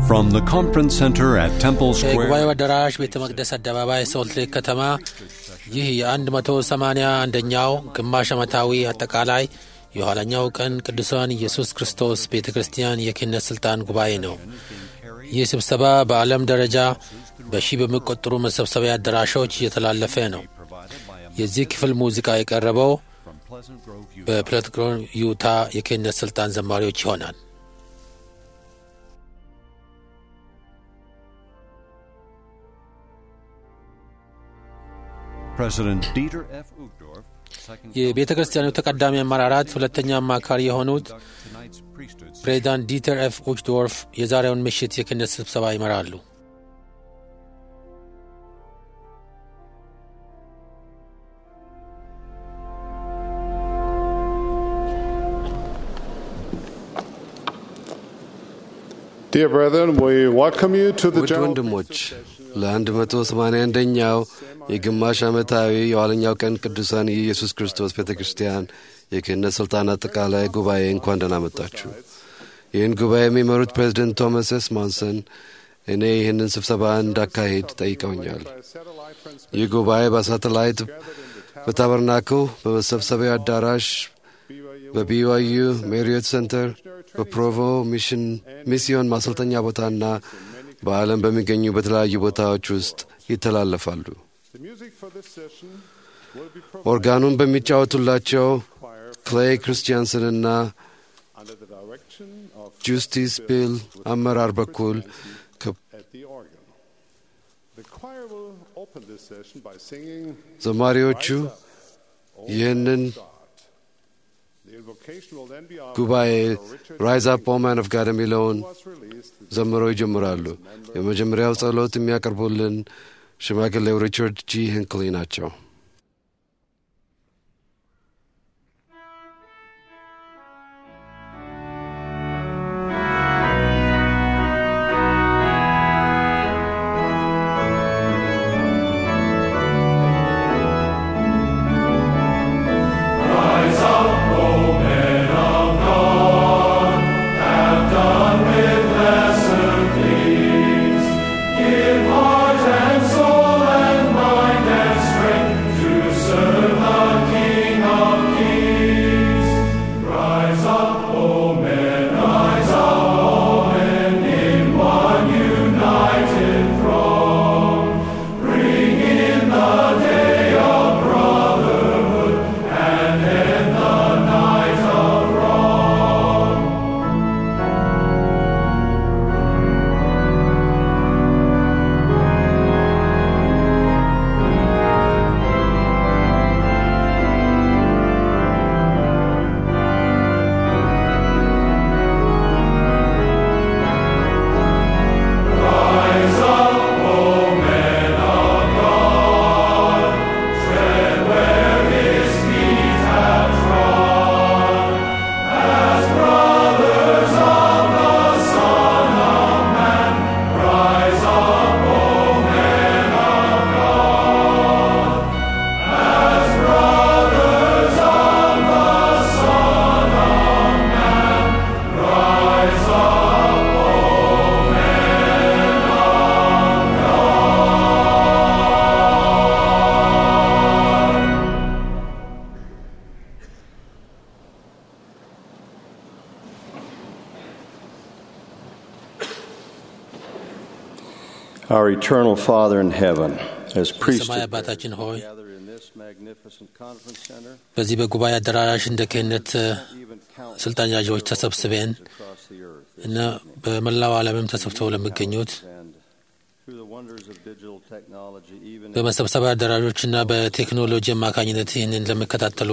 From the conference center at Temple የጉባኤው Square, አዳራሽ ቤተ መቅደስ አደባባይ ሶልት ሌክ ከተማ ይህ የ181ኛው ግማሽ ዓመታዊ አጠቃላይ የኋለኛው ቀን ቅዱሳን ኢየሱስ ክርስቶስ ቤተ ክርስቲያን የክህነት ሥልጣን ጉባኤ ነው። ይህ ስብሰባ በዓለም ደረጃ በሺህ በሚቆጠሩ መሰብሰቢያ አዳራሾች እየተላለፈ ነው። የዚህ ክፍል ሙዚቃ የቀረበው በፕለትግሮን ዩታ የክህነት ሥልጣን ዘማሪዎች ይሆናል። President Dieter F. Uchtdorf, second የቤተ ክርስቲያኑ ተቀዳሚ አመራራት ሁለተኛ አማካሪ የሆኑት tonight's priesthood ፕሬዚዳንት ዲተር ኤፍ ኡችዶርፍ የዛሬውን ምሽት የክህነት ስብሰባ ይመራሉ። Dear brethren, we welcome you to the ውድ general ወንድሞች ለ181ኛው የግማሽ ዓመታዊ የኋለኛው ቀን ቅዱሳን የኢየሱስ ክርስቶስ ቤተ ክርስቲያን የክህነት ሥልጣን አጠቃላይ ጉባኤ እንኳን ደህና መጣችሁ። ይህን ጉባኤ የሚመሩት ፕሬዚደንት ቶማስ ኤስ ማንሰን እኔ ይህንን ስብሰባ እንዳካሄድ ጠይቀውኛል። ይህ ጉባኤ በሳተላይት በታበርናክል በመሰብሰቢያ አዳራሽ በቢዋዩ ሜሪዮት ሴንተር በፕሮቮ ሚሽን ሚስዮን ማሰልጠኛ ቦታና በዓለም በሚገኙ በተለያዩ ቦታዎች ውስጥ ይተላለፋሉ። The music for this session will be provided ኦርጋኑን በሚጫወቱላቸው ክሌይ ክርስቲያንስንና under the direction of ጁስቲስ ቢል አመራር በኩል ከ- at the organ. The choir will open this session by singing ዘማሪዎቹ ይህንን the invocation will then be offered ጉባኤ by Richard ራይዝ አፕ ኦ ማን ኦፍ ጋድ የሚለውን was released ዘምረው ይጀምራሉ። የመጀመሪያው ጸሎት የሚያቀርቡልን ሽማግሌው ሪቻርድ ጂ ሄንክሊ ናቸው። Our eternal Father in heaven, as የሰማይ priesthood አባታችን ሆይ gather in this magnificent conference center, በዚህ በጉባኤ አዳራሽ እንደ ክህነት even countless ስልጣን ያዦች ተሰብስበን across the earth, እና በመላው ዓለምም ተሰብስበው ለሚገኙት and through the wonders of digital technology, even in በመሰብሰቢያ አዳራሾችና በቴክኖሎጂ አማካኝነት ይህንን ለሚከታተሉ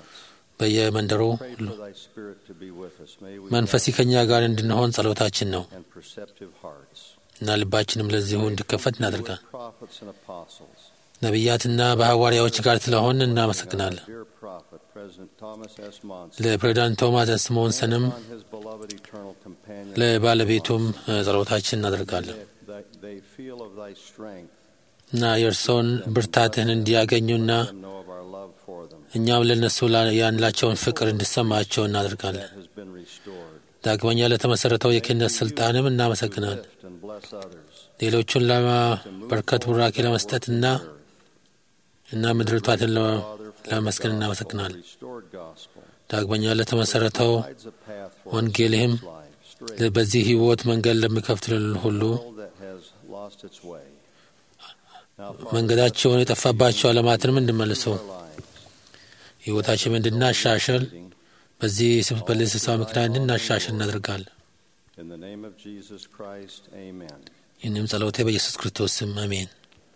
በየመንደሩ pray for Thy Spirit to be with us. May we መንፈሲ ከኛ ጋር እንድንሆን ጸሎታችን ነው and perceptive hearts. እና ልባችንም ለዚሁ እንዲከፈት እናደርጋል። With prophets and apostles, ነቢያትና በሐዋርያዎች ጋር ስለሆን እናመሰግናለን። dear prophet President Thomas S. Monson, ለፕሬዚዳንት ቶማስ ስሞንሰንም on his beloved eternal companion, ለባለቤቱም እ፣ ጸሎታችን እናደርጋለን that they feel of Thy strength እና የእርሶን ብርታትህን እንዲያገኙና and know of our love for them. እኛም ለእነሱ ላ- ያላቸውን ፍቅር እንዲሰማቸው እናደርጋለን። That has been restored. ዳግመኛ ለተመሠረተው የክህነት ሥልጣንም እናመሰግናለን። Lift and bless others. ሌሎቹን ለበርከት ቡራኬ ለመስጠትና እና ምድርቷትን Father, for ለመስገን the እናመሰግናል። gospel, restored gospel, ዳግመኛ ለተመሰረተው provides a path for ወንጌልህም us life, straight በዚህ ሕይወት መንገድ ለሚከፍትልን ሁሉ world that has lost its way. Now, Father, መንገዳቸውን የጠፋባቸው ዓለማትንም እንድመልሱ our lives, ሕይወታችን እንድናሻሽል leading በዚህ ስብ- በዚህ ስብሰባ ምክንያት እንድናሻሽል እናደርጋለን። in the name of Jesus Christ, Amen. ይህንም ጸሎቴ በኢየሱስ ክርስቶስ ስም አሜን።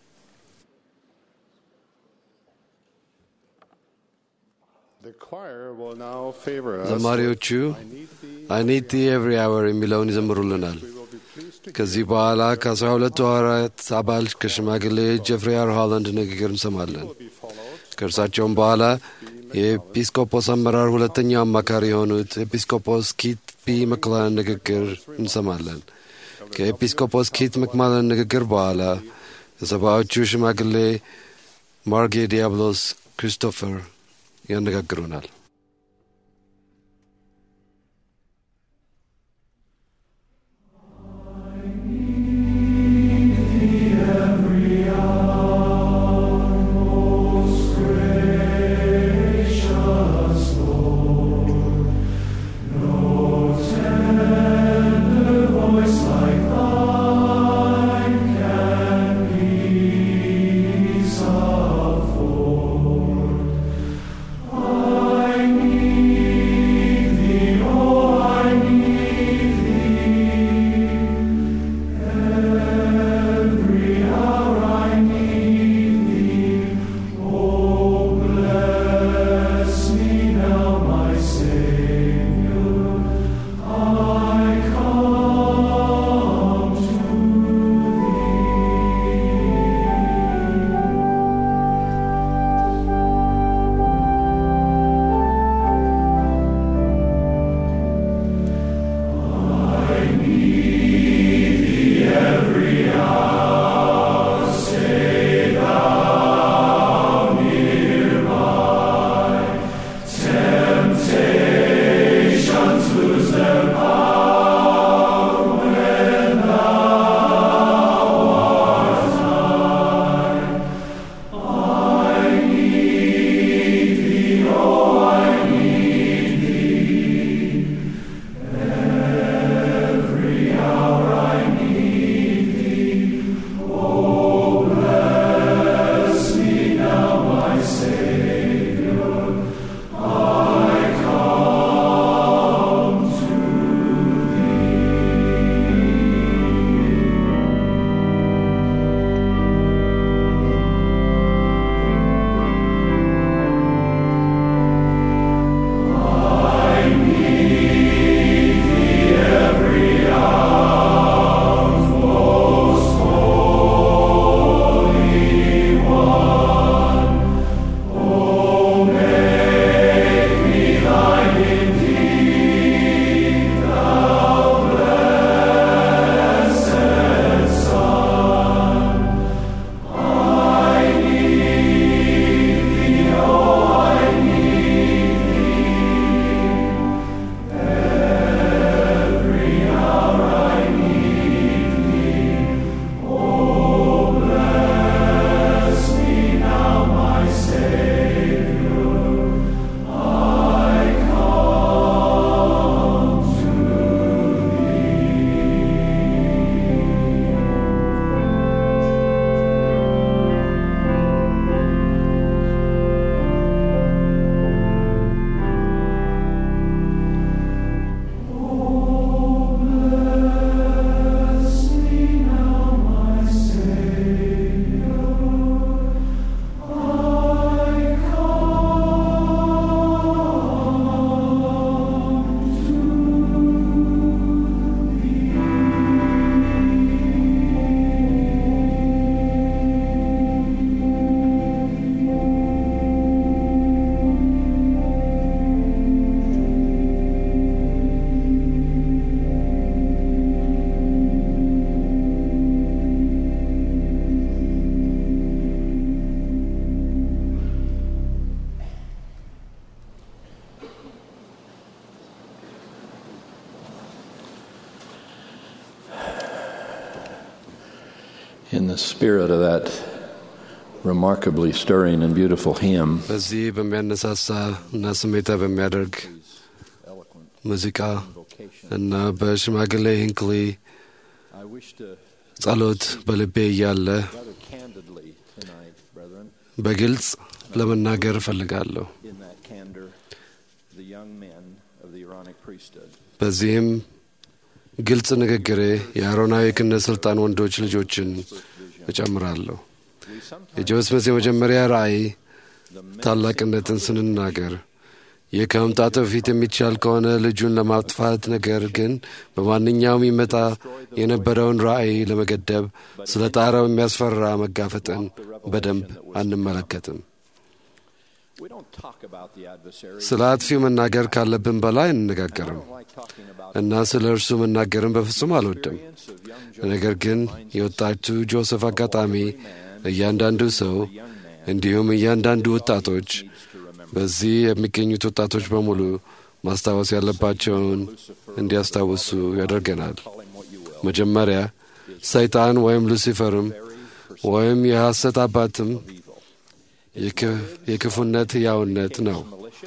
The choir will now favor us. ዘማሪዎቹ I need thee. አይ ኒድ ቲ ኤቭሪ አወር የሚለውን ይዘምሩልናል። We will be pleased to ከዚህ በኋላ ከአስራ ሁለቱ ሐዋርያት አባል ከሽማግሌ ጀፍሪ አር ሆላንድ ንግግር እንሰማለን። be followed ከእርሳቸውም በኋላ የኤጲስቆጶስ አመራር ሁለተኛው አማካሪ የሆኑት ኤጲስቆጶስ ኪት ፒ መክላን ንግግር እንሰማለን። ከኤጲስቆጶስ ኪት መክማለን ንግግር በኋላ የሰባዎቹ ሽማግሌ ማርጌ ዲያብሎስ ክሪስቶፈር ያነጋግሩናል። I In the spirit of that remarkably stirring and beautiful hymn, በዚህ በሚያነሳሳ እና ስሜታ በሚያደርግ ሙዚቃ እና በሽማግሌ ሂንክሊ I wish to ጸሎት በልቤ እያለ rather candidly tonight, brethren, በግልጽ ለመናገር እፈልጋለሁ። in that candor, the young men of the Aaronic priesthood. በዚህም ግልጽ ንግግሬ የአሮናዊ ክህነት ሥልጣን ወንዶች ልጆችን እጨምራለሁ። የጆስ መስ የመጀመሪያ ራእይ ታላቅነትን ስንናገር ይህ ከመምጣቱ በፊት የሚቻል ከሆነ ልጁን ለማጥፋት ነገር ግን በማንኛውም ይመጣ የነበረውን ራእይ ለመገደብ ስለ ጣረው የሚያስፈራ መጋፈጥን በደንብ አንመለከትም። We don't talk about the adversary. ስለ አጥፊው መናገር ካለብን በላይ አንነጋገርም like talking about እና ስለ እርሱ መናገርን በፍጹም አልወድም። ነገር ግን የወጣቱ ጆሴፍ አጋጣሚ እያንዳንዱ ሰው እንዲሁም እያንዳንዱ ወጣቶች በዚህ የሚገኙት ወጣቶች በሙሉ ማስታወስ ያለባቸውን እንዲያስታውሱ ያደርገናል። መጀመሪያ ሰይጣን ወይም ሉሲፈርም ወይም የሐሰት አባትም የክ- የክፉነት ሕያውነት ነው።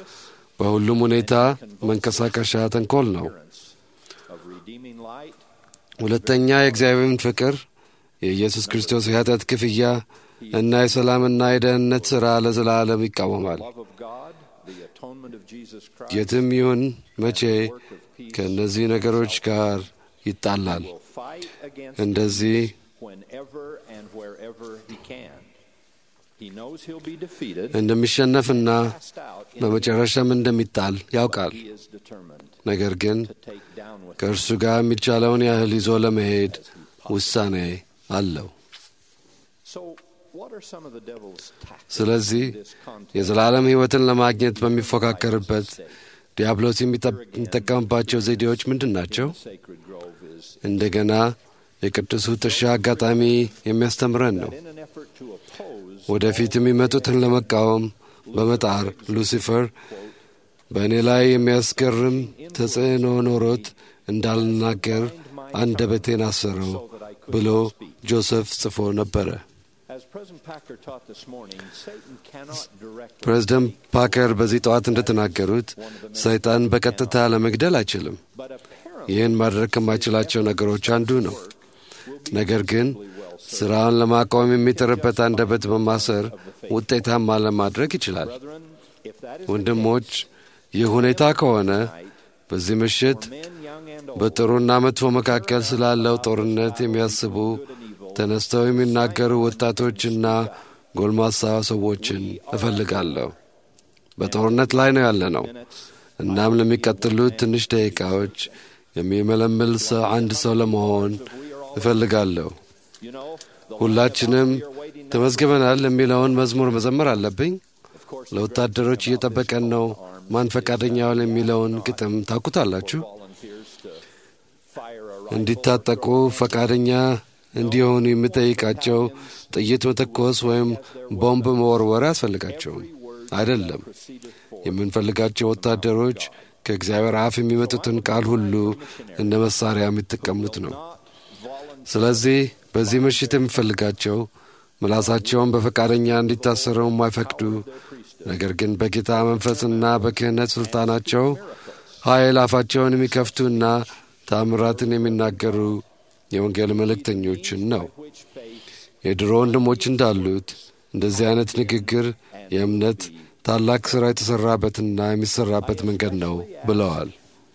በሁሉም ሁኔታ መንቀሳቀሻ ተንኮል ነው። of redeeming light, ሁለተኛ የእግዚአብሔርን ፍቅር የኢየሱስ ክርስቶስ የኃጢአት ክፍያ እና የሰላምና የደህንነት ሥራ ለዘላለም ይቃወማል። love of God, the atonement of Jesus Christ, የትም ይሁን መቼ ከእነዚህ ነገሮች ጋር ይጣላል። will fight against እንደዚህ whenever and wherever he can. He knows he'll be defeated, እንደሚሸነፍና cast out, in በመጨረሻም እንደሚጣል ያውቃል። he is determined ነገር ግን to take down with ከእርሱ ጋር የሚቻለውን ያህል ይዞ ለመሄድ ውሳኔ አለው። So, what are some of the devil's tactics ስለዚህ in this contest? የዘላለም ሕይወትን ለማግኘት በሚፎካከርበት ዲያብሎስ የሚጠ- የሚጠቀምባቸው ዘዴዎች ምንድን ናቸው? Sacred Grove is እንደገና የቅዱሱ ጥሻ አጋጣሚ የሚያስተምረን ነው። in an effort to oppose ወደፊት የሚመጡትን ለመቃወም በመጣር ሉሲፈር በእኔ ላይ የሚያስገርም ተጽዕኖ ኖሮት እንዳልናገር አንደበቴን አሰረው ብሎ ጆሴፍ ጽፎ ነበረ። As President Packer taught this morning, Satan cannot directly ፕሬዝደንት ፓከር በዚህ ጠዋት እንደተናገሩት ሰይጣን በቀጥታ ለመግደል አይችልም። but apparently ይህን ማድረግ ከማይችላቸው ነገሮች አንዱ ነው። ነገር ግን ስራውን ለማቆም የሚጥርበት አንደበት በማሰር ውጤታማ ለማድረግ ይችላል። brethren, if that is ወንድሞች፣ ይህ ሁኔታ ከሆነ በዚህ ምሽት men young and old በጥሩና መጥፎ መካከል ስላለው ጦርነት የሚያስቡ ተነስተው የሚናገሩ ወጣቶችና ጎልማሳ ሰዎችን እፈልጋለሁ። በጦርነት ላይ ነው ያለነው። እናም ለሚቀጥሉት ትንሽ ደቂቃዎች የሚመለምል ሰው አንድ ሰው ለመሆን እፈልጋለሁ። you know, the ሁላችንም ተመዝግበናል የሚለውን መዝሙር መዘመር አለብኝ። ለወታደሮች እየጠበቀን ነው፣ ማን ፈቃደኛውን የሚለውን ግጥም ታውቁታላችሁ። volunteers to fire a እንዲታጠቁ ፈቃደኛ እንዲሆኑ የሚጠይቃቸው ጥይት መተኮስ ወይም ቦምብ መወርወር አያስፈልጋቸውም። አይደለም። የምንፈልጋቸው ወታደሮች ከእግዚአብሔር አፍ የሚመጡትን ቃል ሁሉ እንደ መሳሪያ የሚጠቀሙት ነው። ስለዚህ በዚህ ምሽት የምፈልጋቸው ምላሳቸውን በፈቃደኛ እንዲታሰሩ የማይፈቅዱ ነገር ግን በጌታ መንፈስና በክህነት ሥልጣናቸው ኃይል አፋቸውን የሚከፍቱና ታምራትን የሚናገሩ የወንጌል መልእክተኞችን ነው። የድሮ ወንድሞች እንዳሉት እንደዚህ አይነት ንግግር የእምነት ታላቅ ሥራ የተሠራበትና የሚሠራበት መንገድ ነው ብለዋል።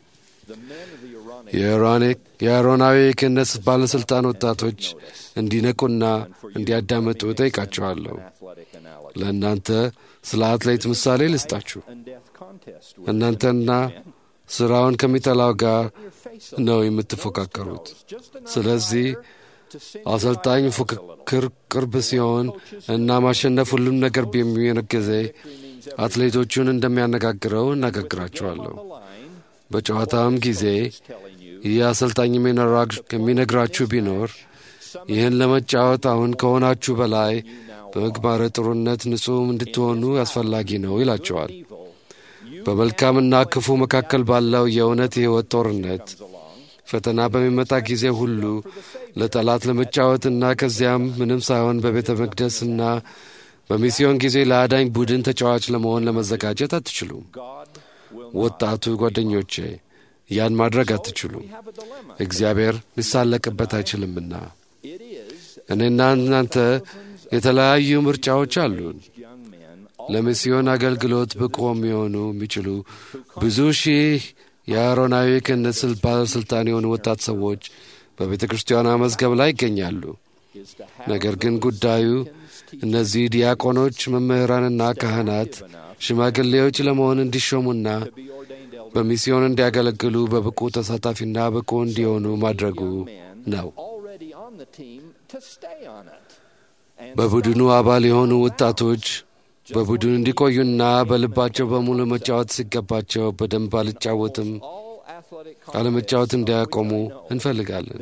የአሮኒክ የአሮናዊ ክህነት ባለሥልጣን ወጣቶች እንዲነቁና እንዲያዳምጡ ጠይቃቸዋለሁ። athletic analogy ለእናንተ ስለ አትሌት ምሳሌ ልስጣችሁ። and death contest. እናንተና ሥራውን ከሚጠላው ጋር ነው የምትፎካከሩት። ስለዚህ አሰልጣኝ ፉክክር ቅርብ ሲሆን እና ማሸነፍ ሁሉም ነገር በሚሆን ጊዜ አትሌቶቹን እንደሚያነጋግረው እናጋግራቸዋለሁ። በጨዋታውም ጊዜ ይህ አሰልጣኝ የሚነግራችሁ ቢኖር ይህን ለመጫወት አሁን ከሆናችሁ በላይ በምግባረ ጥሩነት ንጹሕ እንድትሆኑ አስፈላጊ ነው ይላቸዋል። በመልካምና ክፉ መካከል ባለው የእውነት የሕይወት ጦርነት ፈተና በሚመጣ ጊዜ ሁሉ ለጠላት ለመጫወትና ከዚያም ምንም ሳይሆን በቤተ መቅደስና በሚስዮን ጊዜ ለአዳኝ ቡድን ተጫዋች ለመሆን ለመዘጋጀት አትችሉም። ወጣቱ ጓደኞቼ ያን ማድረግ አትችሉም። እግዚአብሔር ሊሳለቅበት አይችልምና እኔና እናንተ የተለያዩ ምርጫዎች አሉን። ለሚስዮን አገልግሎት ብቁ የሚሆኑ የሚችሉ ብዙ ሺህ የአሮናዊ ክህነት ባለሥልጣን የሆኑ ወጣት ሰዎች በቤተ ክርስቲያኗ መዝገብ ላይ ይገኛሉ። ነገር ግን ጉዳዩ እነዚህ ዲያቆኖች፣ መምህራንና ካህናት ሽማግሌዎች ለመሆን እንዲሾሙና በሚስዮን እንዲያገለግሉ በብቁ ተሳታፊና ብቁ እንዲሆኑ ማድረጉ ነው። በቡድኑ አባል የሆኑ ወጣቶች በቡድኑ እንዲቆዩና በልባቸው በሙሉ መጫወት ሲገባቸው በደንብ አልጫወትም አለመጫወት እንዲያቆሙ እንፈልጋለን።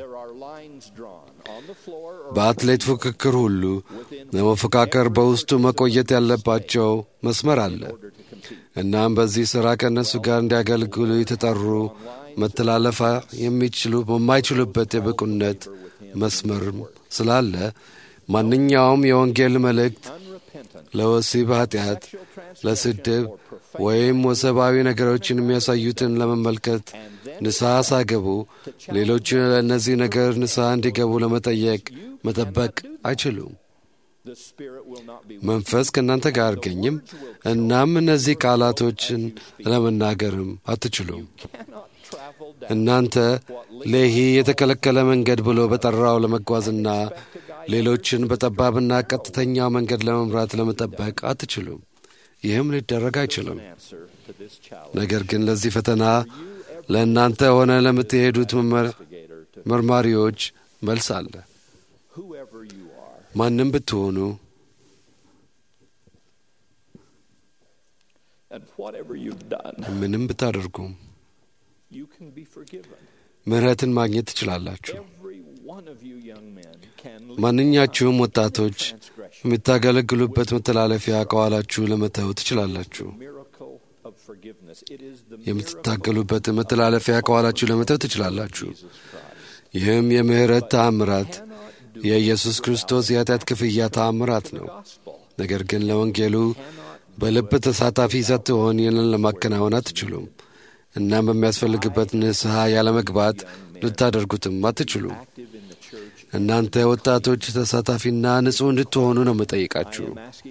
በአትሌት ፉክክር ሁሉ ለመፎካከር በውስጡ መቆየት ያለባቸው መስመር አለ። እናም በዚህ ሥራ ከእነሱ ጋር እንዲያገለግሉ የተጠሩ መተላለፋ የሚችሉ በማይችሉበት የብቁነት መስመርም ስላለ ማንኛውም የወንጌል መልእክት ለወሲብ ኃጢአት፣ ለስድብ ወይም ወሰባዊ ነገሮችን የሚያሳዩትን ለመመልከት ንስሐ ሳገቡ ሌሎች ለእነዚህ ነገር ንስሐ እንዲገቡ ለመጠየቅ መጠበቅ አይችሉም። መንፈስ ከእናንተ ጋር አይገኝም። እናም እነዚህ ቃላቶችን ለመናገርም አትችሉም። እናንተ ሌሂ የተከለከለ መንገድ ብሎ በጠራው ለመጓዝና ሌሎችን በጠባብና ቀጥተኛው መንገድ ለመምራት ለመጠበቅ አትችሉም። ይህም ሊደረግ አይችልም። ነገር ግን ለዚህ ፈተና ለእናንተ ሆነ ለምትሄዱት መርማሪዎች መልስ አለ። ማንም ብትሆኑ ምንም ብታደርጉም ምሕረትን ማግኘት ትችላላችሁ። ማንኛችሁም ወጣቶች የምታገለግሉበት መተላለፊያ ከኋላችሁ ለመተው ትችላላችሁ። የምትታገሉበት መተላለፊያ ከኋላችሁ ለመተው ትችላላችሁ። ይህም የምሕረት ተአምራት የኢየሱስ ክርስቶስ የኃጢአት ክፍያ ተአምራት ነው። ነገር ግን ለወንጌሉ በልብ ተሳታፊ ሳትሆን ይህንን ለማከናወን አትችሉም። እናም በሚያስፈልግበት ንስሐ ያለመግባት ልታደርጉትም አትችሉም። እናንተ ወጣቶች ተሳታፊና ንጹሕ እንድትሆኑ ነው የምጠይቃችሁ።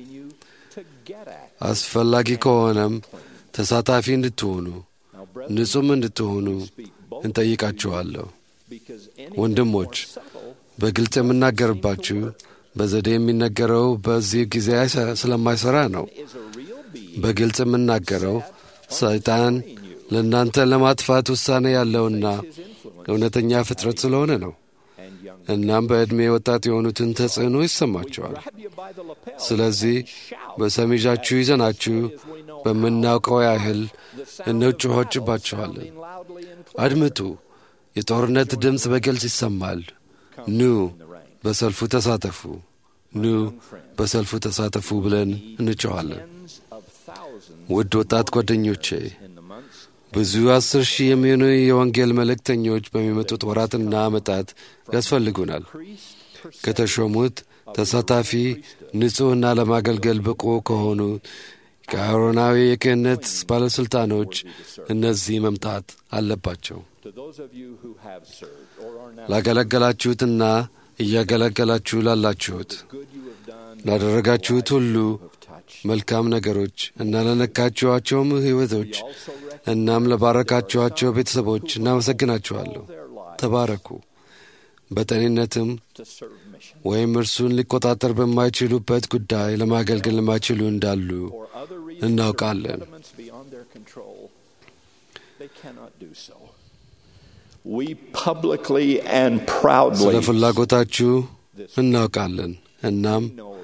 አስፈላጊ ከሆነም ተሳታፊ እንድትሆኑ ንጹሕም እንድትሆኑ እንጠይቃችኋለሁ። ወንድሞች በግልጽ የምናገርባችሁ በዘዴ የሚነገረው በዚህ ጊዜ ስለማይሠራ ነው። በግልጽ የምናገረው ሰይጣን ለእናንተ ለማጥፋት ውሳኔ ያለውና እውነተኛ ፍጥረት ስለሆነ ነው። እናም በዕድሜ ወጣት የሆኑትን ተጽዕኖ ይሰማቸዋል። ስለዚህ በሰሚዣችሁ ይዘናችሁ በምናውቀው ያህል እንጮሆችባችኋለን። አድምጡ፣ የጦርነት ድምፅ በግልጽ ይሰማል። ኑ በሰልፉ ተሳተፉ፣ ኑ በሰልፉ ተሳተፉ ብለን እንጮኋለን። ውድ ወጣት ጓደኞቼ ብዙ አስር ሺህ የሚሆኑ የወንጌል መልእክተኞች በሚመጡት ወራትና ዓመታት ያስፈልጉናል። ከተሾሙት ተሳታፊ ንጹሕና ለማገልገል ብቁ ከሆኑ ከአሮናዊ የክህነት ባለሥልጣኖች እነዚህ መምጣት አለባቸው። ላገለገላችሁትና እያገለገላችሁ ላላችሁት ላደረጋችሁት ሁሉ መልካም ነገሮች እና ለነካችኋቸውም ሕይወቶች እናም ለባረካችኋቸው ቤተሰቦች እናመሰግናችኋለሁ። ተባረኩ። በጤንነትም ወይም እርሱን ሊቆጣጠር በማይችሉበት ጉዳይ ለማገልገል ለማይችሉ እንዳሉ እናውቃለን። ስለ ፍላጎታችሁ እናውቃለን። እናም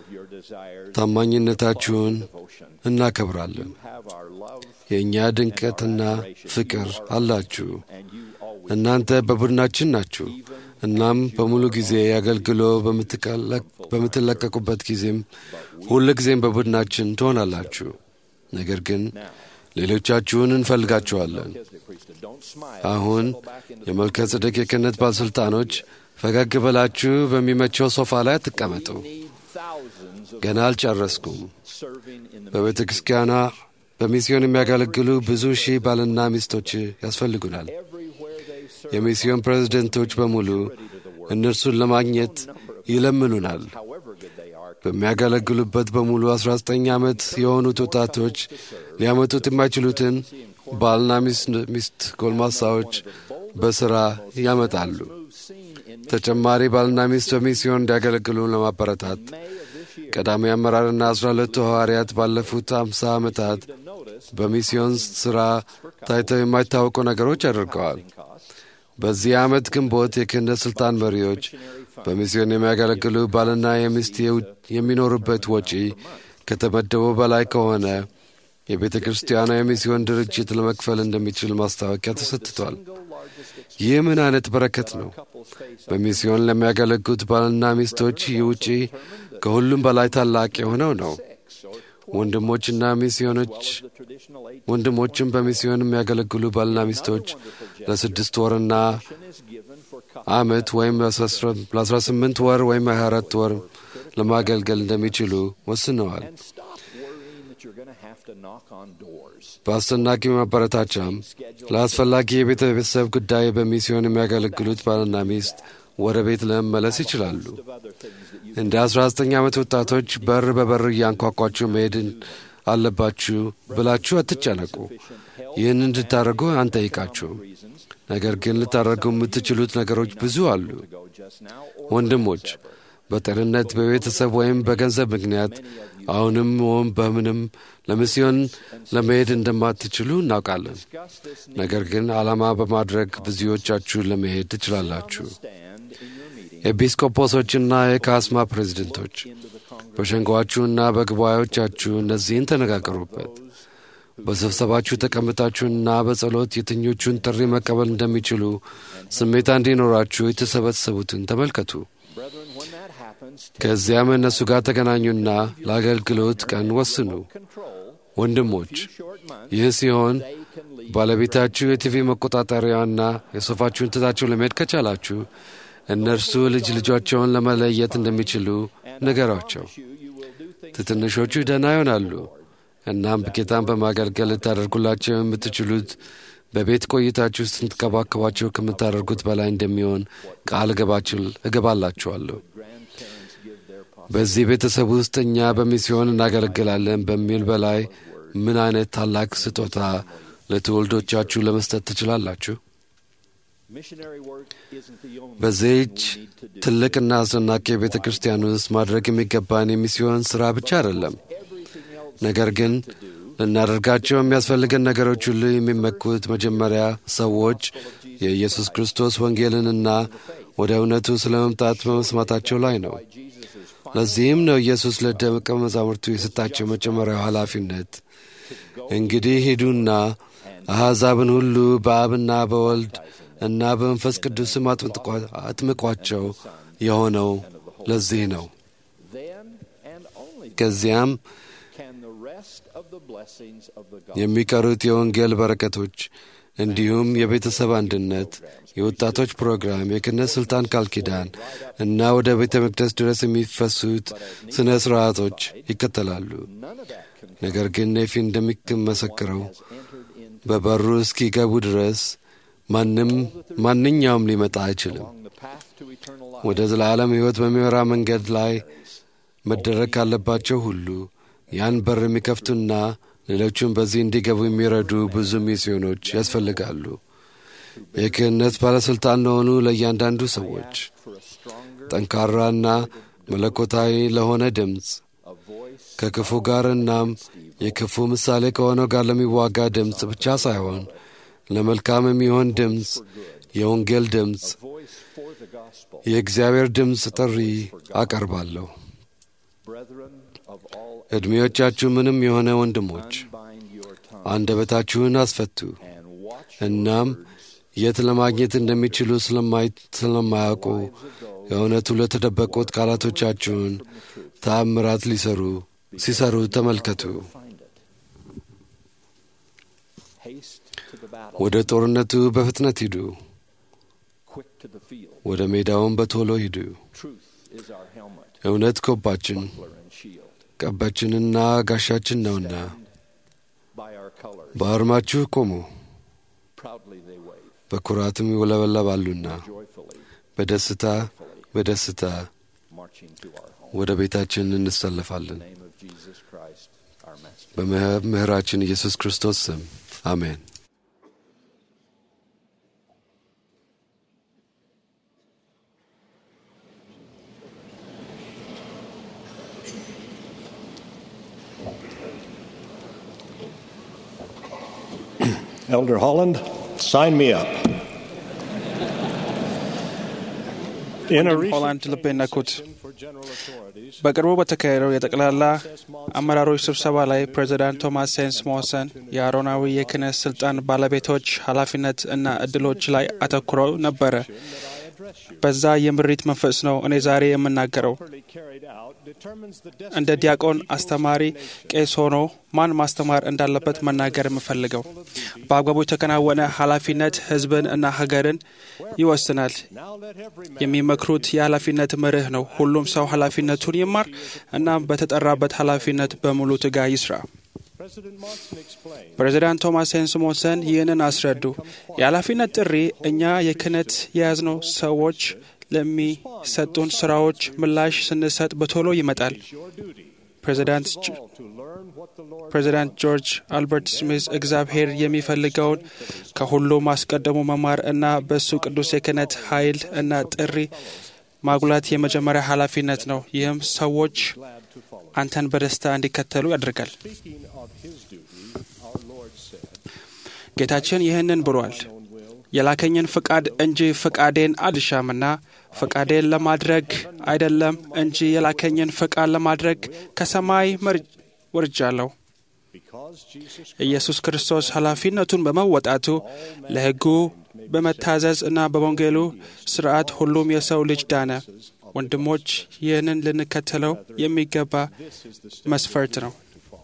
ታማኝነታችሁን እናከብራለን። የእኛ ድንቀትና ፍቅር አላችሁ። እናንተ በቡድናችን ናችሁ። እናም በሙሉ ጊዜ አገልግሎ በምትለቀቁበት ጊዜም ሁል ጊዜም በቡድናችን ትሆናላችሁ። ነገር ግን ሌሎቻችሁን እንፈልጋችኋለን። አሁን የመልከ ጼዴቅ የክህነት ባለሥልጣኖች ፈገግ ብላችሁ በሚመቸው ሶፋ ላይ አትቀመጡ። We need thousands of ገና አልጨረስኩም። serving in the በቤተ ክርስቲያኗ በሚስዮን የሚያገለግሉ ብዙ ሺህ ባልና ሚስቶች ያስፈልጉናል። everywhere they serve. የሚስዮን ፕሬዝደንቶች በሙሉ እነርሱን ለማግኘት ይለምኑናል። However good they are, በሚያገለግሉበት በሙሉ 19 ዓመት የሆኑት ወጣቶች ሊያመጡት የማይችሉትን ባልና ሚስት- ሚስት ጎልማሳዎች በሥራ ያመጣሉ። move seen in ተጨማሪ ባልና ሚስት በሚስዮን እንዲያገለግሉ ለማበረታት May of this year. ቀዳሚ አመራርና አስራ ሁለቱ ሐዋርያት ባለፉት አምሳ ዓመታት To notice በሚስዮን ሥራ ታይተው የማይታወቁ ነገሮች አድርገዋል። costs, በዚህ ዓመት ግንቦት የክህነት ሥልጣን መሪዎች በሚስዮን የሚያገለግሉ ባልና የሚስት የው- የሚኖሩበት ወጪ ከተመደበው በላይ ከሆነ የቤተ ክርስቲያኗ የሚስዮን ድርጅት ለመክፈል እንደሚችል ማስታወቂያ ተሰጥቷል። ይህ ምን አይነት በረከት ነው! በሚስዮን ለሚያገለግሉት ባልና ሚስቶች ይህ ውጪ ከሁሉም በላይ ታላቅ የሆነው ነው። ወንድሞችና ሚስዮኖች the traditional eight ወንድሞችም በሚስዮን የሚያገለግሉ ባልና ሚስቶች ለስድስት ወርና is given for ዓመት ወይም ለአስራ ስምንት ወር ወይም ሃያ አራት ወር ለማገልገል እንደሚችሉ ወስነዋል። and stop worrying that you're going to have to knock on doors. በአስደናቂ ማበረታቻም ለአስፈላጊ የቤተሰብ ጉዳይ በሚስዮን የሚያገለግሉት ባልና ሚስት ወደ ቤት ለመመለስ ይችላሉ። Of other things that you እንደ 19 ዓመት ወጣቶች በር በበር እያንኳኳችሁ መሄድ አለባችሁ ብላችሁ አትጨነቁ። ይህን እንድታደርጉ አንጠይቃችሁም። reasons ነገር ግን ልታደርጉ የምትችሉት ነገሮች ብዙ አሉ። go just now or ወንድሞች በጤንነት በቤተሰብ ወይም በገንዘብ ምክንያት አሁንም ወይም በምንም ለሚስዮን ለመሄድ እንደማትችሉ እናውቃለን። discuss this ነገር ግን ዓላማ በማድረግ ብዙዎቻችሁ ለመሄድ ትችላላችሁ። stand in your meeting ኤጲስቆጶሶችና የካስማ ፕሬዝደንቶች በሸንጓችሁና በጉባኤዎቻችሁ እነዚህን ተነጋገሩበት። በስብሰባችሁ ተቀምጣችሁና በጸሎት የትኞቹን ጥሪ መቀበል እንደሚችሉ ስሜታ እንዲኖራችሁ የተሰበሰቡትን ተመልከቱ። brethren when that happens take ከዚያም እነሱ ጋር ተገናኙና ለአገልግሎት ቀን ወስኑ። control ወንድሞች short months ይህ ሲሆን they can lead ባለቤታችሁ የቲቪ መቆጣጠሪያና የሶፋችሁን ትታችሁ ለመሄድ ከቻላችሁ እነርሱ ልጅ ልጆቻቸውን ለመለየት እንደሚችሉ ንገሯቸው። you you will do things ትንሾቹ ደህና ይሆናሉ። እናም ጌታን በማገልገል ልታደርጉላቸው የምትችሉት በቤት ቆይታችሁ ውስጥ ስትንከባከቧቸው ከምታደርጉት በላይ እንደሚሆን ቃል እገባችል እገባላችኋለሁ። grandparents give their pos- በዚህ ቤተሰብ ውስጥ እኛ በሚስዮን እናገለግላለን በሚል በላይ ምን አይነት ታላቅ ስጦታ ለትውልዶቻችሁ ለመስጠት ትችላላችሁ? missionary work isn't the only በዚህች thing we need to do. ትልቅና አስደናቂ ቤተ ክርስቲያን ውስጥ ማድረግ የሚገባን የሚስዮን ሥራ ብቻ አይደለም። everything else ነገር ግን ልናደርጋቸው የሚያስፈልገን ነገሮች ሁሉ የሚመኩት መጀመሪያ ሰዎች የኢየሱስ ክርስቶስ ወንጌልንና ወደ እውነቱ ስለ መምጣት በመስማታቸው ላይ ነው። Jesus is ለዚህም ነው ኢየሱስ ለደቀ መዛሙርቱ የሰጣቸው መጀመሪያው ኃላፊነት እንግዲህ ሂዱና አሕዛብን ሁሉ በአብና በወልድ እና በመንፈስ ቅዱስም አጥምጥቋ- አጥምቋቸው የሆነው ለዚህ ነው። then and only ከዚያም can the rest of the blessings of the gospel የሚቀሩት የወንጌል በረከቶች እንዲሁም የቤተሰብ አንድነት፣ የወጣቶች ፕሮግራም፣ የክህነት ሥልጣን ቃል ኪዳን እና ወደ ቤተ መቅደስ ድረስ የሚፈሱት ሥነ ሥርዓቶች ይከተላሉ። none of that can ነገር ግን ኔፊ እንደሚመሰክረው entered in በበሩ እስኪገቡ ድረስ ማንም ማንኛውም ሊመጣ አይችልም። along the path to eternal life ወደ ዘላለም ሕይወት በሚመራ መንገድ ላይ መደረግ ካለባቸው ሁሉ ያን በር የሚከፍቱና ሌሎቹም በዚህ እንዲገቡ የሚረዱ ብዙ ሚስዮኖች ያስፈልጋሉ። የክህነት ባለሥልጣን ለሆኑ ለእያንዳንዱ ሰዎች for a stronger ጠንካራና መለኮታዊ ለሆነ ድምፅ a voice ከክፉ ጋር እናም የክፉ ምሳሌ ከሆነው ጋር ለሚዋጋ ድምፅ ብቻ ሳይሆን ለመልካም የሚሆን ድምፅ፣ የወንጌል ድምፅ፣ voice for the gospel የእግዚአብሔር ድምፅ ጥሪ አቀርባለሁ። brethren of all ዕድሜዎቻችሁ ምንም የሆነ ወንድሞች unbind your tongue አንደበታችሁን አስፈቱ። and watch እናም የት ለማግኘት እንደሚችሉ ስለማይ- ስለማያውቁ የእውነቱ ለተደበቁት ቃላቶቻችሁን ተአምራት ሊሰሩ ሲሰሩ ተመልከቱ። find it haste to the battle ወደ ጦርነቱ በፍጥነት ሂዱ። quick to the field. ወደ ሜዳውን በቶሎ ሂዱ። Truth is our helmet, እውነት ኮባችን buckler, and shield. ቀባችንና ጋሻችን ነውና By our colors, በአርማችሁ ቆሙ፣ proudly they wave, በኩራትም ይውለበለባሉና joyfully በደስታ በደስታ marching to our home. ወደ ቤታችን እንሰለፋለን። In the name of Jesus Christ, our Master. በመምህራችን ኢየሱስ ክርስቶስ ስም አሜን። Elder Holland, sign me up. In a recent ሆላንድ ልቤን ነኩት። for general authorities, በቅርቡ በተካሄደው የጠቅላላ አመራሮች ስብሰባ ላይ ፕሬዚዳንት ቶማስ ሴንስ ሞሰን የአሮናዊ የክህነት ስልጣን ባለቤቶች ኃላፊነት እና እድሎች ላይ አተኩረው ነበረ። በዛ የምሪት መንፈስ ነው እኔ ዛሬ የምናገረው። properly carried out, determines the እንደ destiny ዲያቆን አስተማሪ ቄስ ሆኖ ማን ማስተማር እንዳለበት መናገር የምፈልገው በአግባቡ የተከናወነ ኃላፊነት ሕዝብን እና ሀገርን ይወስናል። Now let every man የሚመክሩት የኃላፊነት መርህ ነው። ሁሉም ሰው ኃላፊነቱን ይማር እና በተጠራበት ኃላፊነት በሙሉ ትጋ ይስራ። President Monson explained ፕሬዚዳንት ቶማስ ሄንስ ሞንሰን ይህንን አስረዱ። የኃላፊነት ጥሪ እኛ የክህነት የያዝነው ሰዎች ለሚሰጡን ስራዎች ምላሽ ስንሰጥ በቶሎ ይመጣል። your duty ፕሬዚዳንት ጆ- all to learn what the Lord ፕሬዚዳንት ጆርጅ አልበርት ስሚዝ እግዚአብሔር የሚፈልገውን ከሁሉም አስቀድሞ መማር እና በእሱ ቅዱስ የክህነት ኃይል እና ጥሪ ማጉላት የመጀመሪያ ኃላፊነት ነው። ይህም ሰዎች አንተን በደስታ እንዲከተሉ ያደርጋል። speaking of his duty, our Lord said, ጌታችን ይህንን ብሏል፣ የላከኝን ፍቃድ እንጂ ፍቃዴን አልሻምና ፍቃዴን ለማድረግ አይደለም እንጂ የላከኝን ፍቃድ ለማድረግ ከሰማይ መር- ወርጃለሁ። because Jesus ኢየሱስ ክርስቶስ ኃላፊነቱን በመወጣቱ ለሕጉ በመታዘዝ እና በወንጌሉ ስርዓት ሁሉም የሰው ልጅ ዳነ። ወንድሞች ይህንን ልንከተለው የሚገባ መስፈርት ነው።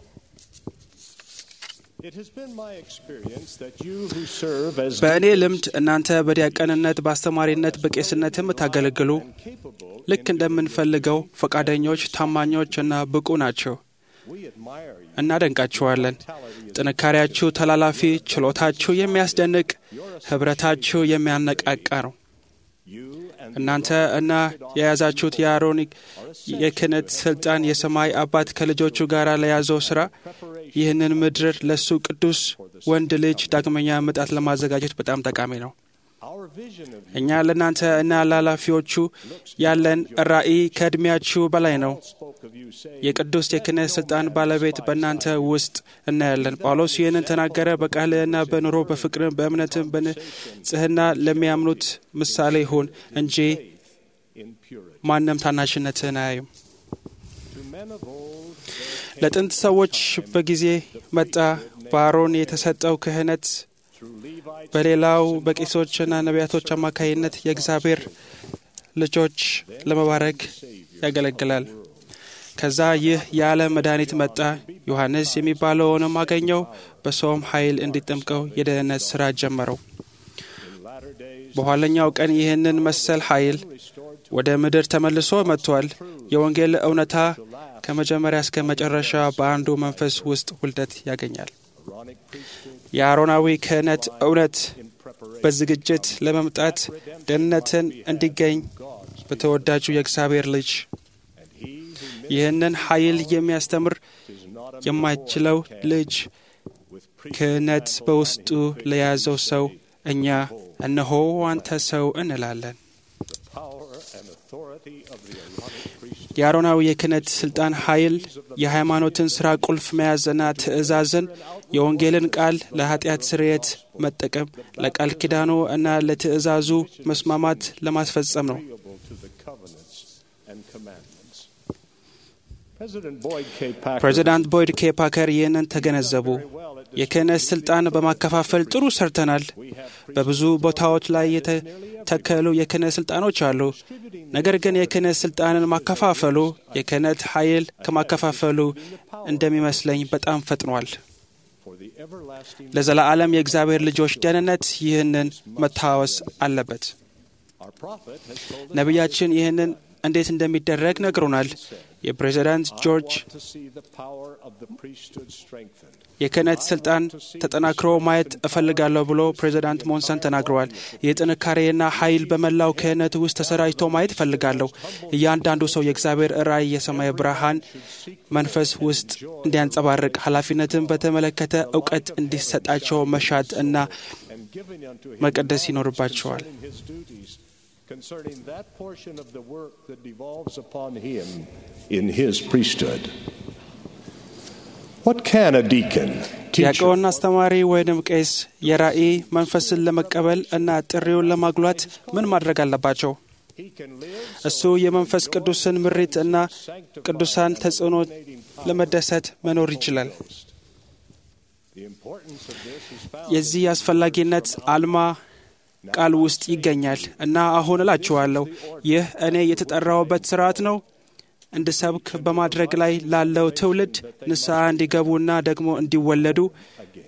It has been my experience that you who serve as በእኔ ልምድ እናንተ በዲያቀንነት፣ በአስተማሪነት፣ በቄስነት የምታገለግሉ capable, ልክ እንደምንፈልገው ፈቃደኞች፣ ታማኞች እና ብቁ ናቸው። we admire you. እናደንቃችኋለን። ጥንካሬያችሁ ተላላፊ፣ ችሎታችሁ የሚያስደንቅ፣ ኅብረታችሁ የሚያነቃቃ ነው። You and እናንተ እና የያዛችሁት የአሮን የክህነት ስልጣን የሰማይ አባት ከልጆቹ ጋር ለያዘው ስራ ይህንን ምድር ለእሱ ቅዱስ ወንድ ልጅ ዳግመኛ ምጣት ለማዘጋጀት በጣም ጠቃሚ ነው። our vision of you እኛ ለእናንተ እና ለኃላፊዎቹ ያለን ራዕይ ከዕድሜያችሁ በላይ ነው። spoke of you saying, የቅዱስ የክህነት ስልጣን ባለቤት በእናንተ ውስጥ እናያለን። ጳውሎስ ይህንን ተናገረ። በቃልህና በኑሮ በፍቅርም በእምነትም በንጽህና ለሚያምኑት ምሳሌ ሁን እንጂ in purity. ማንም ታናሽነትህን አያዩም። To men of old, ለጥንት ሰዎች በጊዜ መጣ በአሮን የተሰጠው ክህነት through Levites, በሌላው በቄሶችና ነቢያቶች አማካይነት የእግዚአብሔር ልጆች ለመባረክ ያገለግላል። ከዛ ይህ የዓለም መድኃኒት መጣ። ዮሐንስ የሚባለውንም አገኘው። በሰውም ኃይል እንዲጠምቀው የደህንነት ሥራ ጀመረው። latter days, በኋለኛው ቀን ይህንን መሰል ኃይል ወደ ምድር ተመልሶ መጥቷል። የወንጌል እውነታ ከመጀመሪያ እስከ መጨረሻ በአንዱ መንፈስ ውስጥ ውልደት ያገኛል። Aaronic priesthood, የአሮናዊ ክህነት እውነት በዝግጅት ለመምጣት ደህንነትን እንዲገኝ በተወዳጁ የእግዚአብሔር ልጅ ይህንን ኃይል የሚያስተምር የማይችለው ልጅ ክህነት በውስጡ ለያዘው ሰው እኛ እነሆ አንተ ሰው እንላለን። power and authority of the Aaronic priesthood. የአሮናዊ የክህነት ስልጣን ኃይል የሃይማኖትን ሥራ ቁልፍ መያዝና ትእዛዝን የወንጌልን ቃል ለኃጢአት ስርየት መጠቀም ለቃል ኪዳኑ እና ለትእዛዙ መስማማት ለማስፈጸም ነው። agreeable to the covenants and commandments. President Boyd K. Packer ፕሬዚዳንት ቦይድ ኬ ፓከር ይህንን ተገነዘቡ። የክህነት ስልጣን በማከፋፈል ጥሩ ሰርተናል። በብዙ ቦታዎች ላይ የተተከሉ የክህነት ስልጣኖች አሉ። ነገር ግን የክህነት ስልጣንን ማከፋፈሉ የክህነት ኃይል ከማከፋፈሉ እንደሚመስለኝ በጣም ፈጥኗል። for the everlasting ለዘላለም የእግዚአብሔር ልጆች ደህንነት ይህንን መታወስ አለበት። Our prophet has told us ነቢያችን ይህንን እንዴት እንደሚደረግ ነግሮናል። የፕሬዚዳንት ጆርጅ want to see the power of the priesthood strengthened. የክህነት ስልጣን ተጠናክሮ ማየት እፈልጋለሁ ብሎ ፕሬዚዳንት ሞንሰን ተናግረዋል። ይህ ጥንካሬና ኃይል በመላው ክህነት ውስጥ ተሰራጭቶ ማየት እፈልጋለሁ። እያንዳንዱ ሰው የእግዚአብሔር ራእይ የሰማይ ብርሃን መንፈስ ውስጥ እንዲያንጸባርቅ ኃላፊነትን በተመለከተ እውቀት እንዲሰጣቸው መሻት እና and giving unto him መቀደስ knowledge ይኖርባቸዋል። concerning his duties, concerning that portion of the work that devolves upon him in his priesthood. What can a deacon, teacher, ዲያቆን፣ አስተማሪ ወይንም ቄስ የራእይ መንፈስን ለመቀበል እና ጥሪውን ለማጉላት ምን ማድረግ አለባቸው? he can live እሱ የመንፈስ ቅዱስን ምሪት እና ቅዱሳን ተጽዕኖ ለመደሰት መኖር ይችላል። the importance of this is found የዚህ አስፈላጊነት አልማ ቃል ውስጥ ይገኛል እና አሁን እላችኋለሁ ይህ እኔ የተጠራውበት ስርዓት ነው እንድሰብክ በማድረግ ላይ ላለው ትውልድ ንስሐ እንዲገቡና ደግሞ እንዲወለዱ again.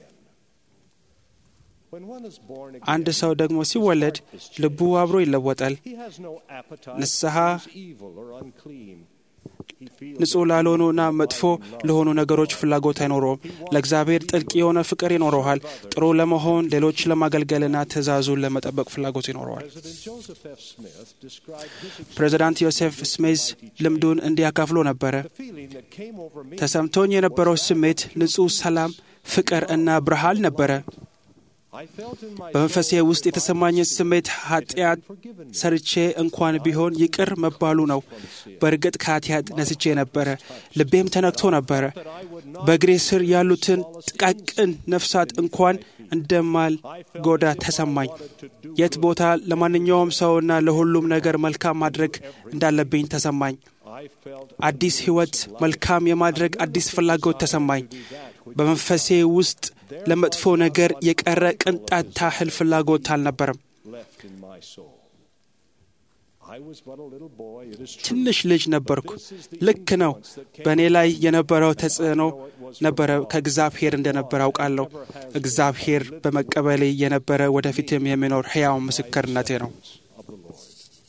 When one is born again, አንድ ሰው ደግሞ ሲወለድ ልቡ አብሮ ይለወጣል። he has no appetite ንስሐ for things evil or unclean. He feels ንጹሕ ላልሆኑና መጥፎ ለሆኑ ነገሮች ፍላጎት አይኖረውም። ለእግዚአብሔር ጥልቅ የሆነ ፍቅር ይኖረዋል። ጥሩ ለመሆን ሌሎች ለማገልገልና ትእዛዙን ለመጠበቅ ፍላጎት ይኖረዋል። President Joseph F. Smith described his experience, ፕሬዚዳንት ዮሴፍ ስሜዝ ልምዱን እንዲያካፍሎ ነበረ። the feeling that came over me ተሰምቶኝ የነበረው ስሜት ንጹሕ ሰላም፣ ፍቅር እና ብርሃን ነበረ። I felt in my በመንፈሴ soul ውስጥ የተሰማኝን ስሜት ኃጢአት ሰርቼ እንኳን ቢሆን ይቅር መባሉ ነው። በእርግጥ ከኃጢአት ነስቼ ነበረ። ልቤም ተነክቶ ነበረ። በእግሬ ስር ያሉትን ጥቃቅን ነፍሳት እንኳን እንደማልጎዳ ተሰማኝ። የት ቦታ ለማንኛውም ሰውና ለሁሉም ነገር መልካም ማድረግ እንዳለብኝ ተሰማኝ። I felt አዲስ ሕይወት መልካም የማድረግ አዲስ ፍላጎት ተሰማኝ። በመንፈሴ ውስጥ ለመጥፎ ነገር የቀረ ቅንጣት ታህል ፍላጎት አልነበረም። left in my soul. I was but a little boy, it is true. ትንሽ ልጅ ነበርኩ። ልክ ነው። በእኔ ላይ የነበረው ተጽዕኖ ነበረ ከእግዚአብሔር እንደነበረ አውቃለሁ። እግዚአብሔር በመቀበሌ የነበረ ወደፊትም የሚኖር ሕያው ምስክርነቴ ነው። of the Lord.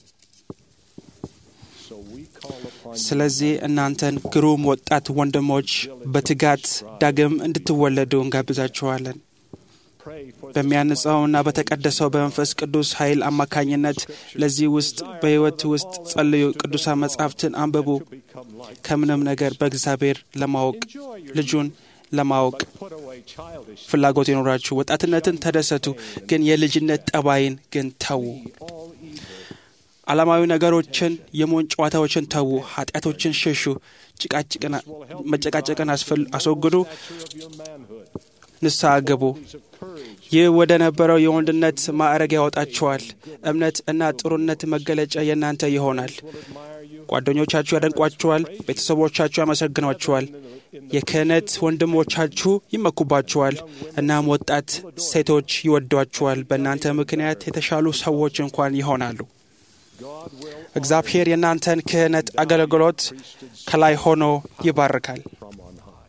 So we call upon you ስለዚህ እናንተን ግሩም ወጣት ወንድሞች በትጋት ዳግም እንድትወለዱ እንጋብዛችኋለን። pray for this በሚያንጸውና በተቀደሰው በመንፈስ ቅዱስ ኃይል አማካኝነት ለዚህ ውስጥ በሕይወት ውስጥ ጸልዩ። ቅዱሳን መጻሕፍትን አንብቡ። become like ከምንም ነገር በእግዚአብሔር ለማወቅ ልጁን ለማወቅ put away childish ፍላጎት ይኖራችሁ። ወጣትነትን ተደሰቱ፣ ግን የልጅነት ጠባይን ግን ተዉ። all evil. ዓለማዊ ነገሮችን፣ የሞን ጨዋታዎችን ተዉ። ኃጢአቶችን ሽሹ። ጭቃጭቅን መጨቃጨቅን አስፈል- አስወግዱ። Stature of your manhood. ንስሐ ግቡ። These of courage. ይህ ወደ ነበረው የወንድነት ማዕረግ ያወጣችኋል። እምነት እና ጥሩነት መገለጫ የእናንተ ይሆናል። will admire you. ጓደኞቻችሁ ያደንቋችኋል። ቤተሰቦቻችሁ ያመሰግኗችኋል። የክህነት ወንድሞቻችሁ ይመኩባችኋል። እናም ወጣት ሴቶች ይወዷችኋል። በእናንተ ምክንያት የተሻሉ ሰዎች እንኳን ይሆናሉ። God will እግዚአብሔር የእናንተን ክህነት አገልግሎት ከላይ ሆኖ ይባርካል። from on high.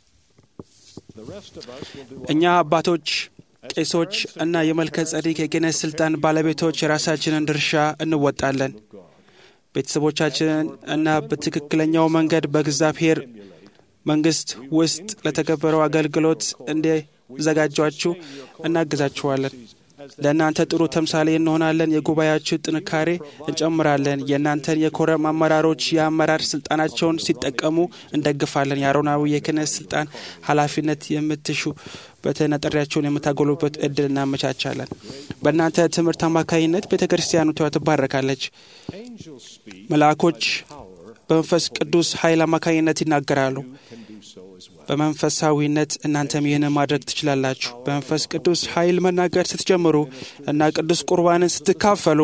The rest of us will do እኛ አባቶች፣ ቄሶች እና የመልከ ጸዲቅ የክህነት ስልጣን ባለቤቶች የራሳችንን ድርሻ እንወጣለን። ቤተሰቦቻችንን እና በትክክለኛው መንገድ በእግዚአብሔር መንግስት ውስጥ ለተከበረው አገልግሎት እንዲዘጋጇችሁ እናግዛችኋለን። ለእናንተ ጥሩ ተምሳሌ እንሆናለን። የጉባኤያችሁ ጥንካሬ እንጨምራለን። የእናንተን የኮረም አመራሮች የአመራር ስልጣናቸውን ሲጠቀሙ እንደግፋለን። የአሮናዊ የክህነት ስልጣን ኃላፊነት የምትሹ በተነጠሪያቸውን የምታጎሉበት እድል እናመቻቻለን። በእናንተ ትምህርት አማካኝነት ቤተ ክርስቲያኒቷ ትባረካለች። angels speak. መልአኮች በመንፈስ ቅዱስ ኃይል አማካኝነት ይናገራሉ። Can do so as well. በመንፈሳዊነት እናንተም ይህንን ማድረግ ትችላላችሁ። በመንፈስ ቅዱስ ኃይል መናገር ስትጀምሩ እና ቅዱስ ቁርባንን ስትካፈሉ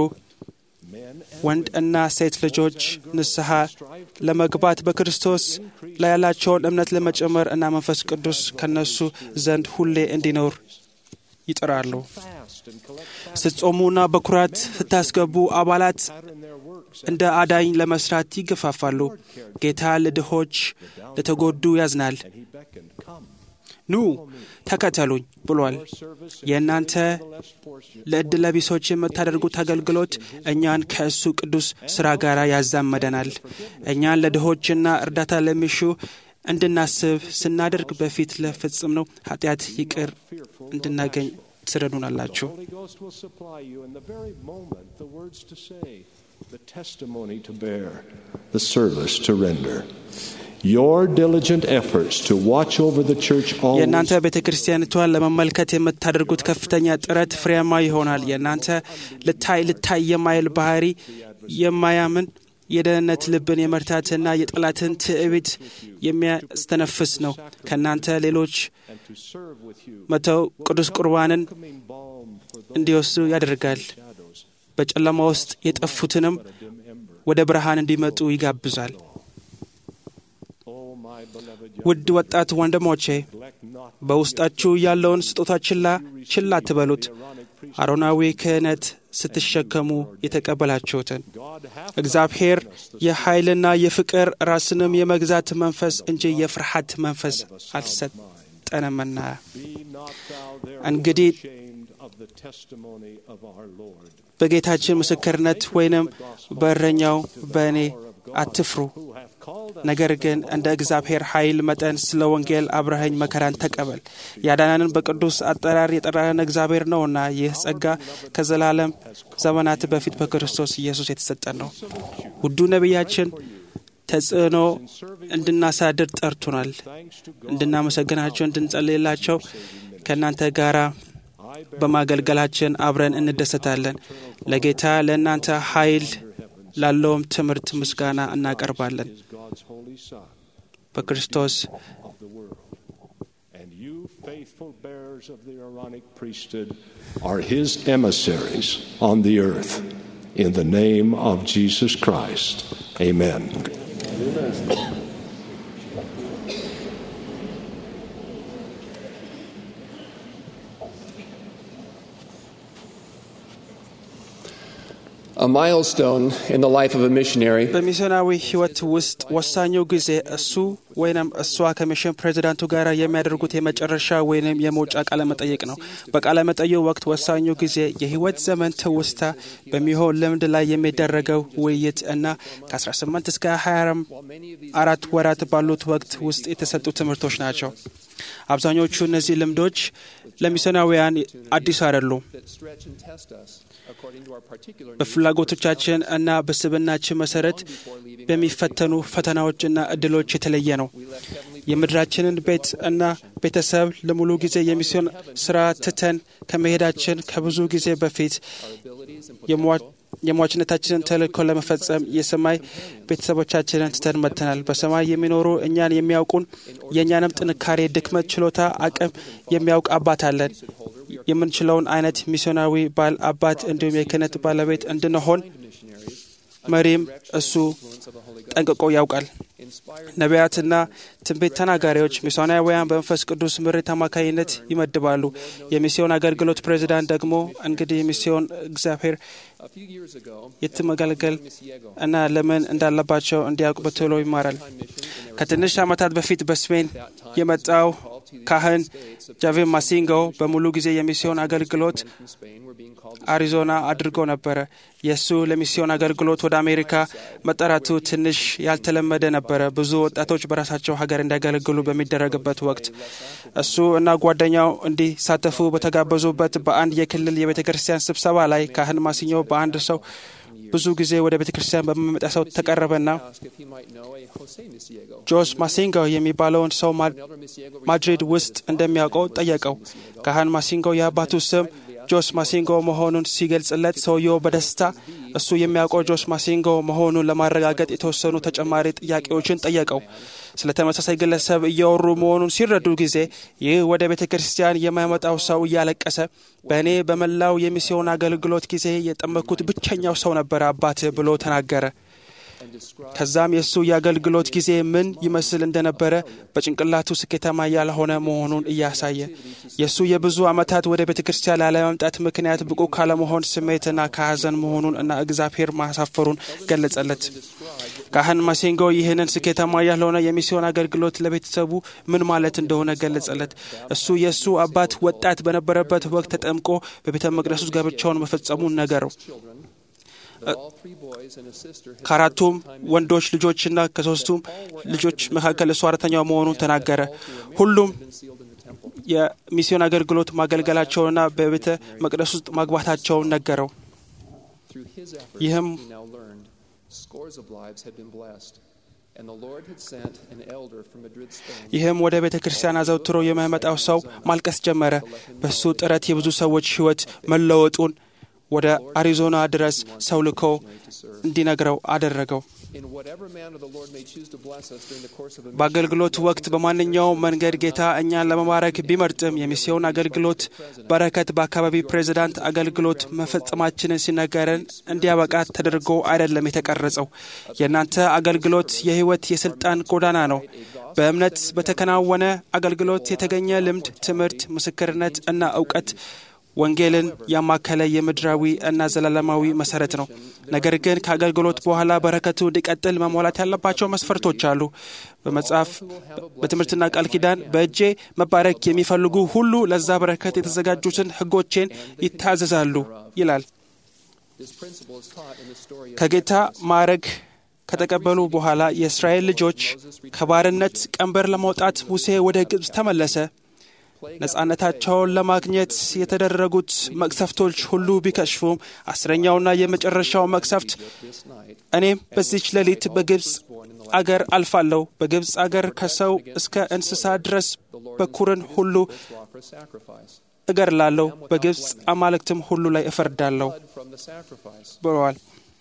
ወንድ እና ሴት ልጆች ንስሐ ለመግባት በክርስቶስ ላይ ያላቸውን እምነት ለመጨመር እና መንፈስ ቅዱስ ከነሱ ዘንድ ሁሌ እንዲኖር ይጥራሉ። Fast and collect ስትጾሙና በኩራት ስታስገቡ አባላት pattern their works. እንደ አዳኝ ለመስራት ይገፋፋሉ። ጌታ ለድሆች ለተጎዱ ያዝናል። And he beckoned, Come. ኑ ተከተሉኝ ብሏል። የእናንተ ለዕድለቢሶች የምታደርጉት አገልግሎት እኛን ከእሱ ቅዱስ ሥራ ጋር ያዛመደናል። እኛን ለድሆችና እርዳታ ለሚሹ እንድናስብ ስናደርግ በፊት ለፈጸምነው ኃጢአት ይቅር እንድናገኝ ትረዱናላችሁ። Holy Ghost will supply you in the very moment the words to say, the testimony to bear, the service to render. Your diligent efforts to watch over the church always የእናንተ ቤተ ክርስቲያኒቷን ለመመልከት የምታደርጉት ከፍተኛ ጥረት ፍሬያማ ይሆናል። የእናንተ ልታይ ልታይ የማይል ባህሪ የማያምን የደህንነት ልብን የመርታትና የጠላትን ትዕቢት የሚያስተነፍስ ነው። ከእናንተ ሌሎች and to serve with you, መተው ቅዱስ ቁርባንን coming balm for those እንዲወስዱ ያደርጋል። shadows, በጨለማ ውስጥ የጠፉትንም a dim ember. ወደ ብርሃን እንዲመጡ ይጋብዛል። Oh, my beloved ውድ ወጣት ወንድሞቼ neglect not በውስጣችሁ ያለውን ስጦታ ችላ ችላ አትበሉት። አሮናዊ ክህነት ስትሸከሙ የተቀበላችሁትን God hath እግዚአብሔር የኃይልና የፍቅር ራስንም የመግዛት መንፈስ እንጂ የፍርሃት መንፈስ አልሰጠንምና። be not thou እንግዲህ therefore ashamed of the testimony of our Lord, በጌታችን ምስክርነት ወይንም በእረኛው በእኔ አትፍሩ። who hath called us ነገር ግን እንደ እግዚአብሔር ኃይል መጠን ስለ ወንጌል አብረኸኝ መከራን ተቀበል። ያዳነንን በቅዱስ አጠራር የጠራን እግዚአብሔር ነውና ይህ ጸጋ ከዘላለም ዘመናት በፊት በክርስቶስ ኢየሱስ የተሰጠን ነው። ውዱ ነቢያችን ተጽዕኖ እንድናሳድር ጠርቶናል። እንድናመሰግናቸው፣ እንድንጸልይላቸው ከእናንተ ጋር በማገልገላችን አብረን እንደሰታለን። ለጌታ ለእናንተ ኃይል ላለውም ትምህርት ምስጋና እናቀርባለን። is God's holy Son በክርስቶስ of the world. And you, faithful bearers of the Aaronic priesthood, are his emissaries on the earth. In the name of Jesus Christ. Amen. A milestone in the life of a missionary በሚስዮናዊ ሕይወት ውስጥ ወሳኙ ጊዜ እሱ ወይንም እሷ ከሚሽን ፕሬዚዳንቱ ጋር የሚያደርጉት የመጨረሻ ወይንም የመውጫ ቃለ መጠይቅ ነው። በቃለ መጠይቁ ወቅት ወሳኙ ጊዜ የሕይወት ዘመን ትውስታ በሚሆን ልምድ ላይ የሚደረገው ውይይት እና ከ18 እስከ 24 ወራት ባሉት ወቅት ውስጥ የተሰጡ ትምህርቶች ናቸው። አብዛኞቹ እነዚህ ልምዶች ለሚስዮናውያን አዲስ አይደሉም። that stretch and test us according to our particular needs በፍላጎቶቻችን እና በስብናችን መሰረት በሚፈተኑ ፈተናዎችና እድሎች የተለየ ነው። የምድራችንን ቤት እና ቤተሰብ ለሙሉ ጊዜ የሚስዮን ስራ ትተን ከመሄዳችን ከብዙ ጊዜ በፊት የሟ- የሟችነታችንን ተልእኮ ለመፈጸም የሰማይ ቤተሰቦቻችንን ትተን መጥተናል። በሰማይ የሚኖሩ እኛን የሚያውቁን የእኛንም ጥንካሬ፣ ድክመት፣ ችሎታ፣ አቅም የሚያውቅ አባት አለን። የምንችለውን አይነት ሚስዮናዊ ባል፣ አባት እንዲሁም የክህነት ባለቤት እንድንሆን መሪም እሱ ጠንቅቆ ያውቃል። ነቢያትና ትንቢት ተናጋሪዎች ሚስዮናውያን በመንፈስ ቅዱስ ምሪት አማካኝነት ይመድባሉ። የሚስዮን አገልግሎት ፕሬዚዳንት ደግሞ እንግዲህ ሚስዮን እግዚአብሔር A few years ago, የት መገልገል እና ለምን እንዳለባቸው እንዲያውቅ በቶሎ ይማራል። ከትንሽ ዓመታት በፊት በስፔን የመጣው ካህን ጃቬን ማሲንጎ በሙሉ ጊዜ የሚስዮን አገልግሎት from Spain were being called አሪዞና አድርጎ ነበረ። የእሱ ለሚስዮን አገልግሎት ወደ አሜሪካ መጠራቱ ትንሽ ያልተለመደ ነበረ። ብዙ ወጣቶች በራሳቸው ሀገር እንዲያገለግሉ በሚደረግበት ወቅት እሱ እና ጓደኛው እንዲሳተፉ በተጋበዙበት በአንድ የክልል የቤተ ክርስቲያን ስብሰባ ላይ ካህን ማሲኞ በአንድ ሰው ብዙ ጊዜ ወደ ቤተ ክርስቲያን በሚመጣ ሰው ተቀረበና ask if he might know a Jose Misiego. ጆስ ማሲንጎ የሚባለውን ሰው ማ- Elder Misiego ማድሪድ ውስጥ እንደሚያውቀው ጠየቀው። ካህን ማሲንጎ የአባቱ ስም ጆስ ማሲንጎ መሆኑን ሲገልጽለት ሰውየው በደስታ እሱ የሚያውቀው ጆስ ማሲንጎ መሆኑን ለማረጋገጥ የተወሰኑ ተጨማሪ ጥያቄዎችን ጠየቀው። ስለ ተመሳሳይ ግለሰብ እያወሩ መሆኑን ሲረዱ ጊዜ ይህ ወደ ቤተ ክርስቲያን የማይመጣው ሰው እያለቀሰ በእኔ በመላው የሚስዮን አገልግሎት ጊዜ የጠመኩት ብቸኛው ሰው ነበረ አባት ብሎ ተናገረ። ከዛም የእሱ የአገልግሎት ጊዜ ምን ይመስል እንደነበረ በጭንቅላቱ ስኬታማ ያልሆነ መሆኑን እያሳየ የእሱ የብዙ ዓመታት ወደ ቤተ ክርስቲያን ላለመምጣት ምክንያት ብቁ ካለመሆን ስሜትና ከሐዘን መሆኑን እና እግዚአብሔር ማሳፈሩን ገለጸለት። ካህን ማሴንጎ ይህንን ስኬታማ ያልሆነ የሚስዮን አገልግሎት ለቤተሰቡ ምን ማለት እንደሆነ ገለጸለት። እሱ የእሱ አባት ወጣት በነበረበት ወቅት ተጠምቆ በቤተ መቅደስ ውስጥ ጋብቻውን መፈጸሙን ነገረው። ከአራቱም ወንዶች ልጆችና ከሶስቱም ልጆች መካከል እሱ አራተኛው መሆኑን ተናገረ። ሁሉም የሚስዮን አገልግሎት ማገልገላቸውንና በቤተ መቅደስ ውስጥ ማግባታቸውን ነገረው። ይህም ይህም ወደ ቤተ ክርስቲያን አዘውትሮ የሚመጣው ሰው ማልቀስ ጀመረ። በሱ ጥረት የብዙ ሰዎች ሕይወት መለወጡን ወደ አሪዞና ድረስ ሰው ልኮ እንዲነግረው አደረገው። በአገልግሎት ወቅት በማንኛውም መንገድ ጌታ እኛን ለመባረክ ቢመርጥም የሚስዮን አገልግሎት በረከት በአካባቢ ፕሬዚዳንት አገልግሎት መፈጸማችንን ሲነገረን እንዲያበቃ ተደርጎ አይደለም የተቀረጸው። የእናንተ አገልግሎት የሕይወት የስልጣን ጎዳና ነው። በእምነት በተከናወነ አገልግሎት የተገኘ ልምድ፣ ትምህርት፣ ምስክርነት እና እውቀት ወንጌልን ያማከለ የምድራዊ እና ዘላለማዊ መሰረት ነው። ነገር ግን ከአገልግሎት በኋላ በረከቱ እንዲቀጥል መሟላት ያለባቸው መስፈርቶች አሉ። በመጽሐፍ በትምህርትና ቃል ኪዳን በእጄ መባረክ የሚፈልጉ ሁሉ ለዛ በረከት የተዘጋጁትን ሕጎቼን ይታዘዛሉ ይላል። ከጌታ ማዕረግ ከተቀበሉ በኋላ የእስራኤል ልጆች ከባርነት ቀንበር ለማውጣት ሙሴ ወደ ግብፅ ተመለሰ። ነጻነታቸውን ለማግኘት የተደረጉት መቅሰፍቶች ሁሉ ቢከሽፉም አስረኛውና የመጨረሻው መቅሰፍት እኔም በዚች ሌሊት በግብፅ አገር አልፋለሁ፣ በግብፅ አገር ከሰው እስከ እንስሳ ድረስ በኩርን ሁሉ እገድላለሁ፣ በግብፅ አማልክትም ሁሉ ላይ እፈርዳለሁ ብለዋል።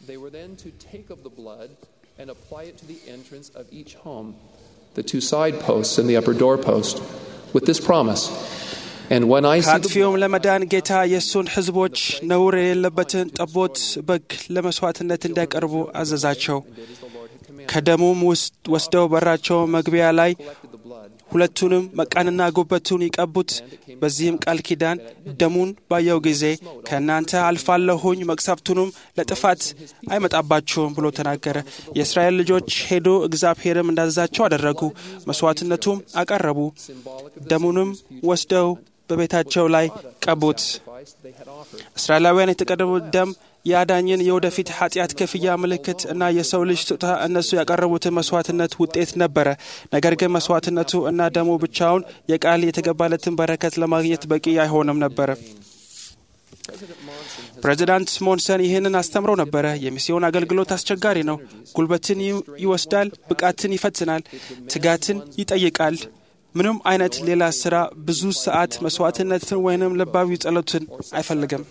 The two side posts and the upper door post. with this promise. And when I see ከአጥፊውም ለመዳን ጌታ የእሱን ሕዝቦች ነውር የሌለበትን ጠቦት በግ ለመስዋዕትነት እንዲያቀርቡ አዘዛቸው። ከደሙም ውስጥ ወስደው በራቸው መግቢያ ላይ ሁለቱንም መቃንና ጉበቱን ይቀቡት። በዚህም ቃል ኪዳን ደሙን ባየው ጊዜ ከእናንተ አልፋለሁኝ፣ መቅሰፍቱንም ለጥፋት አይመጣባችሁም ብሎ ተናገረ። የእስራኤል ልጆች ሄዶ እግዚአብሔርም እንዳዘዛቸው አደረጉ። መስዋዕትነቱም አቀረቡ። ደሙንም ወስደው በቤታቸው ላይ ቀቡት። እስራኤላውያን የተቀረቡት ደም የአዳኝን የወደፊት ኃጢአት ክፍያ ምልክት እና የሰው ልጅ ስጦታ እነሱ ያቀረቡትን መስዋዕትነት ውጤት ነበረ። ነገር ግን መስዋዕትነቱ እና ደሙ ብቻውን የቃል የተገባለትን በረከት ለማግኘት በቂ አይሆንም ነበረ። ፕሬዚዳንት ሞንሰን ይህንን አስተምረው ነበረ። የሚስዮን አገልግሎት አስቸጋሪ ነው። ጉልበትን ይወስዳል፣ ብቃትን ይፈትናል፣ ትጋትን ይጠይቃል። ምንም አይነት ሌላ ስራ ብዙ ሰዓት መስዋዕትነትን ወይንም ልባዊ ጸሎትን አይፈልግም።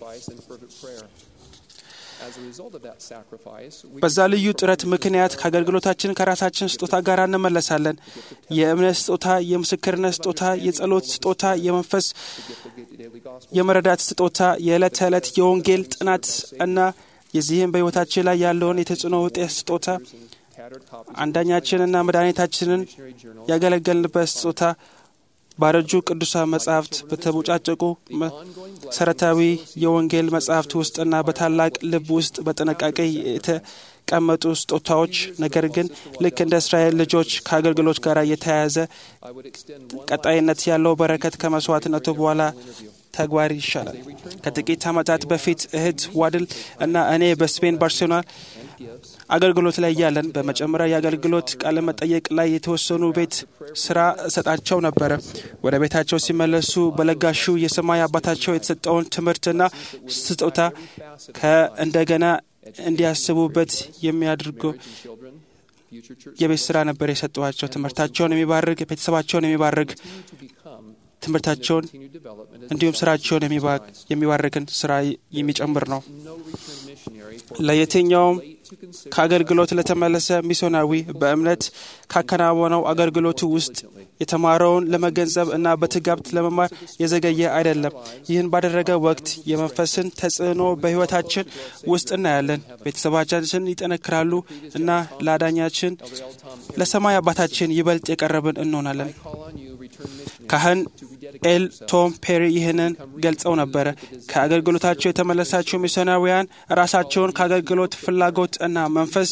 በዛ ልዩ ጥረት ምክንያት ከአገልግሎታችን ከራሳችን ስጦታ ጋር እንመለሳለን። የእምነት ስጦታ፣ የምስክርነት ስጦታ፣ የጸሎት ስጦታ፣ የመንፈስ የመረዳት ስጦታ፣ የዕለት ተዕለት የወንጌል ጥናት እና የዚህም በሕይወታችን ላይ ያለውን የተጽዕኖ ውጤት ስጦታ አንዳኛችንና መድኃኒታችንን ያገለገልንበት ስጦታ ባረጁ ቅዱሳን መጻሕፍት በተቦጫጨቁ መሰረታዊ የወንጌል መጻሕፍት ውስጥና በታላቅ ልብ ውስጥ በጥንቃቄ የተቀመጡ ስጦታዎች፣ ነገር ግን ልክ እንደ እስራኤል ልጆች ከአገልግሎት ጋር የተያያዘ ቀጣይነት ያለው በረከት ከመስዋዕትነቱ በኋላ ተግባር ይሻላል። ከጥቂት ዓመታት በፊት እህት ዋድል እና እኔ በስፔን ባርሴሎና አገልግሎት ላይ እያለን በመጨመሪያ የአገልግሎት ቃለ መጠየቅ ላይ የተወሰኑ ቤት ስራ እሰጣቸው ነበረ። ወደ ቤታቸው ሲመለሱ በለጋሹ የሰማይ አባታቸው የተሰጠውን ትምህርትና ስጦታ ከእንደገና እንዲያስቡበት የሚያደርገው የቤት ስራ ነበር የሰጠኋቸው። ትምህርታቸውን የሚባርግ ቤተሰባቸውን የሚባርግ ትምህርታቸውን እንዲሁም ስራቸውን የሚባርክን ስራ የሚጨምር ነው። ለየትኛውም ከአገልግሎት ለተመለሰ ሚስዮናዊ በእምነት ካከናወነው አገልግሎቱ ውስጥ የተማረውን ለመገንዘብ እና በትጋብት ለመማር የዘገየ አይደለም። ይህን ባደረገ ወቅት የመንፈስን ተጽዕኖ በሕይወታችን ውስጥ እናያለን። ቤተሰባቻችን ይጠነክራሉ እና ለአዳኛችን ለሰማይ አባታችን ይበልጥ የቀረብን እንሆናለን። ካህን ኤል ቶም ፔሪ ይህንን ገልጸው ነበረ። ከአገልግሎታቸው የተመለሳቸው ሚስዮናውያን ራሳቸውን ከአገልግሎት ፍላጎት እና መንፈስ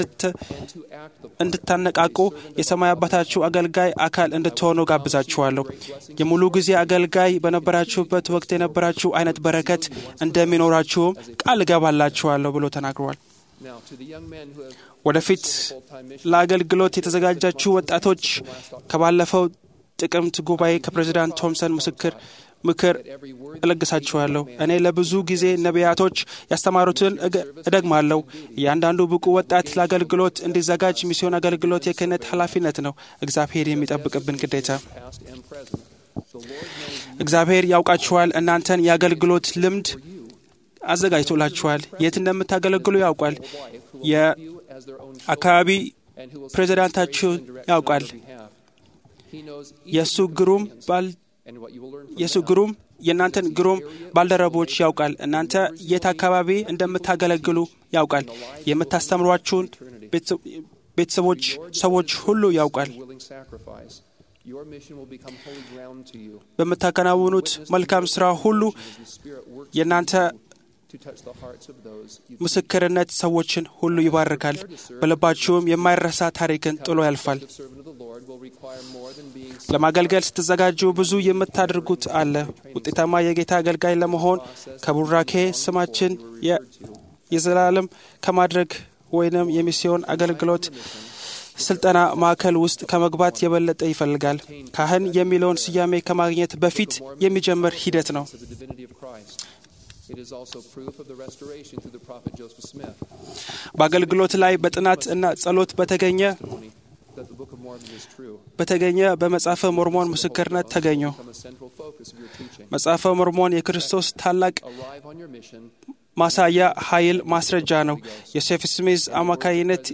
እንድታነቃቁ የሰማይ አባታችሁ አገልጋይ አካል እንድትሆኑ ጋብዛችኋለሁ። የሙሉ ጊዜ አገልጋይ በነበራችሁበት ወቅት የነበራችሁ አይነት በረከት እንደሚኖራችሁም ቃል እገባላችኋለሁ ብሎ ተናግረዋል። ወደፊት ለአገልግሎት የተዘጋጃችሁ ወጣቶች ከባለፈው ጥቅምት ጉባኤ ከፕሬዚዳንት ቶምሰን ምስክር ምክር እለግሳችኋለሁ። እኔ ለብዙ ጊዜ ነቢያቶች ያስተማሩትን እደግማለሁ። እያንዳንዱ ብቁ ወጣት ለአገልግሎት እንዲዘጋጅ ሚስዮን አገልግሎት የክህነት ኃላፊነት ነው፣ እግዚአብሔር የሚጠብቅብን ግዴታ። እግዚአብሔር ያውቃችኋል። እናንተን የአገልግሎት ልምድ አዘጋጅቶላችኋል። የት እንደምታገለግሉ ያውቃል። የአካባቢ ፕሬዚዳንታችሁን ያውቃል። የእሱ ግሩም ባል የእሱ ግሩም የእናንተን ግሩም ባልደረቦች ያውቃል። እናንተ የት አካባቢ እንደምታገለግሉ ያውቃል። የምታስተምሯችሁን ቤተሰቦች፣ ሰዎች ሁሉ ያውቃል። በምታከናውኑት መልካም ስራ ሁሉ የእናንተ ምስክርነት ሰዎችን ሁሉ ይባርካል። በልባችሁም የማይረሳ ታሪክን ጥሎ ያልፋል። ለማገልገል ስትዘጋጁ ብዙ የምታደርጉት አለ። ውጤታማ የጌታ አገልጋይ ለመሆን ከቡራኬ ስማችን የዘላለም ከማድረግ ወይንም የሚስዮን አገልግሎት ስልጠና ማዕከል ውስጥ ከመግባት የበለጠ ይፈልጋል። ካህን የሚለውን ስያሜ ከማግኘት በፊት የሚጀምር ሂደት ነው። በአገልግሎት ላይ በጥናት እና ጸሎት በተገኘ በተገኘ በመጽሐፈ ሞርሞን ምስክርነት ተገኙ። መጽሐፈ ሞርሞን የክርስቶስ ታላቅ ማሳያ ኃይል ማስረጃ ነው። የሴፍ ስሚዝ አማካይነት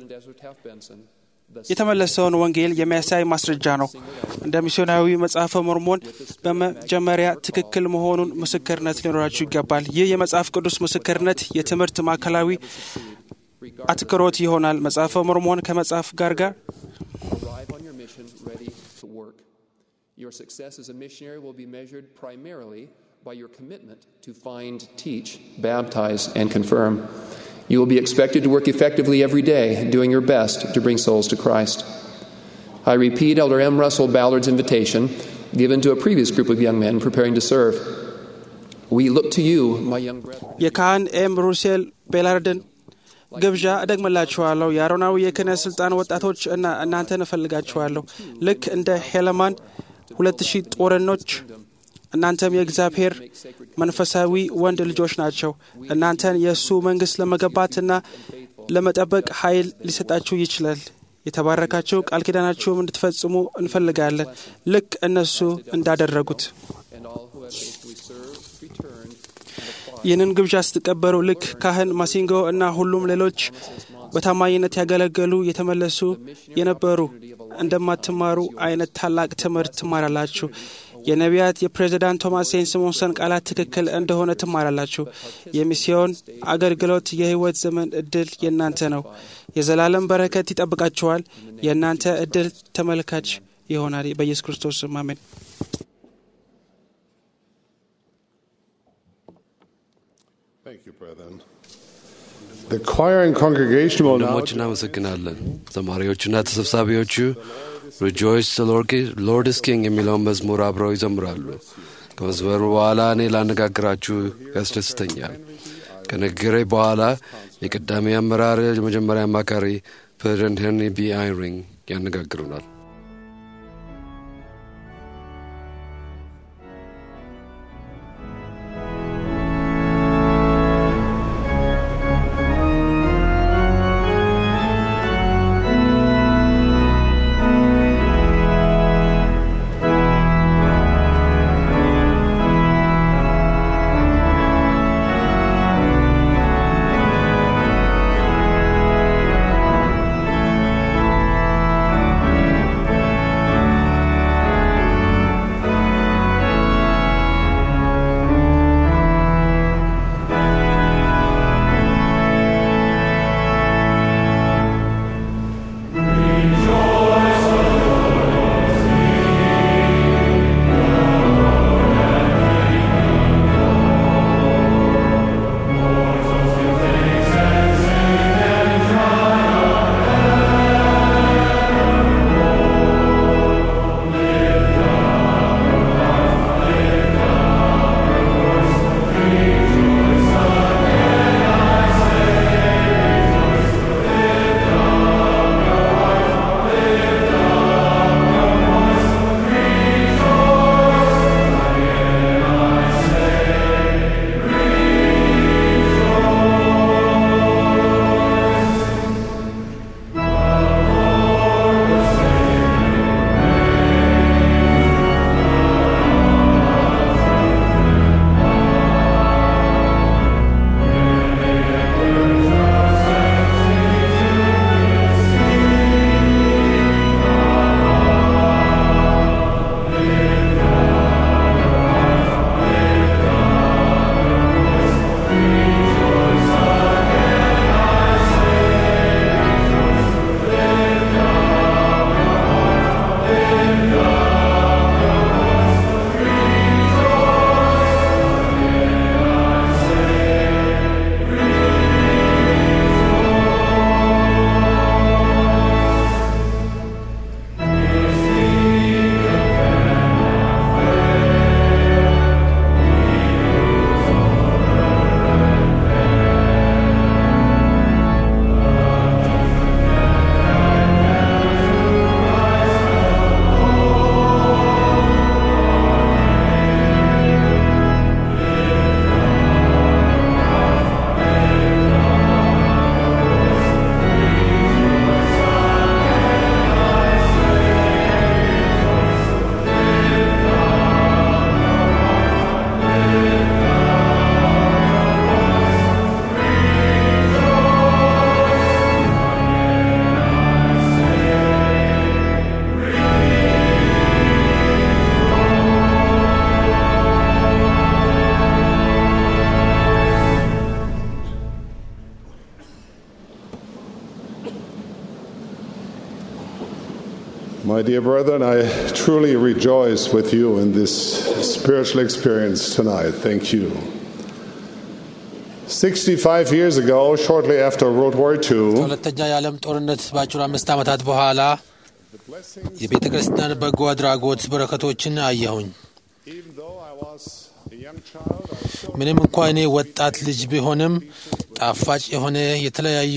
የተመለሰውን ወንጌል የሚያሳይ ማስረጃ ነው። እንደ ሚስዮናዊ መጽሐፈ ሞርሞን በመጀመሪያ ትክክል መሆኑን ምስክርነት ሊኖራችሁ ይገባል። ይህ የመጽሐፍ ቅዱስ ምስክርነት የትምህርት ማዕከላዊ አትኩሮት ይሆናል። መጽሐፈ ሞርሞን ከመጽሐፍ ጋር ጋር Your success as a missionary will be measured primarily by your commitment to find, teach, baptize, and confirm. You will be expected to work effectively every day, doing your best to bring souls to Christ. I repeat Elder M. Russell Ballard's invitation given to a previous group of young men preparing to serve. We look to you, my young brethren. የካህን ኤም ሩሴል ቤላርድን ግብዣ እደግምላችኋለሁ። የአሮናዊ የክህነት ስልጣን ወጣቶች እና እናንተን እፈልጋችኋለሁ። ልክ እንደ ሄለማን ሁለት ሺህ ጦረኖች እናንተም የእግዚአብሔር መንፈሳዊ ወንድ ልጆች ናቸው። እናንተን የእሱ መንግሥት ለመገባትና ለመጠበቅ ኃይል ሊሰጣችሁ ይችላል። የተባረካችሁ ቃል ኪዳናችሁም እንድትፈጽሙ እንፈልጋለን ልክ እነሱ እንዳደረጉት። ይህንን ግብዣ ስትቀበሉ ልክ ካህን ማሲንጎ እና ሁሉም ሌሎች በታማኝነት ያገለገሉ የተመለሱ የነበሩ እንደማትማሩ አይነት ታላቅ ትምህርት ትማራላችሁ። የነቢያት የፕሬዚዳንት ቶማስ ሴን ስሞንሰን ቃላት ትክክል እንደሆነ ትማራላችሁ። የሚስዮን አገልግሎት የሕይወት ዘመን እድል የእናንተ ነው። የዘላለም በረከት ይጠብቃችኋል። የእናንተ እድል ተመልካች ይሆናል። በኢየሱስ ክርስቶስ ስም አሜን። ወንድሞች እናመሰግናለን። ዘማሪዎቹና ተሰብሳቢዎቹ ሪጆይስ ሎርድ ስ ኪንግ የሚለውን መዝሙር አብረው ይዘምራሉ። ከመዝመሩ በኋላ እኔ ላነጋግራችሁ ያስደስተኛል። ከንግግሬ በኋላ የቀዳሚ አመራር የመጀመሪያ አማካሪ ፕሬዚደንት ሄንሪ ቢ አይሪንግ ያነጋግሩናል። Thank My dear brethren, I truly rejoice with you in this spiritual experience tonight. Thank you. 65 years ago, shortly after World War II, ከሁለተኛ የዓለም ጦርነት በአጭሩ አምስት ዓመታት በኋላ የቤተ ክርስቲያን በጎ አድራጎት በረከቶችን አየሁኝ። even though I was a young child, I was so ምንም እንኳ እኔ ወጣት ልጅ ቢሆንም ጣፋጭ የሆነ የተለያዩ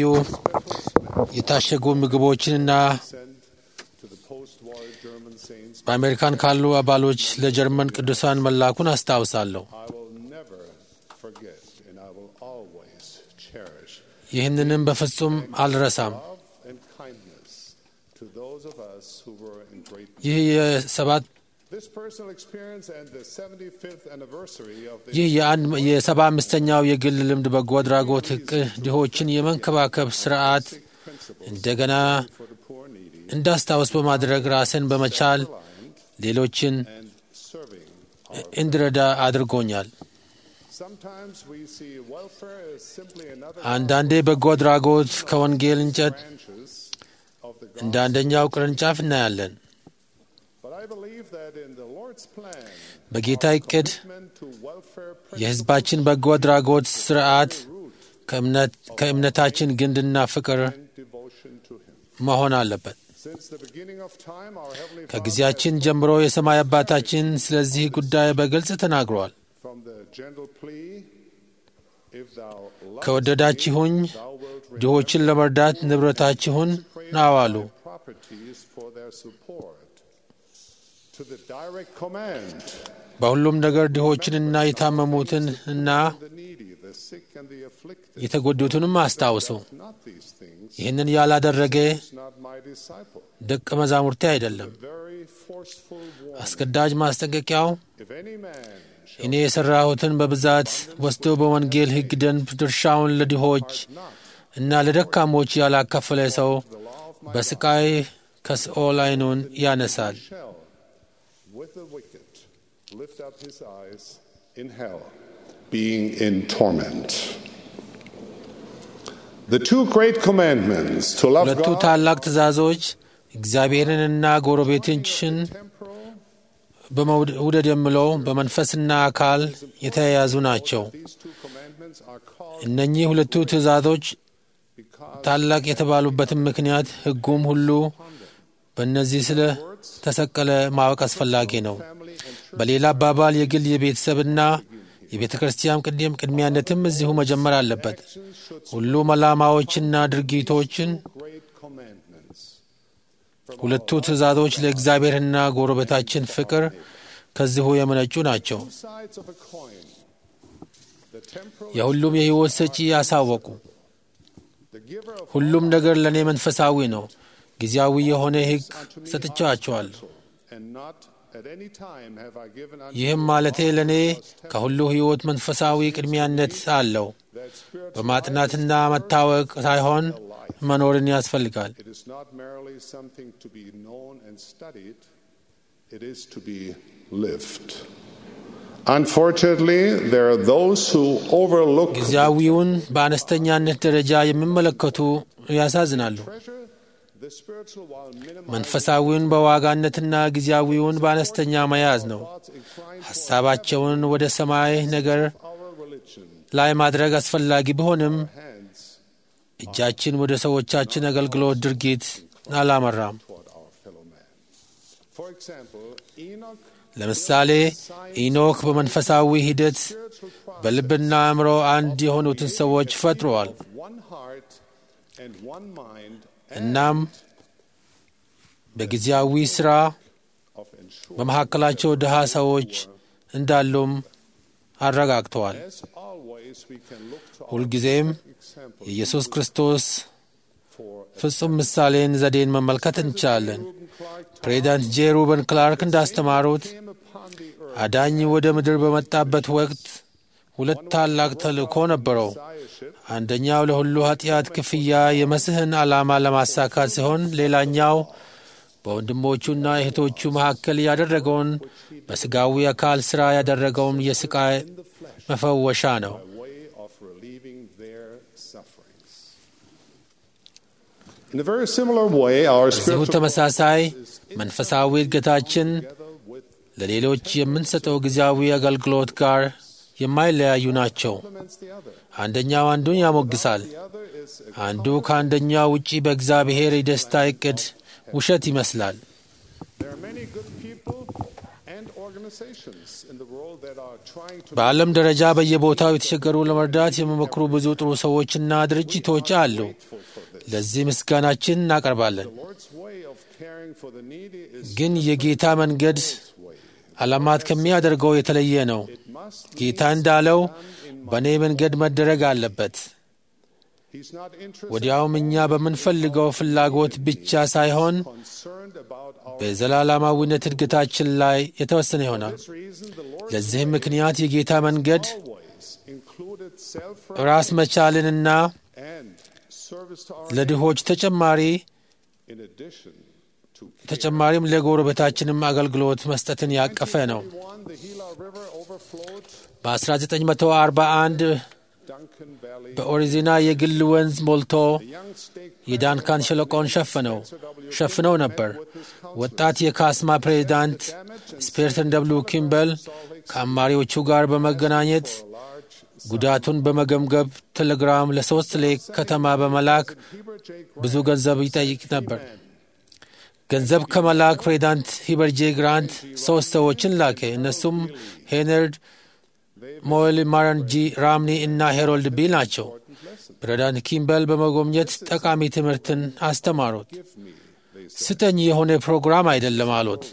የታሸጉ ምግቦችንና sent to the post-war German saints. በአሜሪካን ካሉ አባሎች ለጀርመን ቅዱሳን መላኩን አስታውሳለሁ። I will never forget and I will always cherish ይህንንም በፍጹም አልረሳም። love and kindness to those of us who were in great need. ይህ የሰባት This personal experience and the 75th anniversary of the ይህ የአንድ የሰባ አምስተኛው የግል ልምድ በጎ አድራጎት እቅድ ድሆችን የመንከባከብ ስርዓት እንደገና for the poor needy እንዳስታውስ በማድረግ ራስን በመቻል ሌሎችን and serving our እንድረዳ አድርጎኛል። Sometimes we see welfare as simply another አንዳንዴ በጎ አድራጎት ከወንጌል እንጨት branches of the እንደ gospel. አንደኛው ቅርንጫፍ እናያለን። But I believe that in the Lord's plan, በጌታ እቅድ commitment to welfare የሕዝባችን በጎ አድራጎት ስርዓት ከእምነት ከእምነታችን ግንድና ፍቅር and devotion to Him. መሆን አለበት። Since the beginning of time, our Heavenly Father, ከጊዜያችን ጀምሮ የሰማይ አባታችን ስለዚህ ጉዳይ በግልጽ ተናግሯል። from the gentle plea, if thou lovest ከወደዳችሁኝ me, thou wilt ድሆችን ለመርዳት ንብረታችሁን ናዋሉ thy properties for their support, to the direct command, በሁሉም ነገር ድሆችንና የታመሙትን እና the needy, the sick, and the afflicted. የተጎዱትንም አስታውሱ። Not these things, ይህንን ያላደረገ is not my disciple. ደቀ መዛሙርቴ አይደለም። Very forceful warning. አስገዳጅ ማስጠንቀቂያው If any man shall እኔ የሠራሁትን በብዛት ወስዶ በወንጌል ሕግ ደንብ ድርሻውን ለድሆች እና ለደካሞች ያላካፈለ ሰው በስቃይ ከሲኦል ዓይኑን ያነሳል። shall, with the wicked, lift up his eyes in hell, being in torment. The two great commandments to love ሁለቱ God ታላቅ ትእዛዞች እግዚአብሔርንና ጎረቤቶችን temporal, በመውደድ የምለው በመንፈስና አካል የተያያዙ ናቸው። these two commandments are called እነኚህ ሁለቱ ትእዛዞች because ታላቅ የተባሉበትን ምክንያት ሕጉም ሁሉ በእነዚህ ስለ ተሰቀለ ማወቅ አስፈላጊ ነው። family and በሌላ አባባል የግል የቤተሰብና የቤተ ክርስቲያን ቅድም ቅድሚያነትም እዚሁ መጀመር አለበት። ሁሉም ዓላማዎችና ድርጊቶችን great commandments. ሁለቱ ትእዛዞች ለእግዚአብሔርና ጎረቤታችን ፍቅር ከዚሁ የመነጩ ናቸው። Two sides of a coin. The temporal, የሁሉም የሕይወት ሰጪ ያሳወቁ the giver of ሁሉም ነገር ለእኔ መንፈሳዊ ነው። ጊዜያዊ የሆነ ሕግ ሰጥቻቸዋለሁ። and not at any time have I given unto ይህም ማለቴ ለእኔ ከሁሉ ሕይወት መንፈሳዊ ቅድሚያነት አለው። that spirit. በማጥናትና መታወቅ ሳይሆን መኖርን ያስፈልጋል። It is not merely something to be known and studied, it is to be lived. Unfortunately, there are those who overlook ጊዜያዊውን በአነስተኛነት ደረጃ የሚመለከቱ ያሳዝናሉ። treasure the spiritual while minimizing መንፈሳዊውን በዋጋነትና ጊዜያዊውን በአነስተኛ መያዝ ነው። thoughts inclined ሐሳባቸውን ወደ ሰማይ ነገር our religion ላይ ማድረግ አስፈላጊ ቢሆንም hands እጃችን ወደ ሰዎቻችን አገልግሎት ድርጊት አላመራም። toward our fellow man. For example, Enoch ለምሳሌ ኢኖክ በመንፈሳዊ ሂደት በልብና አእምሮ አንድ የሆኑትን ሰዎች ፈጥረዋል። one heart and one mind እናም በጊዜያዊ ሥራ of ensuring በመካከላቸው ድሃ ሰዎች እንዳሉም አረጋግተዋል። as always we can look to our ሁልጊዜም example የኢየሱስ ክርስቶስ for ፍጹም ምሳሌን ዘዴን መመልከት እንችላለን። Reuben Clark ፕሬዚዳንት ጄ ሩበን ክላርክ እንዳስተማሩት came upon the earth አዳኝ ወደ ምድር በመጣበት ወቅት ሁለት ታላቅ ተልእኮ ነበረው። messiahship አንደኛው ለሁሉ ኃጢአት ክፍያ የመስህን ዓላማ ለማሳካት ሲሆን ሌላኛው በወንድሞቹና እህቶቹ መካከል ያደረገውን በሥጋዊ አካል ሥራ ያደረገውን የሥቃይ መፈወሻ ነው። by way of relieving their sufferings. In a very similar way, our እዚሁ spiritual ተመሳሳይ መንፈሳዊ እድገታችን ለሌሎች የምንሰጠው ጊዜያዊ አገልግሎት ጋር የማይለያዩ ናቸው። አንደኛው አንዱን ያሞግሳል። አንዱ ከአንደኛው ውጪ በእግዚአብሔር የደስታ ዕቅድ ውሸት ይመስላል። በዓለም ደረጃ በየቦታው የተቸገሩ ለመርዳት የሚሞክሩ ብዙ ጥሩ ሰዎችና ድርጅቶች አሉ። ለዚህ ምስጋናችን እናቀርባለን። ግን የጌታ መንገድ ዓላማት ከሚያደርገው የተለየ ነው። ጌታ እንዳለው በእኔ መንገድ መደረግ አለበት። ወዲያውም እኛ በምንፈልገው ፍላጎት ብቻ ሳይሆን በዘላለማዊነት እድገታችን ላይ የተወሰነ ይሆናል። ለዚህም ምክንያት የጌታ መንገድ ራስ መቻልንና ለድሆች ተጨማሪ ተጨማሪም ለጎረቤታችንም አገልግሎት መስጠትን ያቀፈ ነው። በ1941 በኦሪዚና የግል ወንዝ ሞልቶ የዳንካን ሸለቆን ሸፍነው ሸፍነው ነበር። ወጣት የካስማ ፕሬዚዳንት ስፔርተን ደብሉ ኪምበል ከአማሪዎቹ ጋር በመገናኘት ጉዳቱን በመገምገብ ቴሌግራም ለሶስት ሌክ ከተማ በመላክ ብዙ ገንዘብ ይጠይቅ ነበር። ገንዘብ ከመላክ ፕሬዚዳንት ሂበርጄ ግራንት ሶስት ሰዎችን ላከ። እነሱም ሄነርድ ሞል፣ ማረን ጂ ራምኒ እና ሄሮልድ ቢ ናቸው። ፕሬዚዳንት ኪምበል በመጎብኘት ጠቃሚ ትምህርትን አስተማሩት። ስጠኝ የሆነ ፕሮግራም አይደለም አሉት።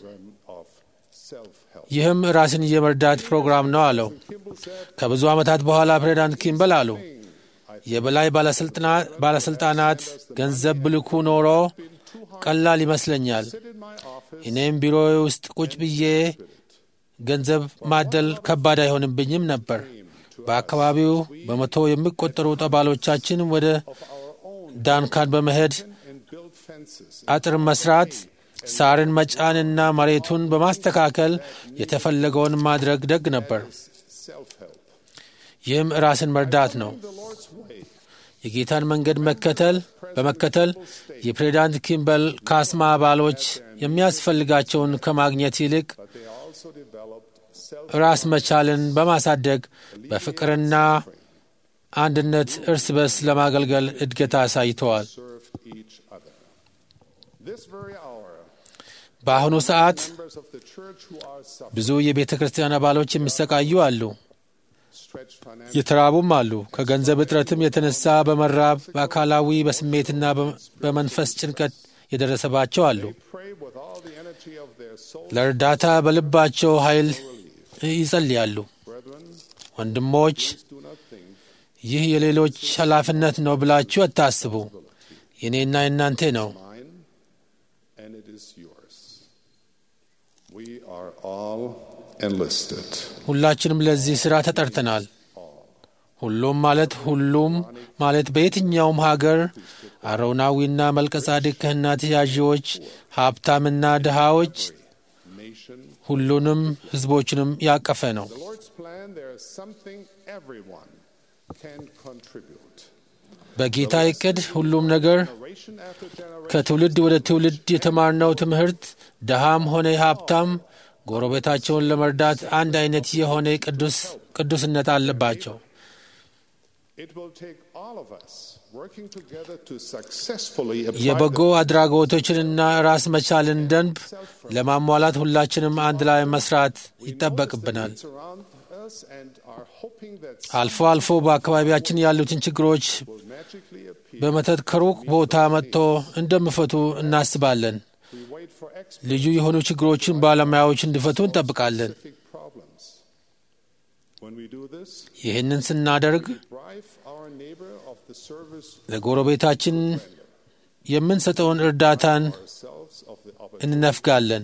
ይህም ራስን የመርዳት ፕሮግራም ነው አለው። ከብዙ ዓመታት በኋላ ፕሬዚዳንት ኪምበል አሉ የበላይ ባለሥልጣናት ገንዘብ ብልኩ ኖሮ ቀላል ይመስለኛል። እኔም ቢሮዬ ውስጥ ቁጭ ብዬ ገንዘብ ማደል ከባድ አይሆንብኝም ነበር። በአካባቢው በመቶ የሚቆጠሩ ጠባሎቻችን ወደ ዳንካን በመሄድ አጥር መስራት፣ ሳርን መጫንና መሬቱን በማስተካከል የተፈለገውን ማድረግ ደግ ነበር። ይህም ራስን መርዳት ነው። የጌታን መንገድ መከተል በመከተል የፕሬዚዳንት ኪምበል ካስማ አባሎች የሚያስፈልጋቸውን ከማግኘት ይልቅ ራስ መቻልን በማሳደግ በፍቅርና አንድነት እርስ በርስ ለማገልገል እድገት አሳይተዋል። በአሁኑ ሰዓት ብዙ የቤተ ክርስቲያን አባሎች የሚሰቃዩ አሉ፣ የተራቡም አሉ። ከገንዘብ እጥረትም የተነሳ በመራብ በአካላዊ በስሜትና በመንፈስ ጭንቀት የደረሰባቸው አሉ። ለእርዳታ በልባቸው ኃይል ይጸልያሉ። ወንድሞች፣ ይህ የሌሎች ኃላፊነት ነው ብላችሁ አታስቡ። የእኔና የእናንተ ነው። ሁላችንም ለዚህ ሥራ ተጠርተናል። ሁሉም ማለት ሁሉም ማለት በየትኛውም ሀገር አሮናዊና መልከጻድቅ ክህነት ያዢዎች፣ ሀብታምና ድሃዎች ሁሉንም ሕዝቦችንም ያቀፈ ነው። በጌታ ዕቅድ ሁሉም ነገር ከትውልድ ወደ ትውልድ የተማርነው ትምህርት ድሃም ሆነ ሀብታም ጎረቤታቸውን ለመርዳት አንድ አይነት የሆነ ቅዱስነት አለባቸው። የበጎ አድራጎቶችንና ራስ መቻልን ደንብ ለማሟላት ሁላችንም አንድ ላይ መስራት ይጠበቅብናል። አልፎ አልፎ በአካባቢያችን ያሉትን ችግሮች በመተት ከሩቅ ቦታ መጥቶ እንደሚፈቱ እናስባለን። ልዩ የሆኑ ችግሮችን ባለሙያዎች እንዲፈቱ እንጠብቃለን። ይህንን ስናደርግ ለጎረቤታችን የምንሰጠውን እርዳታን እንነፍጋለን።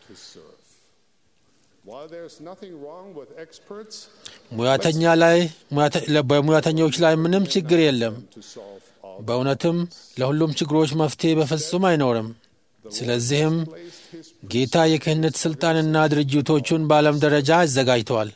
ሙያተኛ ላይ በሙያተኞች ላይ ምንም ችግር የለም። በእውነትም ለሁሉም ችግሮች መፍትሄ በፍጹም አይኖርም። ስለዚህም ጌታ የክህነት ሥልጣንና ድርጅቶቹን በዓለም ደረጃ አዘጋጅተዋል።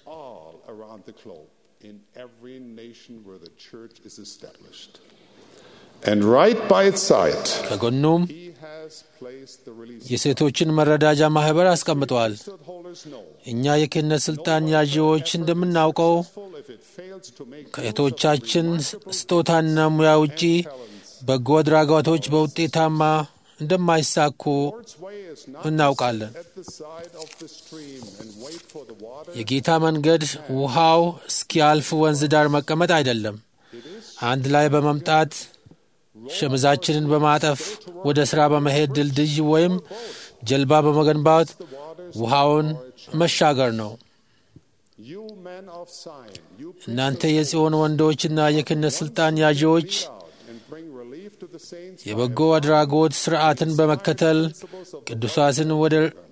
And right by its side, ከጎኑም he has placed the release. የሴቶችን መረዳጃ ማኅበር አስቀምጠዋል። Priesthood holders know እኛ የክህነት ሥልጣን ያዢዎች እንደምናውቀው full if it fails to make ከእህቶቻችን ስጦታና ሙያ ውጪ በጎ አድራጎቶች በውጤታማ እንደማይሳኩ Lord's way is not እናውቃለን። at the side of the stream and wait for the water. የጌታ መንገድ ውሃው እስኪያልፍ ወንዝ ዳር መቀመጥ አይደለም። አንድ ላይ በመምጣት ሸምዛችንን በማጠፍ ወደ ሥራ በመሄድ ድልድይ ወይም ጀልባ በመገንባት ውሃውን መሻገር ነው። You men of Zion, you እናንተ የጽዮን ወንዶችና የክህነት ሥልጣን ያዢዎች out and bring relief to the saints. የበጎ አድራጎት ሥርዓትን በመከተል ቅዱሳትን ወደ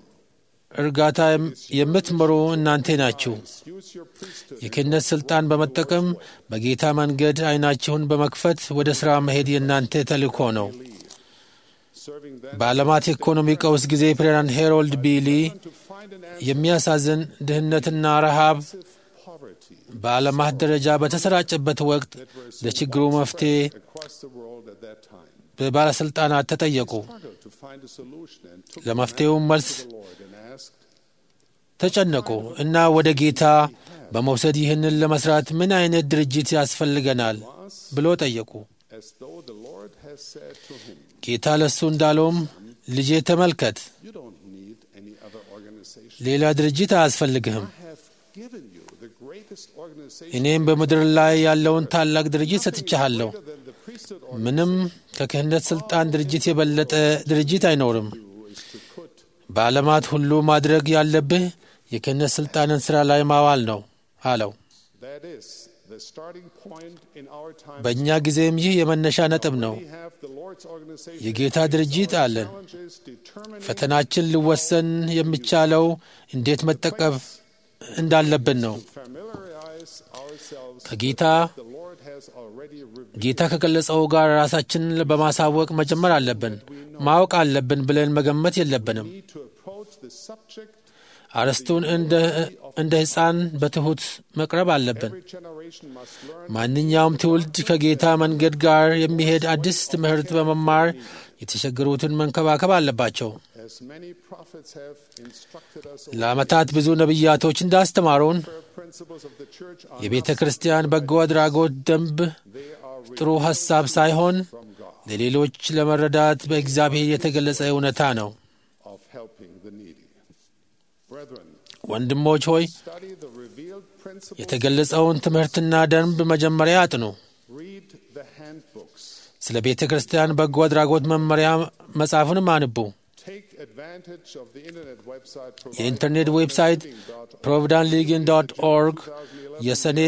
እርጋታ የምትመሩ እናንተ ናችሁ። Use your priesthood. የክህነት ሥልጣን በመጠቀም በጌታ መንገድ ዐይናችሁን በመክፈት ወደ ሥራ መሄድ የእናንተ ተልእኮ ነው። Serving them በዓለማት የኢኮኖሚ ቀውስ ጊዜ ፕሬዝዳንት ሄሮልድ ቢሊ to find an answer የሚያሳዝን ድህነትና ረሃብ to poverty በዓለማት ደረጃ በተሰራጨበት ወቅት ለችግሩ መፍትሔ across the world at that time. በባለሥልጣናት ተጠየቁ። Struggled to find a solution and took ለመፍትሔውም መልስ the Lord and asked, ተጨነቁ እና ወደ ጌታ በመውሰድ ይህንን ለመስራት ምን አይነት ድርጅት ያስፈልገናል ብሎ ጠየቁ። as though the Lord has said to him, ጌታ ለእሱ እንዳለውም ልጄ ተመልከት፣ You don't need any other organization. ሌላ ድርጅት አያስፈልግህም። I have given you the greatest organization እኔም በምድር ላይ ያለውን ታላቅ ድርጅት ሰጥቻለሁ። than the priesthood ምንም ከክህነት ሥልጣን ድርጅት የበለጠ ድርጅት አይኖርም። is to put. በዓለማት ሁሉ ማድረግ ያለብህ የክህነት ሥልጣንን ሥራ ላይ ማዋል ነው አለው። That is the starting point in our time. በእኛ ጊዜም ይህ የመነሻ ነጥብ ነው። We have the Lord's organization. የጌታ ድርጅት አለን። Challenges determining ፈተናችን ሊወሰን የሚቻለው እንዴት መጠቀም እንዳለብን ነው። familiarize ourselves. ከጌታ The Lord has already revealed ጌታ ከገለጸው ጋር ራሳችንን በማሳወቅ መጀመር አለብን። ማወቅ አለብን ብለን መገመት የለብንም። need to approach the subject. አርዕስቱን እንደ እንደ ሕፃን በትሑት መቅረብ አለብን። Every generation must learn ማንኛውም ትውልድ ከጌታ መንገድ ጋር የሚሄድ አዲስ ትምህርት በመማር የተቸገሩትን መንከባከብ አለባቸው። as many prophets have instructed us. ለዓመታት ብዙ ነቢያቶች እንዳስተማሩን Principles of the church are የቤተ ክርስቲያን በጎ አድራጎት ደንብ they are ጥሩ ሐሳብ ሳይሆን ለሌሎች ለመረዳት በእግዚአብሔር የተገለጸ እውነታ ነው። of helping the needy. Brethren, ወንድሞች ሆይ study the revealed principles. የተገለጸውን ትምህርትና ደንብ መጀመሪያ አጥኑ። Read the handbooks. ስለ ቤተ ክርስቲያን በጎ አድራጎት መመሪያ መጽሐፉንም አንቡ። Take advantage of the internet website provided የኢንተርኔት ዌብሳይት ፕሮቪዳንት ሊግን ዶት ኦርግ የሰኔ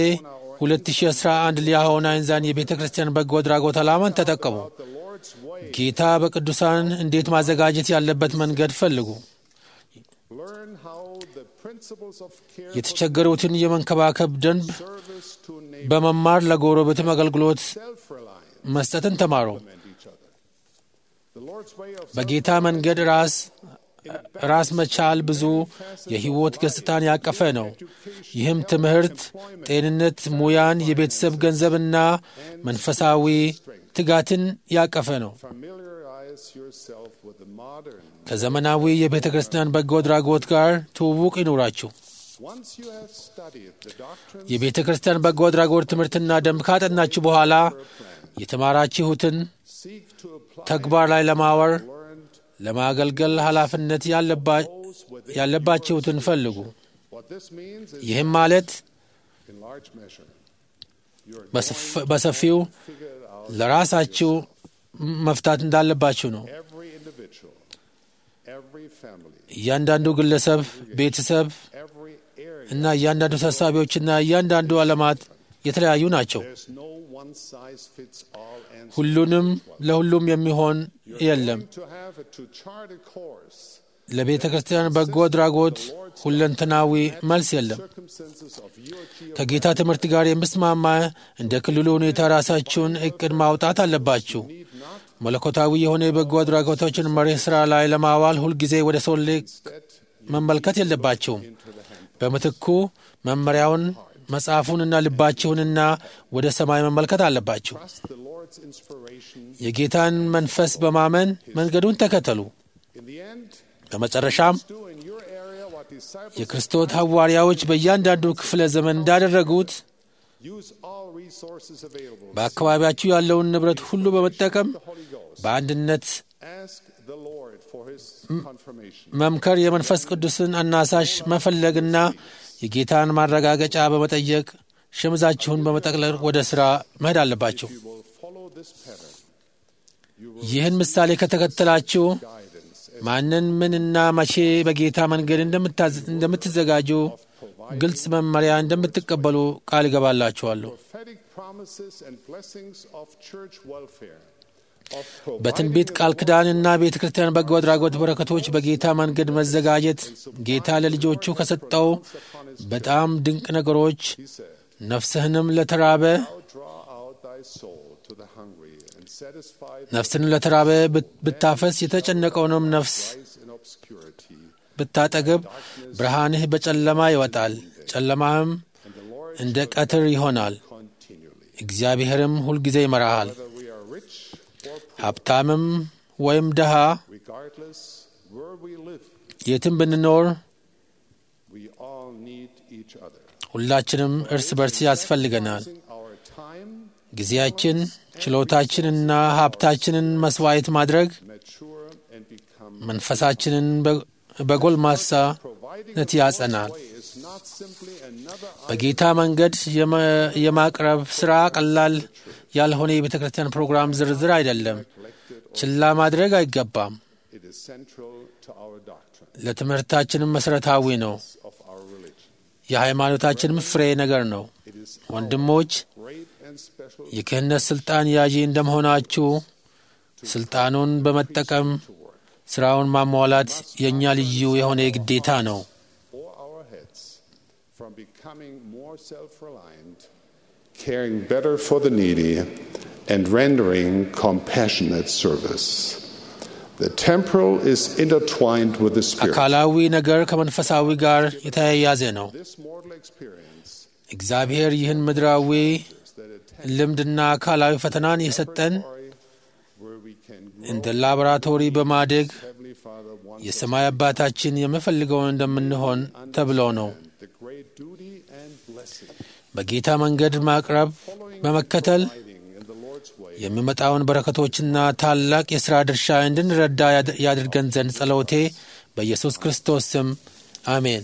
2011 ሊያሆን አይንዛን የቤተ ክርስቲያን በጎ አድራጎት ዓላማን ተጠቀሙ። the Lord's way. ጌታ በቅዱሳን እንዴት ማዘጋጀት ያለበት መንገድ ፈልጉ። Learn how the principles of care የተቸገሩትን የመንከባከብ ደንብ service to neighbor በመማር ለጎረቤትም አገልግሎት self-reliance መስጠትን ተማሩ። and each other. The Lord's way of በጌታ መንገድ ራስ ራስ መቻል ብዙ የሕይወት ገጽታን ያቀፈ ነው። ይህም ትምህርት፣ ጤንነት፣ ሙያን፣ የቤተሰብ ገንዘብና መንፈሳዊ ትጋትን ያቀፈ ነው። familiarize yourself with the modern. ከዘመናዊ የቤተ ክርስቲያን በጎ አድራጎት ጋር ትውውቅ ይኑራችሁ። Once you have studied the doctrine የቤተ ክርስቲያን በጎ አድራጎት ትምህርትና ደንብ ካጠናችሁ በኋላ የተማራችሁትን seek to apply ተግባር ላይ ለማወር learned ለማገልገል ኃላፊነት ያለባ- ያለባችሁትን ፈልጉ። what this means is ይህም ማለት in large measure you're በሰፍ- በሰፊው ለራሳችሁ መፍታት እንዳለባችሁ ነው። every individual every family እያንዳንዱ ግለሰብ፣ ቤተሰብ every area እና እያንዳንዱ ተሳቢዎችና እያንዳንዱ ዓለማት የተለያዩ ናቸው። there's no one size fits all answer ሁሉንም ለሁሉም የሚሆን የለም። to have a to chart a course ለቤተ ክርስቲያን በጎ አድራጎት ሁለንተናዊ መልስ የለም። circumstances of your geo ከጌታ ትምህርት ጋር የምስማማ እንደ ክልሉ ሁኔታ ራሳችሁን እቅድ ማውጣት አለባችሁ። መለኮታዊ የሆነ የበጎ አድራጎቶችን መርህ ሥራ ላይ ለማዋል ሁልጊዜ ወደ ሰው ልክ መመልከት የለባችሁም። በምትኩ መመሪያውን መጽሐፉንና ልባችሁንና ወደ ሰማይ መመልከት አለባችሁ። trust the Lord Lord's inspiration. የጌታን መንፈስ በማመን መንገዱን ተከተሉ። In the end, በመጨረሻም do in your area what disciples የክርስቶስ ሐዋርያዎች በእያንዳንዱ ክፍለ ዘመን እንዳደረጉት use all resources available. በአካባቢያችሁ ያለውን ንብረት ሁሉ በመጠቀም በአንድነት Ask the Lord for his confirmation. መምከር፣ የመንፈስ ቅዱስን አናሳሽ መፈለግና የጌታን ማረጋገጫ በመጠየቅ ሸምዛችሁን በመጠቅለል ወደ ሥራ መሄድ አለባችሁ። You will follow this pattern. ይህን ምሳሌ ከተከተላችሁ ማንን ምንና መቼ በጌታ መንገድ እንደምታዝ- እንደምትዘጋጁ ግልጽ መመሪያ እንደምትቀበሉ ቃል ይገባላችኋለሁ። Prophetic promises and blessings of church welfare. Of በትንቢት ቃል ኪዳንና ቤተ ክርስቲያን በጎ አድራጎት በረከቶች በጌታ መንገድ መዘጋጀት ጌታ ለልጆቹ ከሰጠው በጣም ድንቅ ነገሮች ነፍስህንም ለተራበ Thou draw out thy soul to the hungry and satisfy the ነፍስንም ለተራበ ብት- ብታፈስ የተጨነቀውንም ነፍስ eyes in obscurity. ብታጠግብ ብርሃንህ በጨለማ ይወጣል፣ ጨለማህም እንደ ቀትር ይሆናል። እግዚአብሔርም ሁልጊዜ ይመራሃል። Whether we are rich or poor, ሀብታምም ወይም ድሃ regardless where we live, የትም ብንኖር we all need each other. ሁላችንም እርስ በርስ ያስፈልገናል። Using our time, ጊዜያችን፣ ችሎታችንና ሀብታችንን መስዋዕት ማድረግ mature and become መንፈሳችንን በ- በጎልማሳነት ያጸናል። way is not simply another በጌታ መንገድ የመ- የማቅረብ ሥራ ቀላል ያልሆነ የቤተ ክርስቲያን ፕሮግራም ዝርዝር አይደለም። ችላ ማድረግ አይገባም። It is central to our doctrine ለትምህርታችንም መሠረታዊ ነው። of our religion. የሃይማኖታችንም ፍሬ ነገር ነው። It is ወንድሞች great and special የክህነት ሥልጣን ያዢ እንደመሆናችሁ ሥልጣኑን በመጠቀም ሥራውን ማሟላት የእኛ ልዩ የሆነ ግዴታ ነው። for our heads from becoming more self-reliant, caring better for the needy, and rendering compassionate service. The temporal is intertwined with the spirit. አካላዊ ነገር ከመንፈሳዊ ጋር የተያያዘ ነው። This mortal experience እግዚአብሔር ይህን ምድራዊ that it ልምድና አካላዊ ፈተናን የሰጠን where we can grow, እንደ ላቦራቶሪ በማደግ Heavenly Father wants የሰማይ አባታችን የምፈልገውን እንደምንሆን ተብሎ ነው። the great duty and blessing በጌታ መንገድ ማቅረብ በመከተል hiding in the Lord's way. የሚመጣውን በረከቶችና ታላቅ የሥራ ድርሻ እንድንረዳ ያድ- ያድርገን ዘንድ ጸሎቴ በኢየሱስ ክርስቶስ ስም አሜን።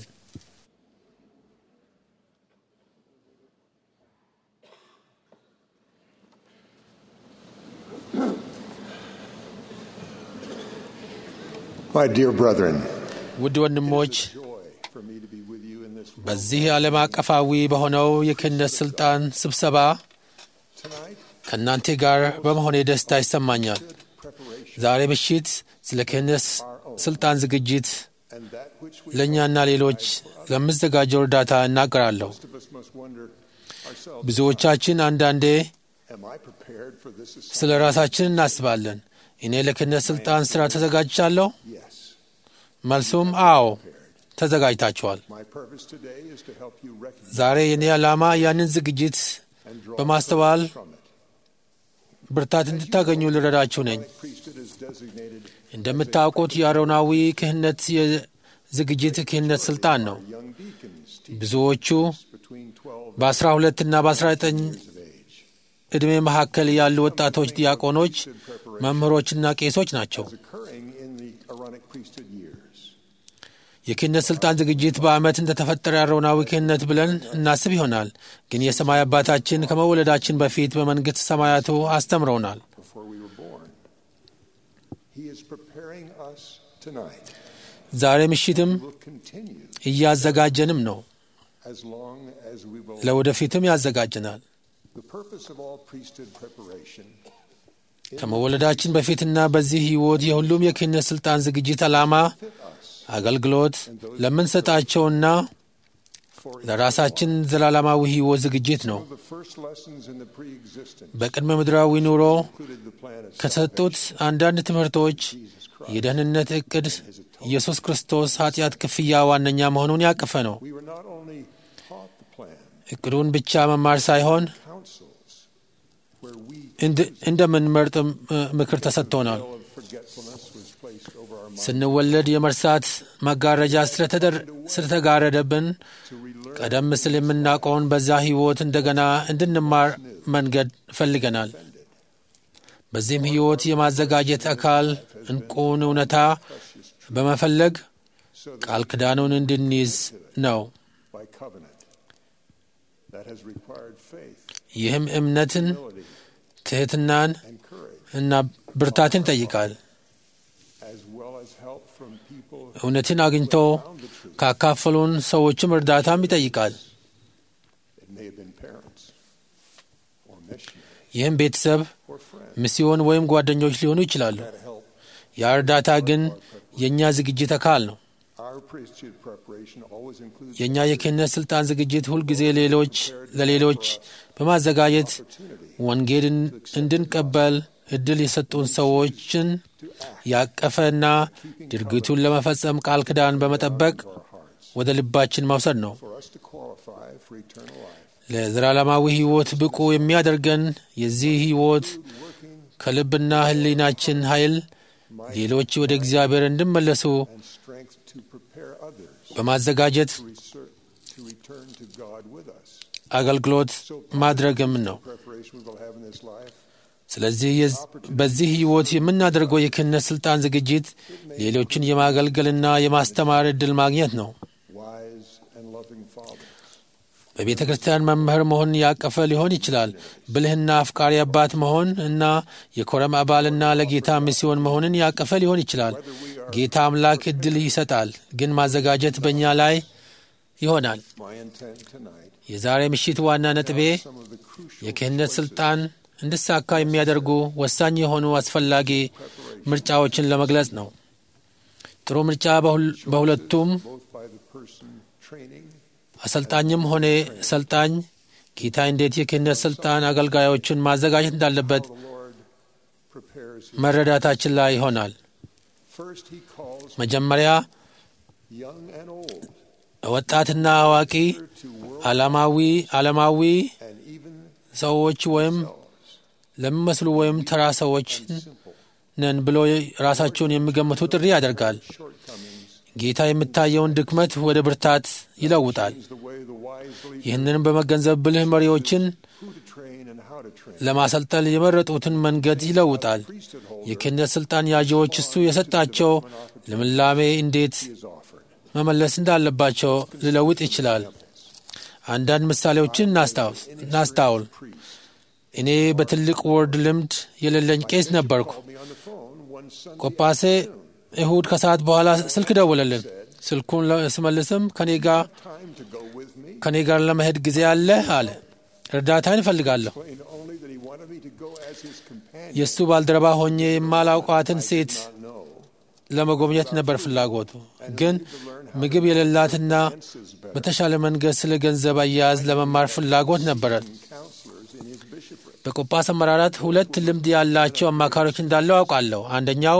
My dear brethren, ውድ ወንድሞች Joy for me to be with you in this በዚህ ዓለም አቀፋዊ በሆነው የክህነት ሥልጣን ስብሰባ tonight. ከእናንተ ጋር በመሆኔ ደስታ ይሰማኛል። ዛሬ ምሽት ስለ ክህነት ሥልጣን ዝግጅት And that which we ለእኛና ሌሎች ለምዘጋጀው እርዳታ እናገራለሁ። most of us must wonder ourselves, ብዙዎቻችን አንዳንዴ am I prepared for this assignment? ስለ ራሳችን እናስባለን። እኔ ለክህነት ሥልጣን ሥራ ተዘጋጅቻለሁ? Yes. መልሱም አዎ ተዘጋጅታችኋል። My purpose today is to help you recognize ዛሬ የኔ ዓላማ ያንን ዝግጅት and draw በማስተዋል from it. ብርታት እንድታገኙ ልረዳችሁ ነኝ። Priesthood is designated እንደምታውቁት የአሮናዊ ክህነት የዝግጅት ክህነት ሥልጣን ነው። young deacons teach ብዙዎቹ between 12 በ12 እና በ19 of age. ዕድሜ መካከል ያሉ ወጣቶች ዲያቆኖች፣ መምህሮችና ቄሶች ናቸው። Occurring in the Aaronic priesthood years. የክህነት ሥልጣን ዝግጅት በዓመት እንደተፈጠረ አሮናዊ ክህነት ብለን እናስብ ይሆናል። ግን የሰማይ አባታችን ከመወለዳችን በፊት በመንግሥት ሰማያቱ አስተምረውናል። before we were born. He is preparing us tonight. ዛሬ ምሽትም Will continue እያዘጋጀንም ነው። as long as we will. ለወደፊትም ያዘጋጀናል። The purpose of all priesthood preparation ከመወለዳችን በፊትና በዚህ ሕይወት የሁሉም የክህነት ሥልጣን ዝግጅት ዓላማ አገልግሎት ለምንሰጣቸውና ለራሳችን ዘላለማዊ ሕይወት ዝግጅት ነው። the first lessons in the pre-existence በቅድመ ምድራዊ ኑሮ included the plan of ከተሰጡት አንዳንድ ትምህርቶች የደህንነት ዕቅድ ኢየሱስ ክርስቶስ ኃጢአት ክፍያ ዋነኛ መሆኑን ያቀፈ ነው። We were not only taught the plan, ዕቅዱን ብቻ መማር ሳይሆን counsels እንደምንመርጥ ምክር ተሰጥቶናል። ስንወለድ የመርሳት መጋረጃ ስለተጋረደብን ቀደም ሲል የምናውቀውን በዛ ሕይወት እንደገና እንድንማር መንገድ ፈልገናል። በዚህም ሕይወት የማዘጋጀት አካል እንቁን እውነታ በመፈለግ ቃል ኪዳኑን እንድንይዝ ነው። ይህም እምነትን፣ ትሕትናን እና ብርታትን ይጠይቃል። እውነትን አግኝቶ ካካፈሉን ሰዎችም እርዳታም ይጠይቃል። ይህም ቤተሰብ፣ ሚስዮን ወይም ጓደኞች ሊሆኑ ይችላሉ። ያ እርዳታ ግን የእኛ ዝግጅት አካል ነው። የእኛ የክህነት ሥልጣን ዝግጅት ሁልጊዜ ሌሎች ለሌሎች በማዘጋጀት ወንጌል እንድንቀበል እድል የሰጡን ሰዎችን ያቀፈና ድርጊቱን ለመፈጸም ቃል ኪዳን በመጠበቅ ወደ ልባችን መውሰድ ነው። ለዘላለማዊ ሕይወት ብቁ የሚያደርገን የዚህ ሕይወት ከልብና ሕሊናችን ኃይል ሌሎች ወደ እግዚአብሔር እንዲመለሱ በማዘጋጀት አገልግሎት ማድረግም ነው። ስለዚህ በዚህ ሕይወት የምናደርገው የክህነት ሥልጣን ዝግጅት ሌሎችን የማገልገልና የማስተማር ዕድል ማግኘት ነው። በቤተ ክርስቲያን መምህር መሆን ያቀፈ ሊሆን ይችላል። ብልህና አፍቃሪ አባት መሆን እና የኮረም አባልና ለጌታ ሚስዮን መሆንን ያቀፈ ሊሆን ይችላል። ጌታ አምላክ ዕድል ይሰጣል፣ ግን ማዘጋጀት በእኛ ላይ ይሆናል። የዛሬ ምሽት ዋና ነጥቤ የክህነት ሥልጣን እንዲሳካ የሚያደርጉ ወሳኝ የሆኑ አስፈላጊ ምርጫዎችን ለመግለጽ ነው። ጥሩ ምርጫ በሁለቱም አሰልጣኝም ሆነ ሰልጣኝ ጌታ እንዴት የክህነት ሥልጣን አገልጋዮችን ማዘጋጀት እንዳለበት መረዳታችን ላይ ይሆናል። መጀመሪያ ወጣትና አዋቂ ዓላማዊ ዓለማዊ ሰዎች ወይም ለሚመስሉ ወይም ተራ ሰዎች ነን ብሎ ራሳቸውን የሚገምቱ ጥሪ ያደርጋል። ጌታ የምታየውን ድክመት ወደ ብርታት ይለውጣል። ይህንንም በመገንዘብ ብልህ መሪዎችን ለማሰልጠን የመረጡትን መንገድ ይለውጣል። የክህነት ሥልጣን ያዢዎች እሱ የሰጣቸው ልምላሜ እንዴት መመለስ እንዳለባቸው ሊለውጥ ይችላል። አንዳንድ ምሳሌዎችን እናስታውል። እኔ በትልቅ ወርድ ልምድ የሌለኝ ቄስ ነበርኩ። ቆጳሴ እሁድ ከሰዓት በኋላ ስልክ ደወለልን። ስልኩን ስመልስም ከኔ ጋር ለመሄድ ጊዜ አለ አለ። እርዳታን እፈልጋለሁ። የእሱ ባልደረባ ሆኜ የማላውቃትን ሴት ለመጎብኘት ነበር ፍላጎቱ። ግን ምግብ የሌላትና በተሻለ መንገድ ስለ ገንዘብ አያያዝ ለመማር ፍላጎት ነበረን። በቆጳስ አመራራት ሁለት ልምድ ያላቸው አማካሪዎች እንዳለው አውቃለሁ። አንደኛው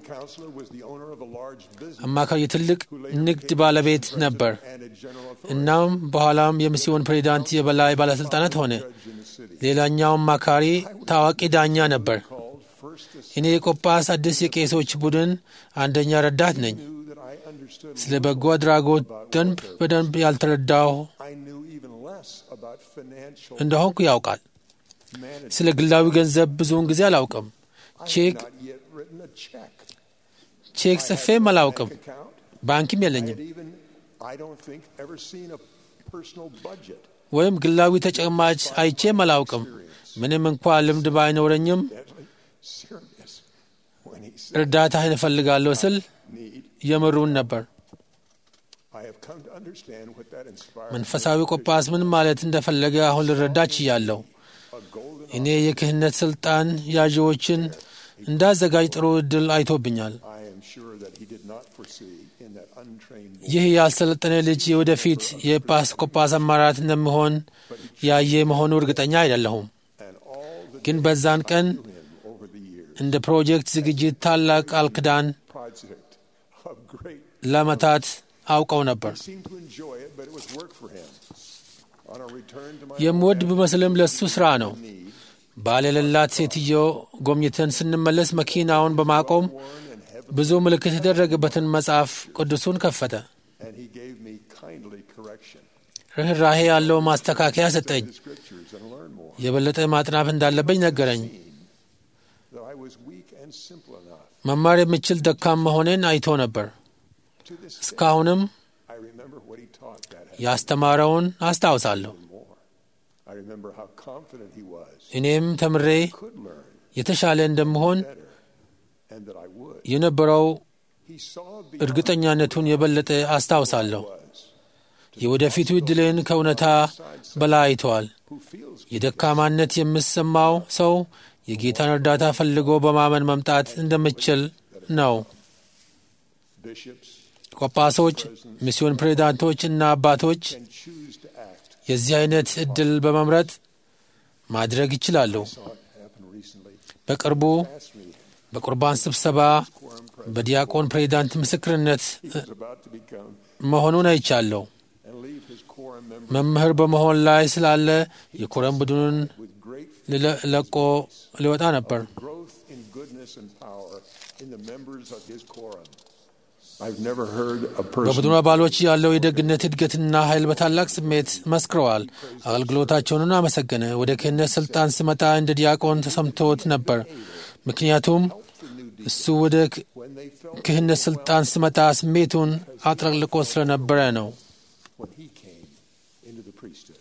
አማካሪ የትልቅ ንግድ ባለቤት ነበር። እናም በኋላም የሚስዮን ፕሬዚዳንት የበላይ ባለሥልጣናት ሆነ። ሌላኛው አማካሪ ታዋቂ ዳኛ ነበር። እኔ የቆጳስ አዲስ የቄሶች ቡድን አንደኛ ረዳት ነኝ። ስለ በጎ አድራጎት ደንብ በደንብ ያልተረዳሁ እንደሆንኩ ያውቃል። ስለ ግላዊ ገንዘብ ብዙውን ጊዜ አላውቅም። ቼክ ቼክ ጽፌም አላውቅም። ባንክም የለኝም። ወይም ግላዊ ተጨማጭ አይቼም አላውቅም። ምንም እንኳ ልምድ ባይኖረኝም እርዳታህን እፈልጋለሁ ስል የምሩን ነበር። መንፈሳዊ ቆጳስ ምን ማለት እንደፈለገ አሁን ልረዳ ችያለሁ። እኔ የክህነት ሥልጣን ያዢዎችን እንዳዘጋጅ ጥሩ ዕድል አይቶብኛል። ይህ ያልሰለጠነ ልጅ የወደፊት የኤጲስቆጶስ አማራት እንደሚሆን ያየ መሆኑ እርግጠኛ አይደለሁም። ግን በዛን ቀን እንደ ፕሮጀክት ዝግጅት ታላቅ ቃል ኪዳን ለዓመታት አውቀው ነበር። የምወድ ብመስልም ለሱ ሥራ ነው። ባል የሌላት ሴትዮ ጎብኝተን ስንመለስ መኪናውን በማቆም ብዙ ምልክት የተደረገበትን መጽሐፍ ቅዱሱን ከፈተ። and he gave me kindly correction. ርኅራሄ ያለው ማስተካከያ ሰጠኝ። The scriptures and learn more. የበለጠ ማጥናት እንዳለብኝ ነገረኝ። That I was weak and simple enough. መማር የምችል ደካም መሆኔን አይቶ ነበር። To this day, እስካሁንም I remember what he taught that ያስተማረውን አስታውሳለሁ። more. I remember how confident he was, እኔም ተምሬ could learn የተሻለ እንደምሆን better, and that I would. የነበረው He saw beyond እርግጠኛነቱን የበለጠ አስታውሳለሁ። was የወደፊቱ ዕድልን ከእውነታ በላይ አይተዋል። who feels የደካማነት የምሰማው ሰው የጌታን እርዳታ ፈልጎ በማመን መምጣት እንደምችል ነው። bishops ቆጳሶች፣ ሚስዮን ፕሬዚዳንቶች እና አባቶች can choose to act. የዚህ አይነት ዕድል በመምረጥ ማድረግ ይችላሉ። Saw it happen recently. በቅርቡ Asked me, በቁርባን ስብሰባ በዲያቆን ፕሬዚዳንት ምስክርነት he was about to become መሆኑን አይቻለሁ። and leave his quorum members መምህር በመሆን ላይ ስላለ የኮረም ቡድኑን with great ልለ- ለቆ ሊወጣ ነበር። growth in goodness and power in the members of his quorum. I've never heard a person በቡድኑ አባሎች ያለው የደግነት እድገትና ኃይል በታላቅ ስሜት መስክረዋል። አገልግሎታቸውንን አመሰገነ። ወደ ክህነት ስልጣን ስመጣ እንደ ዲያቆን ተሰምቶት ነበር። ምክንያቱም እሱ ወደ ክ- when they felt ክህነት ስልጣን ስመጣ ስሜቱን አጥለቅልቆ ስለነበረ ነው። when he came into the priesthood.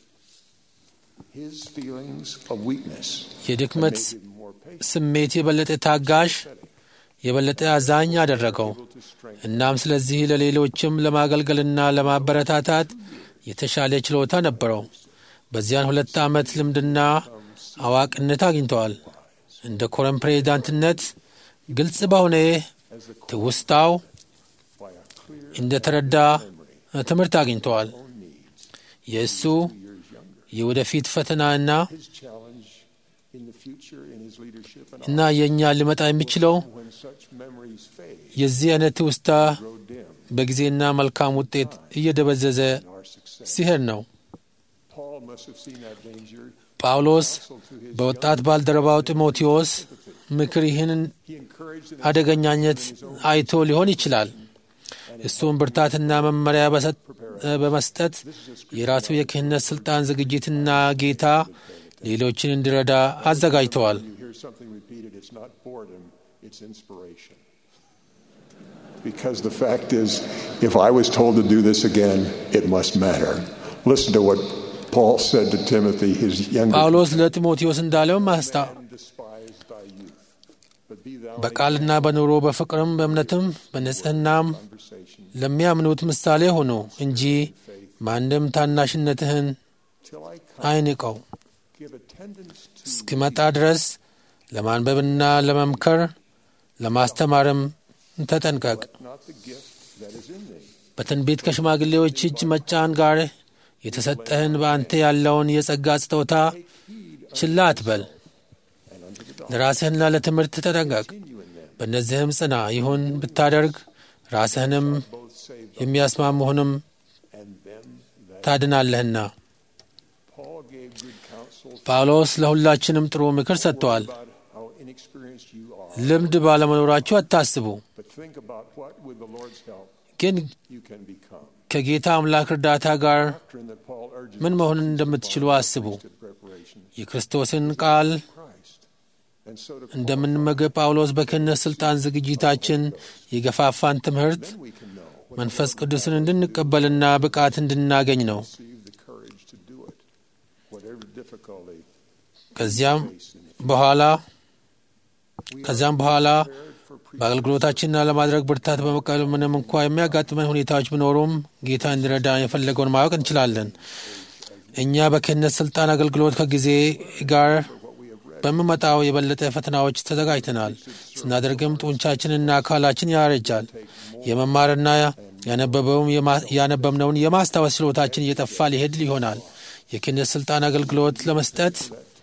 His feelings of weakness የድክመት made him more patient, ስሜት የበለጠ ታጋሽ፣ የበለጠ አዛኝ አደረገው። to strengthen. እናም ስለዚህ ለሌሎችም ለማገልገልና ለማበረታታት የተሻለ ችሎታ ነበረው። በዚያን ሁለት ዓመት ልምድና አዋቂነት አግኝተዋል። እንደ ኮረም ፕሬዚዳንትነት ግልጽ በሆነ ትውስታው by a clear እንደ ተረዳ ትምህርት አግኝተዋል። own needs. የእሱ Years younger. የወደፊት ፈተናና His challenge in the future in his leadership and እና የእኛ ሊመጣ የሚችለው when such memories fade, የዚህ አይነት ትውስታ grow dim በጊዜና መልካም ውጤት እየደበዘዘ in our success. ሲሄድ ነው። Paul must have seen that danger. ጳውሎስ Also to his በወጣት ባልደረባው ጢሞቴዎስ ምክር ይህን he encouraged and አደገኛነት አይቶ ሊሆን ይችላል። እሱም ብርታትና መመሪያ በሰጥ- በመስጠት የራሱ የክህነት ስልጣን ዝግጅትና ጌታ ሌሎችን እንዲረዳ አዘጋጅተዋል። you hear something repeated, it's not boredom, it's inspiration. Because the fact is, if I was told to do this again, it must matter. Listen to what Paul said to Timothy, his younger ጳውሎስ ለጢሞቴዎስ እንዳለው ማስታ man, despise thy youth, but be thou a በቃልና በኑሮ በፍቅርም በእምነትም በንጽሕናም conversation ለሚያምኑት ምሳሌ ሁኑ እንጂ ማንም ታናሽነትህን till I come. አይንቀው። Give attendance to እስኪመጣ ድረስ ለማንበብና ለመምከር ለማስተማርም ተጠንቀቅ። not the gift that is in thee. በትንቢት ከሽማግሌዎች እጅ መጫን ጋር የተሰጠህን በአንተ ያለውን የጸጋ ስጦታ ችላ አትበል። and unto the doctrine. ለራስህና ለትምህርት ተጠንቀቅ። Continue in them, በእነዚህም ጽና። ይሁን ብታደርግ ራስህንም both save them የሚያስማሙህንም and them that ታድናለህና። Paul gave good counsel ጳውሎስ ለሁላችንም ጥሩ ምክር ሰጥተዋል። about how inexperienced you are, ልምድ ባለመኖራችሁ አታስቡ፣ but think about what, with the Lord's help, ግን you can become. ከጌታ አምላክ እርዳታ ጋር Doctrine that Paul urges ምን us መሆን to እንደምትችሉ follow አስቡ። priesthood preparation የክርስቶስን ቃል of Christ, and so to እንደምንመገብ ጳውሎስ በክህነት ሥልጣን ዝግጅታችን የገፋፋን ትምህርት then we can know what መንፈስ ቅዱስን እንድንቀበልና ብቃት እንድናገኝ ነው። receive the courage to do it, whatever difficulty ከዚያም face in it. በኋላ We ከዚያም በኋላ prepared for priesthood በአገልግሎታችንና ለማድረግ ብርታት በመቀበል ምንም እንኳ የሚያጋጥመን ሁኔታዎች ቢኖሩም ጌታ እንዲረዳ የፈለገውን ማወቅ እንችላለን። እኛ በክህነት ስልጣን አገልግሎት ከጊዜ ጋር በሚመጣው የበለጠ ፈተናዎች ተዘጋጅተናል። ስናደርግም ጡንቻችንና አካላችን ያረጃል። የመማርና ያነበበውም የማ- ያነበብነውን የማስታወስ ችሎታችን እየጠፋ ሊሄድ ይሆናል። የክህነት ስልጣን አገልግሎት ለመስጠት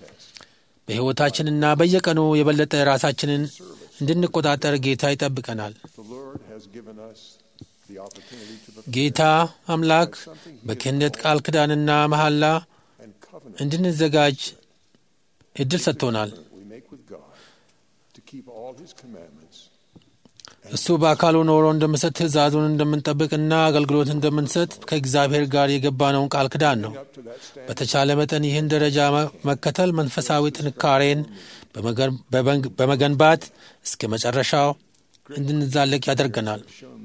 በሕይወታችንና በየቀኑ የበለጠ ራሳችንን እንድንቆጣጠር ጌታ ይጠብቀናል። the Lord has given us the opportunity to prepare ጌታ አምላክ በክህነት ቃል ኪዳንና መሐላ and covenant እንድንዘጋጅ እድል ሰጥቶናል። we make with God to keep all His commandments እሱ በአካሉ ኖሮ እንደምሰጥ ትእዛዙን እንደምንጠብቅና አገልግሎት እንደምንሰጥ ከእግዚአብሔር ጋር የገባነውን ቃል ክዳን ነው። በተቻለ መጠን ይህን ደረጃ መ- መከተል መንፈሳዊ ጥንካሬን በመገን- በበንግ- በመገንባት እስከ መጨረሻው እንድንዛለቅ ያደርገናል።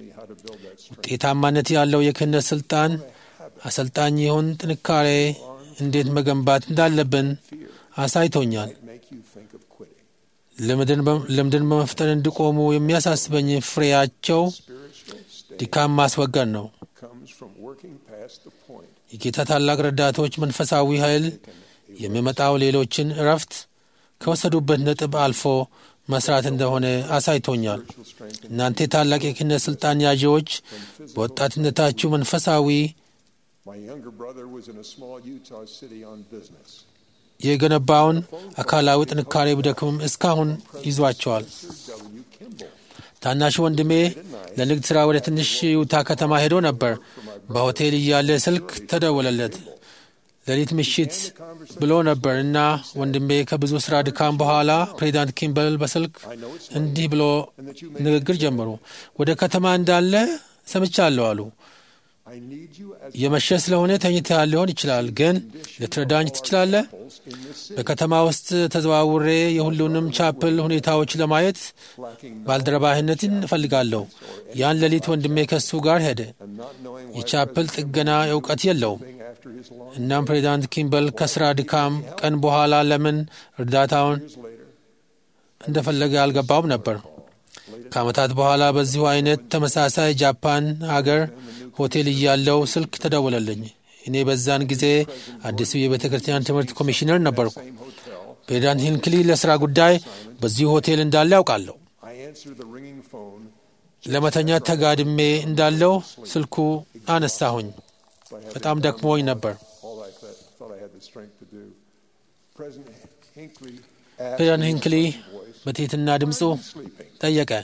ውጤታማነት ያለው የክህነት ስልጣን አሰልጣኝ ይሁን ጥንካሬ እንዴት መገንባት እንዳለብን አሳይቶኛል። make you think of quitting. ልምድን በ- ልምድን በመፍጠር እንዲቆሙ የሚያሳስበኝ ፍሬያቸው ድካም ማስወገድ ነው። comes from working past the point የጌታ ታላቅ ረዳቶች መንፈሳዊ ኃይል የሚመጣው ሌሎችን እረፍት ከወሰዱበት ነጥብ አልፎ መስራት እንደሆነ አሳይቶኛል። እናንተ ታላቅ የክህነት ስልጣን ያዢዎች በወጣትነታችሁ መንፈሳዊ My younger brother was in a small Utah city on business. የገነባውን አካላዊ ጥንካሬ ቢደክምም እስካሁን ይዟቸዋል። W. Kimball. ታናሽ ወንድሜ ለንግድ ሥራ ወደ ትንሽ ዩታ ከተማ ሄዶ ነበር። በሆቴል እያለ ስልክ ተደወለለት። ሌሊት ምሽት ብሎ ነበር እና ወንድሜ ከብዙ ሥራ ድካም በኋላ ፕሬዚዳንት ኪምበል በስልክ እንዲህ ብሎ ንግግር ጀመሩ። ወደ ከተማ እንዳለ ሰምቻለሁ አሉ። I need you as የመሸ ስለሆነ ተኝተህ ሊሆን ይችላል፣ ግን ልትረዳኝ ትችላለህ? in this city, በከተማ ውስጥ ተዘዋውሬ የሁሉንም ቻፕል ሁኔታዎች ለማየት ባልደረባህነትን እፈልጋለሁ። ያን ሌሊት ወንድሜ ከሱ ጋር ሄደ። and not knowing why የቻፕል ጥገና እውቀት የለውም። thing after his long እናም ፕሬዚዳንት ኪምበል ከስራ ድካም ቀን በኋላ ለምን እርዳታውን እንደፈለገ አልገባውም ነበር። ከዓመታት በኋላ በዚሁ አይነት ተመሳሳይ ጃፓን ሀገር ሆቴል እያለው ስልክ ተደወለልኝ። እኔ በዛን ጊዜ አዲሱ የቤተ ክርስቲያን ትምህርት ኮሚሽነር ነበርኩ። ፕሬዚዳንት ሂንክሊ ለሥራ ጉዳይ በዚሁ ሆቴል እንዳለ ያውቃለሁ። I answered the ringing phone ለመተኛት ተጋድሜ እንዳለው ስልኩ አነሳሁኝ። በጣም ደክሞኝ ነበር። all I th- thought I had the strength to do. President Hinckley asked ፕሬዚዳንት me in ሂንክሊ a voice, በትሕትና ድምፁ sleeping. ጠየቀ።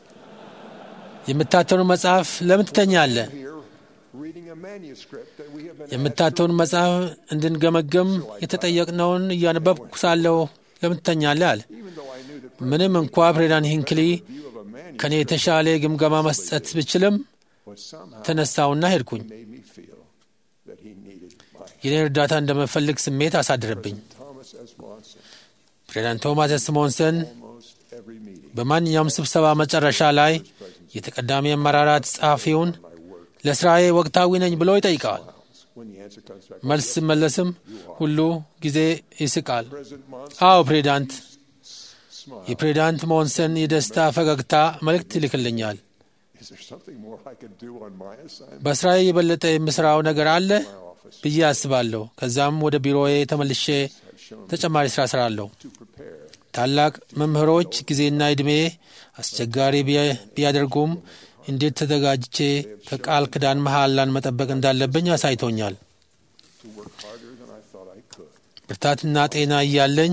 የምታተኑ መጽሐፍ ለምን ትተኛለህ? Here, reading a manuscript that we have been የምታተውን መጽሐፍ እንድንገመገም የተጠየቅነውን እያነበብኩ ሳለሁ ለምን ትተኛለህ አለ። even though I knew that ምንም እንኳ ፕሬዚዳንት ሂንክሊ view of a manuscript ከእኔ የተሻለ ግምገማ መስጠት ብችልም was somehow ተነሳውና ሄድኩኝ። made me feel that he needed my የኔን እርዳታ እንደምፈልግ ስሜት አሳደረብኝ። Thomas S. Monson. ፕሬዚዳንት ቶማስ ኤስ ሞንሰን Almost every meeting, በማንኛውም ስብሰባ መጨረሻ ላይ የተቀዳሚ አመራራት ጸሐፊውን ለስራዬ ወቅታዊ ነኝ ብሎ ይጠይቀዋል። when the answer comes back, መልስ ሲመለስም ሁሉ ጊዜ ይስቃል። President Monson አዎ ፕሬዚዳንት። smiled. የፕሬዚዳንት ሞንሰን የደስታ ፈገግታ መልእክት ይልክልኛል። Is there something more I could do on my assignment? በስራዬ የበለጠ የምስራው ነገር አለ My office ብዬ አስባለሁ። ከዛም ወደ ቢሮዬ ተመልሼ ተጨማሪ ስራ ስራለሁ። to prepare ታላቅ መምህሮች ጊዜና ዕድሜ አስቸጋሪ ቢያ- ቢያደርጉም እንዴት ተዘጋጅቼ ከቃል ክዳን መሐላን መጠበቅ እንዳለብኝ አሳይቶኛል። to work harder than I thought I could. ብርታትና ጤና እያለኝ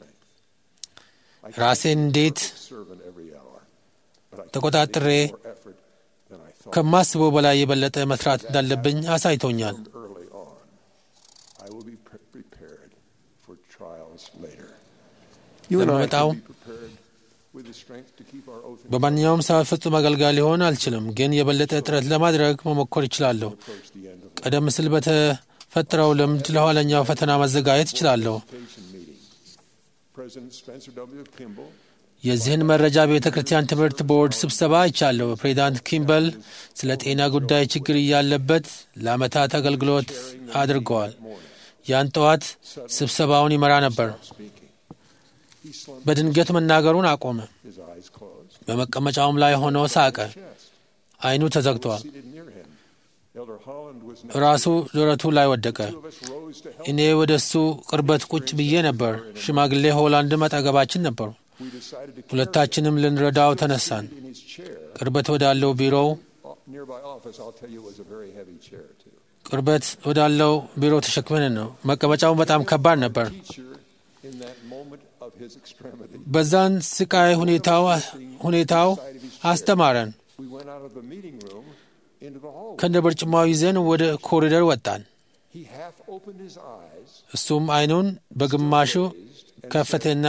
I ራሴን እንዴት serve in every hour, but I can ተቆጣጥሬ take more effort than I thought ከማስበው በላይ የበለጠ መስራት እንዳለብኝ አሳይቶኛል። early on. I will be pre- prepared for trials later. You and I ለሚመጣው can be prepared with the strength to keep our oath and በማንኛውም ሰዓት ፍጹም አገልጋይ ሊሆን አልችልም፣ ግን የበለጠ ጥረት ለማድረግ መሞከር ይችላለሁ። approach the end of ቀደም ሲል በተፈጠረው ልምድ ለኋለኛው ፈተና መዘጋጀት እችላለሁ። education meeting. President Spencer W. Kimball የዚህን መረጃ በቤተ ክርስቲያን ትምህርት ቦርድ ስብሰባ አይቻለሁ። ፕሬዚዳንት ኪምበል ስለ ጤና ጉዳይ ችግር እያለበት ለዓመታት አገልግሎት አድርገዋል። ያን ጠዋት ስብሰባውን ይመራ ነበር። speaking. He slumped በድንገት መናገሩን አቆመ። his eyes closed. በመቀመጫውም ላይ ሆኖ ሳቀ። Chest ዓይኑ ተዘግቷል። seated near him. Elder Holland was ራሱ ደረቱ ላይ ወደቀ። Two of us rose to help. እኔ ወደ እሱ ቅርበት ቁጭ ብዬ ነበር። ሽማግሌ ሆላንድም አጠገባችን ነበሩ። We decided to carry ሁለታችንም ልንረዳው ተነሳን። him in his chair. ቅርበት ወዳለው ቢሮው O- Nearby office, I'll tell you, was a very heavy chair too. ቅርበት ወዳለው ቢሮ ተሸክመን ነው። መቀመጫውን በጣም ከባድ ነበር። Teacher, in that moment of his extremity, በዛን ስቃይ ሁኔታው ሁኔታው አስተማረን። we went out of the meeting room into the hallway. ከነ በርጭማው ይዘን ወደ ኮሪደር ወጣን። He half እሱም ዓይኑን በግማሹ ከፈተና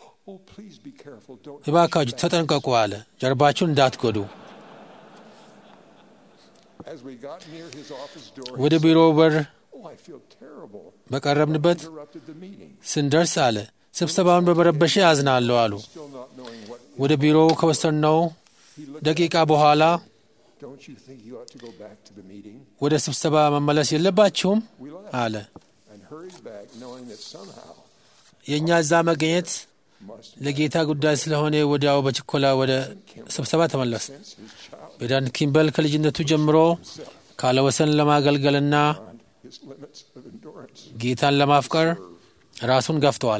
እባካችሁ ተጠንቀቁ አለ። ጀርባችሁን እንዳትጎዱ። ወደ ቢሮው በር በቀረብንበት ስንደርስ አለ ስብሰባውን በመረበሽ ያዝናለሁ አሉ። ወደ ቢሮው ከወሰድነው ደቂቃ በኋላ ወደ ስብሰባ መመለስ የለባችሁም አለ። የእኛ እዛ መገኘት ለጌታ ጉዳይ ስለሆነ ወዲያው በችኮላ ወደ ስብሰባ ተመለስ። ቤዳን ኪምበል ከልጅነቱ ጀምሮ ካለወሰን ለማገልገልና ጌታን ለማፍቀር ራሱን ገፍተዋል።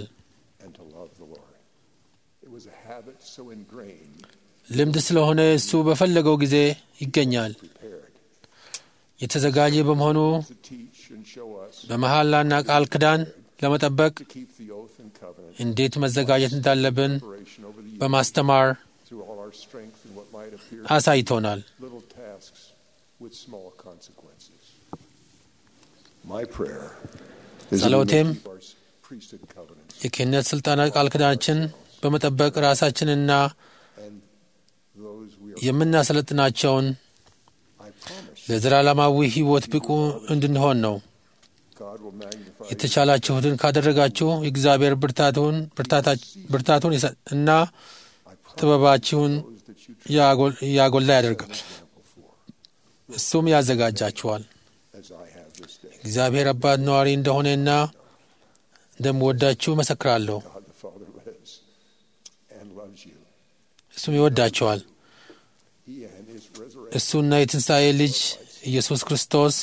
ልምድ ስለሆነ እሱ በፈለገው ጊዜ ይገኛል። የተዘጋጀ በመሆኑ በመሐላና ቃል ክዳን ለመጠበቅ እንዴት መዘጋጀት እንዳለብን በማስተማር አሳይቶናል። ጸሎቴም የክህነት ሥልጣናት ቃል ክዳናችን በመጠበቅ ራሳችንና የምናሰለጥናቸውን ለዘላለማዊ ሕይወት ብቁ እንድንሆን ነው። የተቻላችሁትን ካደረጋችሁ የእግዚአብሔር ብርታቱን ብርታቱን እና ጥበባችሁን ያጎላ ያደርጋል። እሱም ያዘጋጃችኋል። እግዚአብሔር አባት ነዋሪ እንደሆነና እንደምወዳችሁ መሰክራለሁ። እሱም ይወዳችኋል። እሱና የትንሣኤ ልጅ ኢየሱስ ክርስቶስ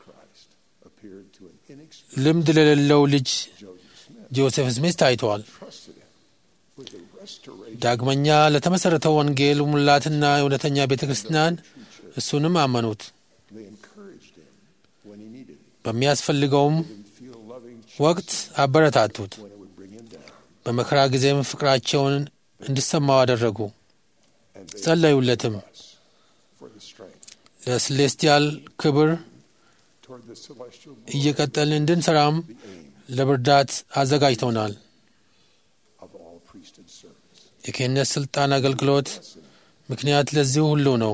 ልምድ ለሌለው ልጅ ጆሴፍ ስሚት ታይተዋል። ዳግመኛ ለተመሠረተው ወንጌል ሙላትና እውነተኛ ቤተ ክርስቲያን እሱንም አመኑት። በሚያስፈልገውም ወቅት አበረታቱት። በመከራ ጊዜም ፍቅራቸውን እንዲሰማው አደረጉ። ጸለዩለትም። ለስሌስቲያል ክብር እየቀጠልን እንድንሰራም ለብርዳት አዘጋጅተውናል። የክህነት ሥልጣን አገልግሎት ምክንያት ለዚህ ሁሉ ነው።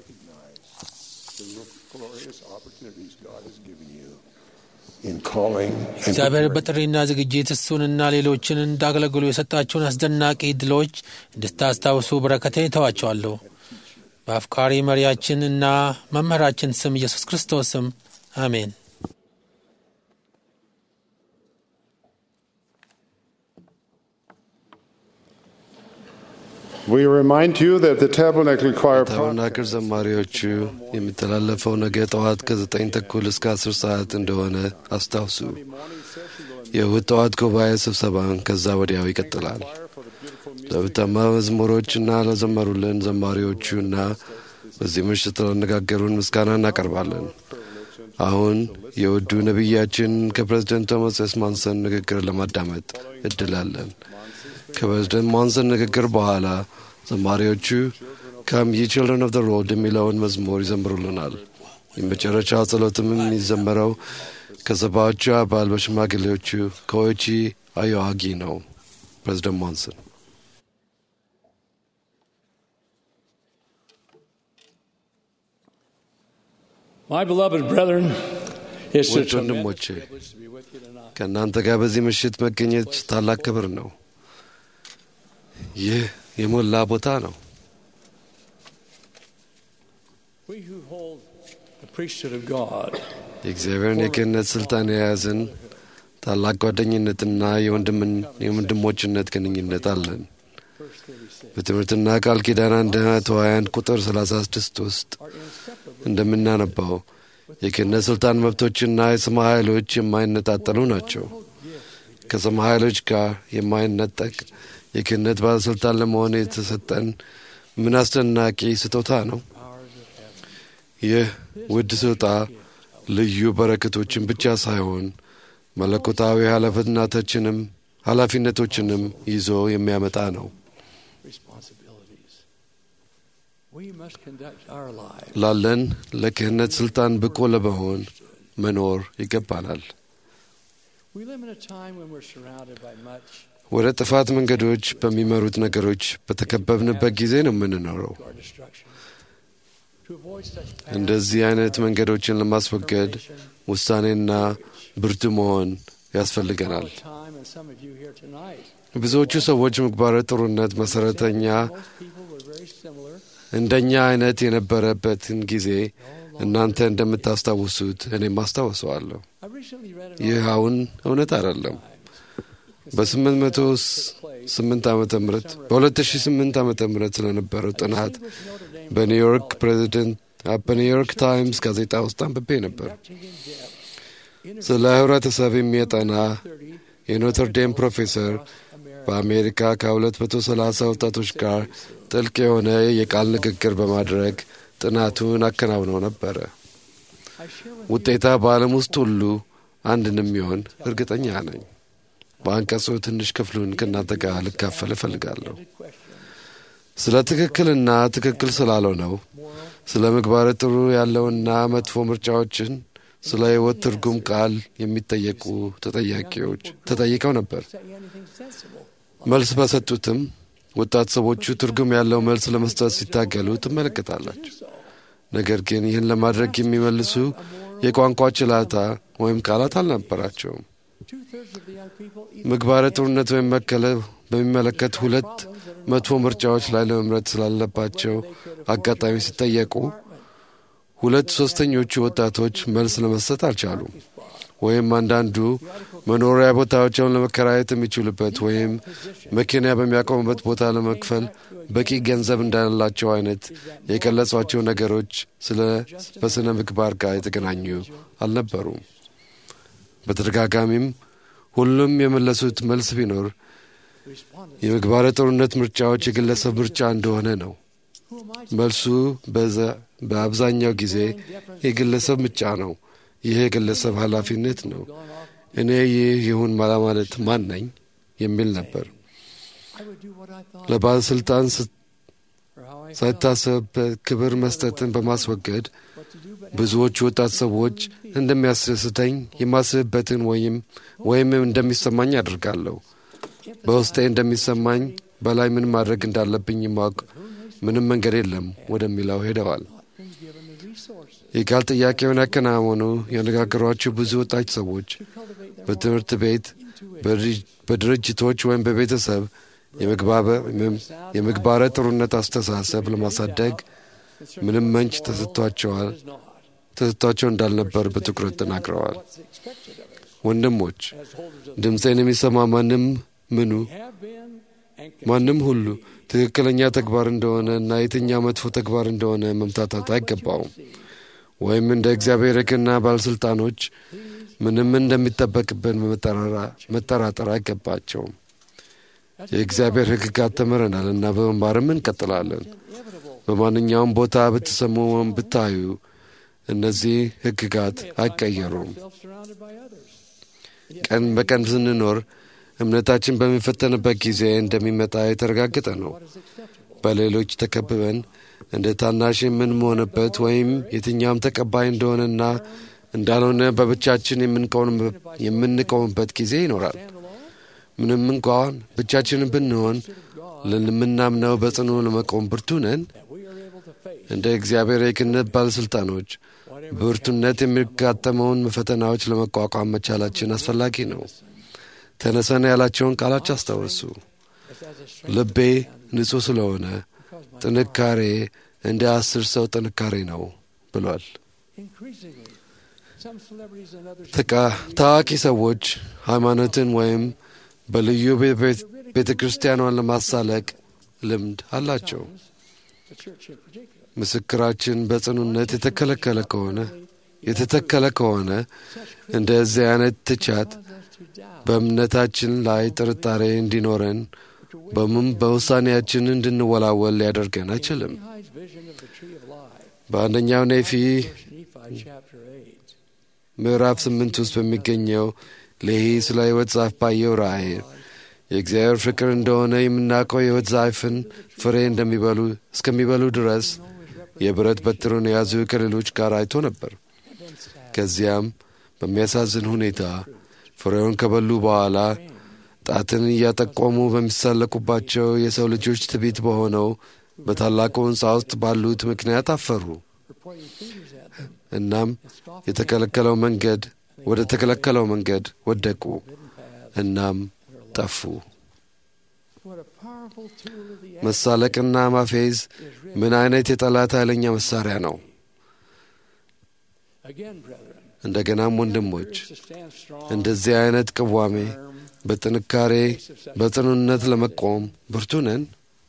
እግዚአብሔር በጥሪና ዝግጅት እሱንና ሌሎችን እንዳገለግሉ የሰጣቸውን አስደናቂ ድሎች እንድታስታውሱ በረከቴን እተዋቸዋለሁ። በአፍቃሪ መሪያችን እና መምህራችን ስም ኢየሱስ ክርስቶስ ስም አሜን። We remind you that the Tabernacle Choir ታበርናክል ዘማሪዎቹ የሚተላለፈው ነገ ጠዋት ከዘጠኝ ተኩል እስከ አስር ሰዓት እንደሆነ አስታውሱ። የእሁድ ጠዋት ጉባኤ ስብሰባን ከዛ ወዲያው ይቀጥላል። ለብታማ መዝሙሮችና ለዘመሩልን ዘማሪዎቹና በዚህ ምሽት ላነጋገሩን ምስጋና እናቀርባለን። አሁን የውዱ ነቢያችን ከፕሬዝደንት ቶማስ ኤስ ማንሰን ንግግር ለማዳመጥ እድላለን። ከፕሬዝደንት ማንሰን ንግግር በኋላ ዘማሪዎቹ ካም ይ ችልድረን ኦፍ ዘ ሮድ የሚለውን መዝሙር ይዘምሩልናል። የመጨረሻ ጸሎትም የሚዘመረው ከሰባዎቹ አባል በሽማግሌዎቹ ከኦቺ አዮአጊ ነው። ፕሬዝደንት ማንሰን My beloved brethren, it's a ውድ ወንድሞቼ ከእናንተ ጋር በዚህ ምሽት መገኘት ታላቅ ክብር ነው። ይህ የሞላ ቦታ ነው። we who hold the priesthood of God የእግዚአብሔርን የክህነት ስልጣን የያዝን ታላቅ ጓደኝነትና የወንድምን- የወንድሞችነት ግንኙነት አለን። በትምህርትና ቃል ኪዳን አንደኛ ተዋያን ቁጥር 36 ውስጥ እንደምናነባው የክህነት ስልጣን መብቶችና የሰማይ ኃይሎች የማይነጣጠሉ ናቸው። ከሰማይ ኃይሎች ጋር የማይነጠቅ የክህነት ባለሥልጣን ለመሆን የተሰጠን ምን አስደናቂ ስጦታ ነው! ይህ ውድ ስጦታ ልዩ በረከቶችን ብቻ ሳይሆን መለኮታዊ ኃላፊነቶችንም ኃላፊነቶችንም ይዞ የሚያመጣ ነው። responsibilities. We must conduct our lives ላለን ለክህነት ስልጣን ብቁ ለመሆን መኖር ይገባናል። We live in a time when we're surrounded by much ወደ ጥፋት መንገዶች በሚመሩት ነገሮች በተከበብንበት ጊዜ ነው የምንኖረው። to our destruction. To avoid such paths, እንደዚህ አይነት መንገዶችን ለማስወገድ ውሳኔና ብርቱ መሆን ያስፈልገናል። all the time, and some of you here tonight, ብዙዎቹ ሰዎች ምግባረ ጥሩነት መሰረተኛ most people were very similar. እንደኛ አይነት የነበረበትን ጊዜ እናንተ እንደምታስታውሱት እኔም አስታውሰዋለሁ። I recently read an ይህ አሁን እውነት አይደለም። በ808 ዓመተ ምህረት በ2008 ዓመተ ምህረት ስለነበረው ጥናት በኒውዮርክ ፕሬዚደንት በኒውዮርክ ታይምስ ጋዜጣ ውስጥ አንብቤ ነበር። ስለ ህብረተሰብ የሚያጠና የኖተርዴም ፕሮፌሰር በአሜሪካ ከ230 ወጣቶች ጋር ጥልቅ የሆነ የቃል ንግግር በማድረግ ጥናቱን አከናውነው ነበረ። ውጤታ በዓለም ውስጥ ሁሉ አንድ እንደሚሆን እርግጠኛ ነኝ። በአንቀጹ ትንሽ ክፍሉን ከእናንተ ጋር ልካፈል እፈልጋለሁ። ስለ ትክክልና ትክክል ስላልሆነው፣ ስለ ምግባረ ጥሩ ያለውና መጥፎ ምርጫዎችን፣ ስለ ሕይወት ትርጉም ቃል የሚጠየቁ ተጠያቂዎች ተጠይቀው ነበር። መልስ በሰጡትም ወጣት ሰዎቹ ትርጉም ያለው መልስ ለመስጠት ሲታገሉ ትመለከታላችሁ። ነገር ግን ይህን ለማድረግ የሚመልሱ የቋንቋ ችላታ ወይም ቃላት አልነበራቸውም። ምግባረ ጥሩነት ወይም መከለ በሚመለከት ሁለት መጥፎ ምርጫዎች ላይ ለመምረጥ ስላለባቸው አጋጣሚ ሲጠየቁ ሁለት ሶስተኞቹ ወጣቶች መልስ ለመስጠት አልቻሉም። ወይም አንዳንዱ መኖሪያ ቦታዎቸውን ለመከራየት የሚችሉበት ወይም መኪና በሚያቆሙበት ቦታ ለመክፈል በቂ ገንዘብ እንዳላቸው አይነት የገለጿቸው ነገሮች ስለ በስነ ምግባር ጋር የተገናኙ አልነበሩም። በተደጋጋሚም ሁሉም የመለሱት መልስ ቢኖር የምግባረ ጥሩነት ምርጫዎች የግለሰብ ምርጫ እንደሆነ ነው። መልሱ በአብዛኛው ጊዜ የግለሰብ ምርጫ ነው። ይህ የግለሰብ ኃላፊነት ነው። እኔ ይህ ይሁን ማለት ማን ነኝ የሚል ነበር። ለባለሥልጣን ሳይታሰብ ክብር መስጠትን በማስወገድ ብዙዎቹ ወጣት ሰዎች እንደሚያስደስተኝ የማስብበትን ወይም ወይም እንደሚሰማኝ አድርጋለሁ። በውስጤ እንደሚሰማኝ በላይ ምን ማድረግ እንዳለብኝ ማወቅ ምንም መንገድ የለም ወደሚለው ሄደዋል። የቃል ጥያቄውን ያከናወኑ ያነጋገሯቸው ብዙ ወጣት ሰዎች በትምህርት ቤት፣ በድርጅቶች ወይም በቤተሰብ የምግባረ ጥሩነት አስተሳሰብ ለማሳደግ ምንም መንጭ ተሰጥቷቸዋል ተሰጥቷቸው እንዳልነበር በትኩረት ተናግረዋል። ወንድሞች ድምፄን የሚሰማ ማንም ምኑ ማንም ሁሉ ትክክለኛ ተግባር እንደሆነ እና የትኛው መጥፎ ተግባር እንደሆነ መምታታት አይገባውም። ወይም እንደ እግዚአብሔር ሕግና ባለሥልጣኖች ምንም እንደሚጠበቅብን መጠራጠር አይገባቸውም። የእግዚአብሔር ሕግጋት ተምረናል እና በመማርም እንቀጥላለን። በማንኛውም ቦታ ብትሰሙ ወይም ብታዩ እነዚህ ሕግጋት አይቀየሩም። ቀን በቀን ስንኖር እምነታችን በሚፈተንበት ጊዜ እንደሚመጣ የተረጋገጠ ነው። በሌሎች ተከብበን እንደ ታናሽ የምንሆንበት ወይም የትኛውም ተቀባይ እንደሆነና እንዳልሆነ በብቻችን የምንቆምበት ጊዜ ይኖራል። ምንም እንኳን ብቻችንን ብንሆን ለምናምነው በጽኑ ለመቆም ብርቱ ነን። እንደ እግዚአብሔር የክህነት ባለሥልጣኖች በብርቱነት የሚጋጠመውን ፈተናዎች ለመቋቋም መቻላችን አስፈላጊ ነው። ተነሰን ያላቸውን ቃላች አስታወሱ። ልቤ ንጹሕ ስለሆነ ጥንካሬ እንደ አስር ሰው ጥንካሬ ነው ብሏል። ታዋቂ ሰዎች ሃይማኖትን ወይም በልዩ ቤተ ክርስቲያኗን ለማሳለቅ ልምድ አላቸው። ምስክራችን በጽኑነት የተከለከለ ከሆነ የተተከለ ከሆነ እንደዚህ አይነት ትቻት በእምነታችን ላይ ጥርጣሬ እንዲኖረን በምን በውሳኔያችን እንድንወላወል ሊያደርገን አይችልም። በአንደኛው ኔፊ ምዕራፍ ስምንት ውስጥ በሚገኘው ሌሂ ስለ ሕይወት ዛፍ ባየው ራእይ የእግዚአብሔር ፍቅር እንደሆነ የምናውቀው የሕይወት ዛፍን ፍሬ እንደሚበሉ እስከሚበሉ ድረስ የብረት በትሩን የያዙ ከሌሎች ጋር አይቶ ነበር። ከዚያም በሚያሳዝን ሁኔታ ፍሬውን ከበሉ በኋላ ጣትን እያጠቆሙ በሚሳለቁባቸው የሰው ልጆች ትቢት በሆነው በታላቁ ሕንፃ ውስጥ ባሉት ምክንያት አፈሩ። እናም የተከለከለው መንገድ ወደ ተከለከለው መንገድ ወደቁ። እናም ጠፉ። መሳለቅና ማፌዝ ምን አይነት የጠላት ኃይለኛ መሳሪያ ነው! እንደገናም ወንድሞች እንደዚህ አይነት ቅዋሜ በጥንካሬ በጽኑነት ለመቆም ብርቱ ነን።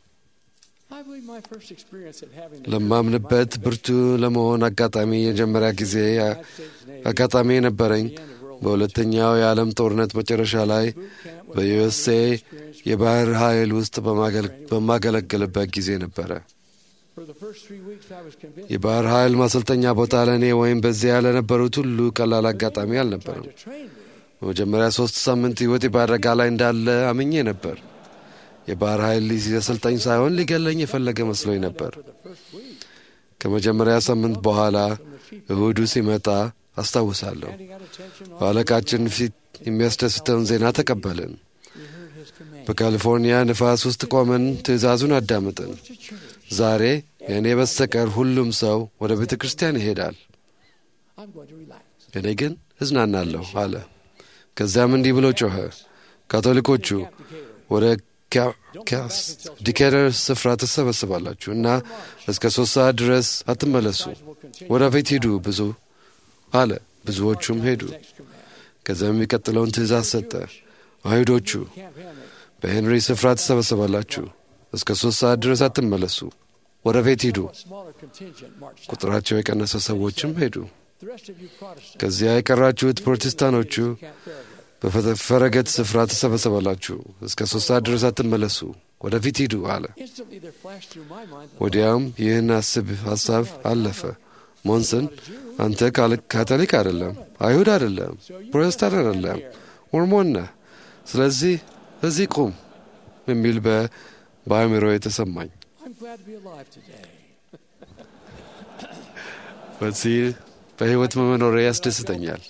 ለማምንበት ብርቱ ለመሆን አጋጣሚ የመጀመሪያ ጊዜ አጋጣሚ የነበረኝ በሁለተኛው የዓለም ጦርነት መጨረሻ ላይ በዩኤስኤ የባህር ኃይል ውስጥ በማገለግልበት ጊዜ ነበረ። የባህር ኃይል ማሰልጠኛ ቦታ ለእኔ ወይም በዚያ ለነበሩት ሁሉ ቀላል አጋጣሚ አልነበረም። በመጀመሪያ ሶስት ሳምንት ሕይወቴ በአደጋ ላይ እንዳለ አምኜ ነበር። የባህር ኃይል ሊያሰልጠኝ ሳይሆን ሊገለኝ የፈለገ መስሎኝ ነበር። ከመጀመሪያ ሳምንት በኋላ እሁዱ ሲመጣ አስታውሳለሁ። በአለቃችን ፊት የሚያስደስተውን ዜና ተቀበልን። በካሊፎርኒያ ንፋስ ውስጥ ቆመን ትዕዛዙን አዳምጥን። ዛሬ የእኔ በስተቀር ሁሉም ሰው ወደ ቤተ ክርስቲያን ይሄዳል፣ እኔ ግን እዝናናለሁ አለ። ከዚያም እንዲህ ብሎ ጮኸ፣ ካቶሊኮቹ ወደ ዲኬደር ስፍራ ትሰበስባላችሁ እና እስከ ሦስት ሰዓት ድረስ አትመለሱ፣ ወደ ቤት ሂዱ ብዙ አለ። ብዙዎቹም ሄዱ። ከዚያም የሚቀጥለውን ትእዛዝ ሰጠ። አይሁዶቹ በሄንሪ ስፍራ ትሰበሰባላችሁ፣ እስከ ሦስት ሰዓት ድረስ አትመለሱ፣ ወደ ቤት ሂዱ። ቁጥራቸው የቀነሰ ሰዎችም ሄዱ። ከዚያ የቀራችሁት ፕሮቴስታኖቹ በፈረገት ስፍራ ትሰበሰባላችሁ፣ እስከ ሦስት ሰዓት ድረስ አትመለሱ፣ ወደ ፊት ሂዱ አለ። ወዲያውም ይህን አስብ ሐሳብ አለፈ። ሞንስን አንተ ካቶሊክ አይደለም፣ አይሁድ አይደለም፣ ፕሮቴስታንት አይደለም፣ ሞርሞን ነህ። ስለዚህ እዚህ ቁም የሚል በአእምሮ የተሰማኝ በዚህ በሕይወት መኖሬ ያስደስተኛል።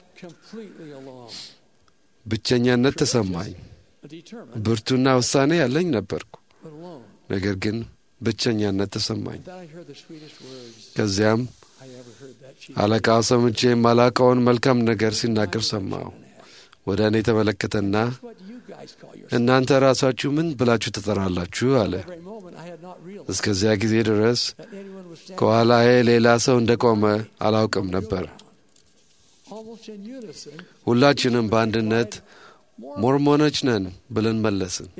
ብቸኛነት ተሰማኝ። ብርቱና ውሳኔ ያለኝ ነበርኩ፣ ነገር ግን ብቸኛነት ተሰማኝ። ከዚያም አለቃው ሰምቼ የማላውቀውን መልካም ነገር ሲናገር ሰማሁ። ወደ እኔ ተመለከተና እናንተ ራሳችሁ ምን ብላችሁ ትጠራላችሁ? አለ። እስከዚያ ጊዜ ድረስ ከኋላዬ ሌላ ሰው እንደቆመ አላውቅም ነበር። ሁላችንም በአንድነት ሞርሞኖች ነን ብለን መለስን።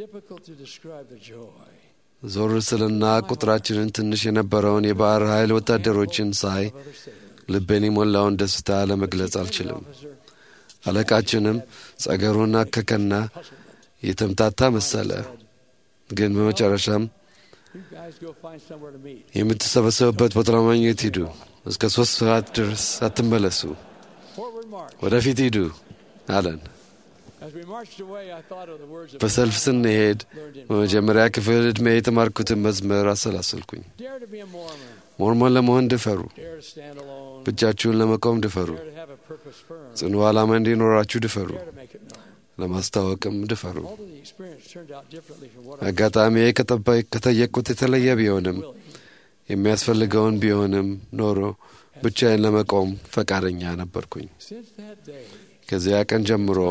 ዞር ስልና ቁጥራችንን ትንሽ የነበረውን የባሕር ኃይል ወታደሮችን ሳይ ልቤን የሞላውን ደስታ ለመግለጽ አልችልም። አለቃችንም ጸገሩን አከከና የተምታታ መሰለ። ግን በመጨረሻም የምትሰበሰቡበት ቦታ ለማግኘት ሂዱ፣ እስከ ሦስት ሰዓት ድረስ አትመለሱ፣ ወደፊት ሂዱ አለን። በሰልፍ ስንሄድ በመጀመሪያ ክፍል ዕድሜ የተማርኩትን መዝሙር አሰላሰልኩኝ። ሞርሞን ለመሆን ድፈሩ፣ ብቻችሁን ለመቆም ድፈሩ፣ ጽኑ ዓላማ እንዲኖራችሁ ድፈሩ፣ ለማስታወቅም ድፈሩ። አጋጣሚ ከጠየቁት የተለየ ቢሆንም የሚያስፈልገውን ቢሆንም ኖሮ ብቻዬን ለመቆም ፈቃደኛ ነበርኩኝ። ከዚያ ቀን ጀምሮ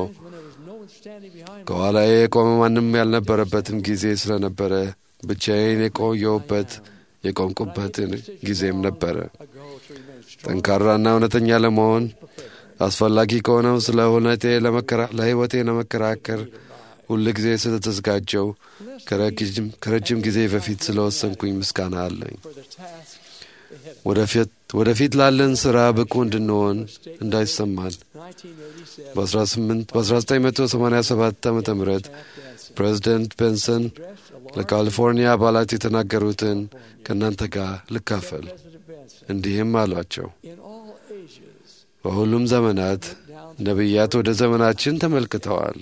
ከኋላዬ የቆመ ማንም ያልነበረበትም ጊዜ ስለነበረ ብቻዬን የቆየሁበት የቆምኩበት ጊዜም ነበረ። ጠንካራና እውነተኛ ለመሆን አስፈላጊ ከሆነው ስለ እውነቴ ለሕይወቴ ለመከራከር ሁል ጊዜ ስለተዘጋጀው ከረጅም ጊዜ በፊት ስለወሰንኩኝ ምስጋና አለኝ። ወደፊት ላለን ሥራ ብቁ እንድንሆን እንዳይሰማን በ1987 ዓ ም ፕሬዚደንት ቤንሰን ለካሊፎርኒያ አባላት የተናገሩትን ከእናንተ ጋር ልካፈል። እንዲህም አሏቸው። በሁሉም ዘመናት ነቢያት ወደ ዘመናችን ተመልክተዋል።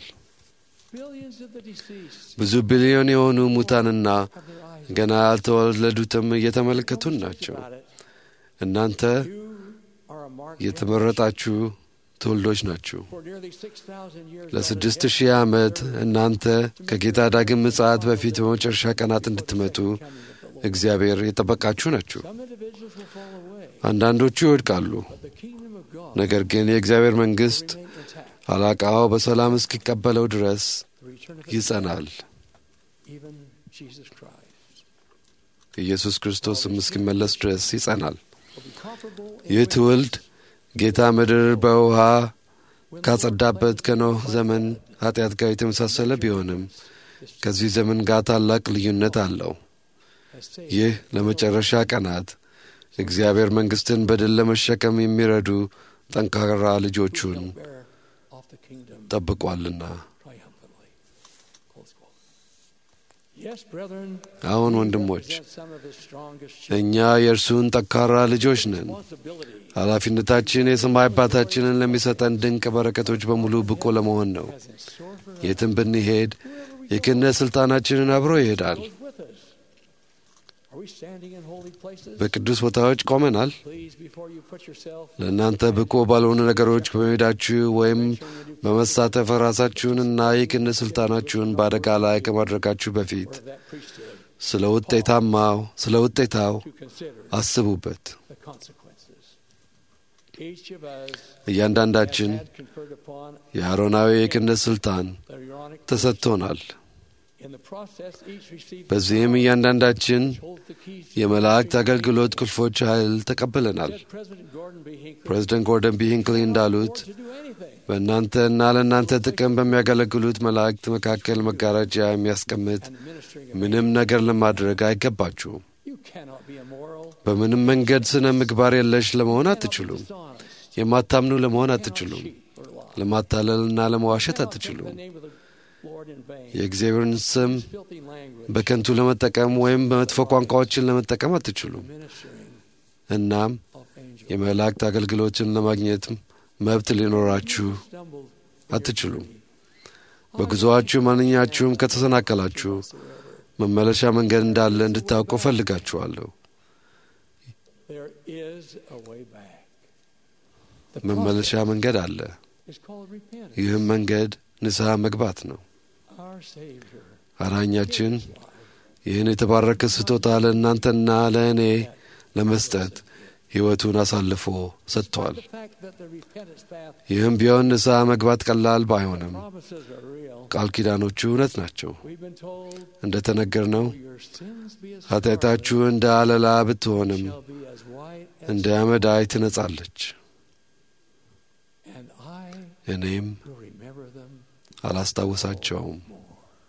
ብዙ ቢሊዮን የሆኑ ሙታንና ገና ያልተወለዱትም እየተመለከቱን ናቸው። እናንተ የተመረጣችሁ ትውልዶች ናችሁ። For nearly 6,000 years, ለስድስት ሺህ ዓመት እናንተ ከጌታ ዳግም ምጽአት በፊት በመጨረሻ ቀናት እንድትመጡ እግዚአብሔር የጠበቃችሁ ናችሁ። some individuals will fall away, አንዳንዶቹ ይወድቃሉ። but the kingdom of God ነገር ግን የእግዚአብሔር መንግሥት remain intact. አላቃው በሰላም እስኪቀበለው ድረስ The return of ይጸናል። even Jesus Christ ኢየሱስ ክርስቶስም እስኪመለስ ድረስ ይጸናል። will be comparable in ይህ ways ትውልድ ጌታ ምድር በውሃ ካጸዳበት ከኖህ ዘመን ኃጢአት ጋር የተመሳሰለ ቢሆንም ከዚህ ዘመን ጋር ታላቅ ልዩነት አለው። as saved ይህ ለመጨረሻ ቀናት እግዚአብሔር መንግሥትን በድል ለመሸከም የሚረዱ ጠንካራ ልጆቹን bear off the kingdom ጠብቋልና። triumphantly. Close quote. Yes, brethren, አሁን we ወንድሞች represent some of his strongest children. እኛ የእርሱን ጠንካራ ልጆች ነን። Responsibility ኃላፊነታችን የሰማይ አባታችንን ለሚሰጠን ድንቅ በረከቶች በሙሉ ብቁ ለመሆን ነው። has in store for us. የትም ብንሄድ የክህነት ሥልጣናችንን አብሮ ይሄዳል። Goes with us. Are we standing in holy places? በቅዱስ ቦታዎች ቆመናል። Please, before you put yourself ለእናንተ ብቁ ባልሆኑ ነገሮች በመሄዳችሁ ወይም በመሳተፍ ራሳችሁንና የክህነት ሥልጣናችሁን በአደጋ ላይ ከማድረጋችሁ በፊት of that priesthood ስለ ውጤታማው ስለ ውጤታው to consider አስቡበት። the consequences. Each of us እያንዳንዳችን has had conferred upon የአሮናዊ የክህነት ሥልጣን the Aaronic ተሰጥቶናል። In the process, each received በዚህም እያንዳንዳችን holds the keys to የመላእክት አገልግሎት ቁልፎች ኃይል ተቀብለናል። Said President Gordon B. Hinckley, ፕሬዚደንት ጎርደን ቢ ሂንክሊ እንዳሉት to do anything. በእናንተና ለእናንተ ጥቅም በሚያገለግሉት መላእክት መካከል መጋረጃ የሚያስቀምጥ And administering a ምንም ነገር ለማድረግ አይገባችሁም። You cannot be immoral. በምንም መንገድ ስነ ምግባር የለሽ ለመሆን cannot be አትችሉም። dishonest. የማታምኑ ለመሆን cannot አትችሉም። cheat or lie. ለማታለልና ለመዋሸት cannot take አትችሉም። the name of the Lord in vain. የእግዚአብሔርን ስም Use filthy language. በከንቱ ለመጠቀም ወይም በመጥፎ ቋንቋዎችን ለመጠቀም አትችሉም። Ministering እናም of angels. የመላእክት አገልግሎችን ለማግኘት መብት ሊኖራችሁ Stumbled አትችሉም። በጉዞአችሁ ማንኛችሁም ከተሰናከላችሁ መመለሻ መንገድ እንዳለ እንድታውቁ እፈልጋችኋለሁ። There is a way back. The መመለሻ መንገድ አለ። process is called repentance. ይህም መንገድ ንስሐ መግባት ነው። Our Savior አዳኛችን ይህን የተባረከ ስጦታ ለእናንተና ለእኔ ለመስጠት ሕይወቱን አሳልፎ ሰጥቷል። the fact that the repentance path ይህም ቢሆን ንስሐ መግባት ቀላል ባይሆንም promises are real. ቃል ኪዳኖቹ እውነት ናቸው። We've been told, እንደ ተነገርነው your sins be as ኃጢአታችሁ እንደ አለላ ብትሆንም shall be as white as እንደ አመዳይ ትነጻለች። and I እኔም will remember them አላስታውሳቸውም። more.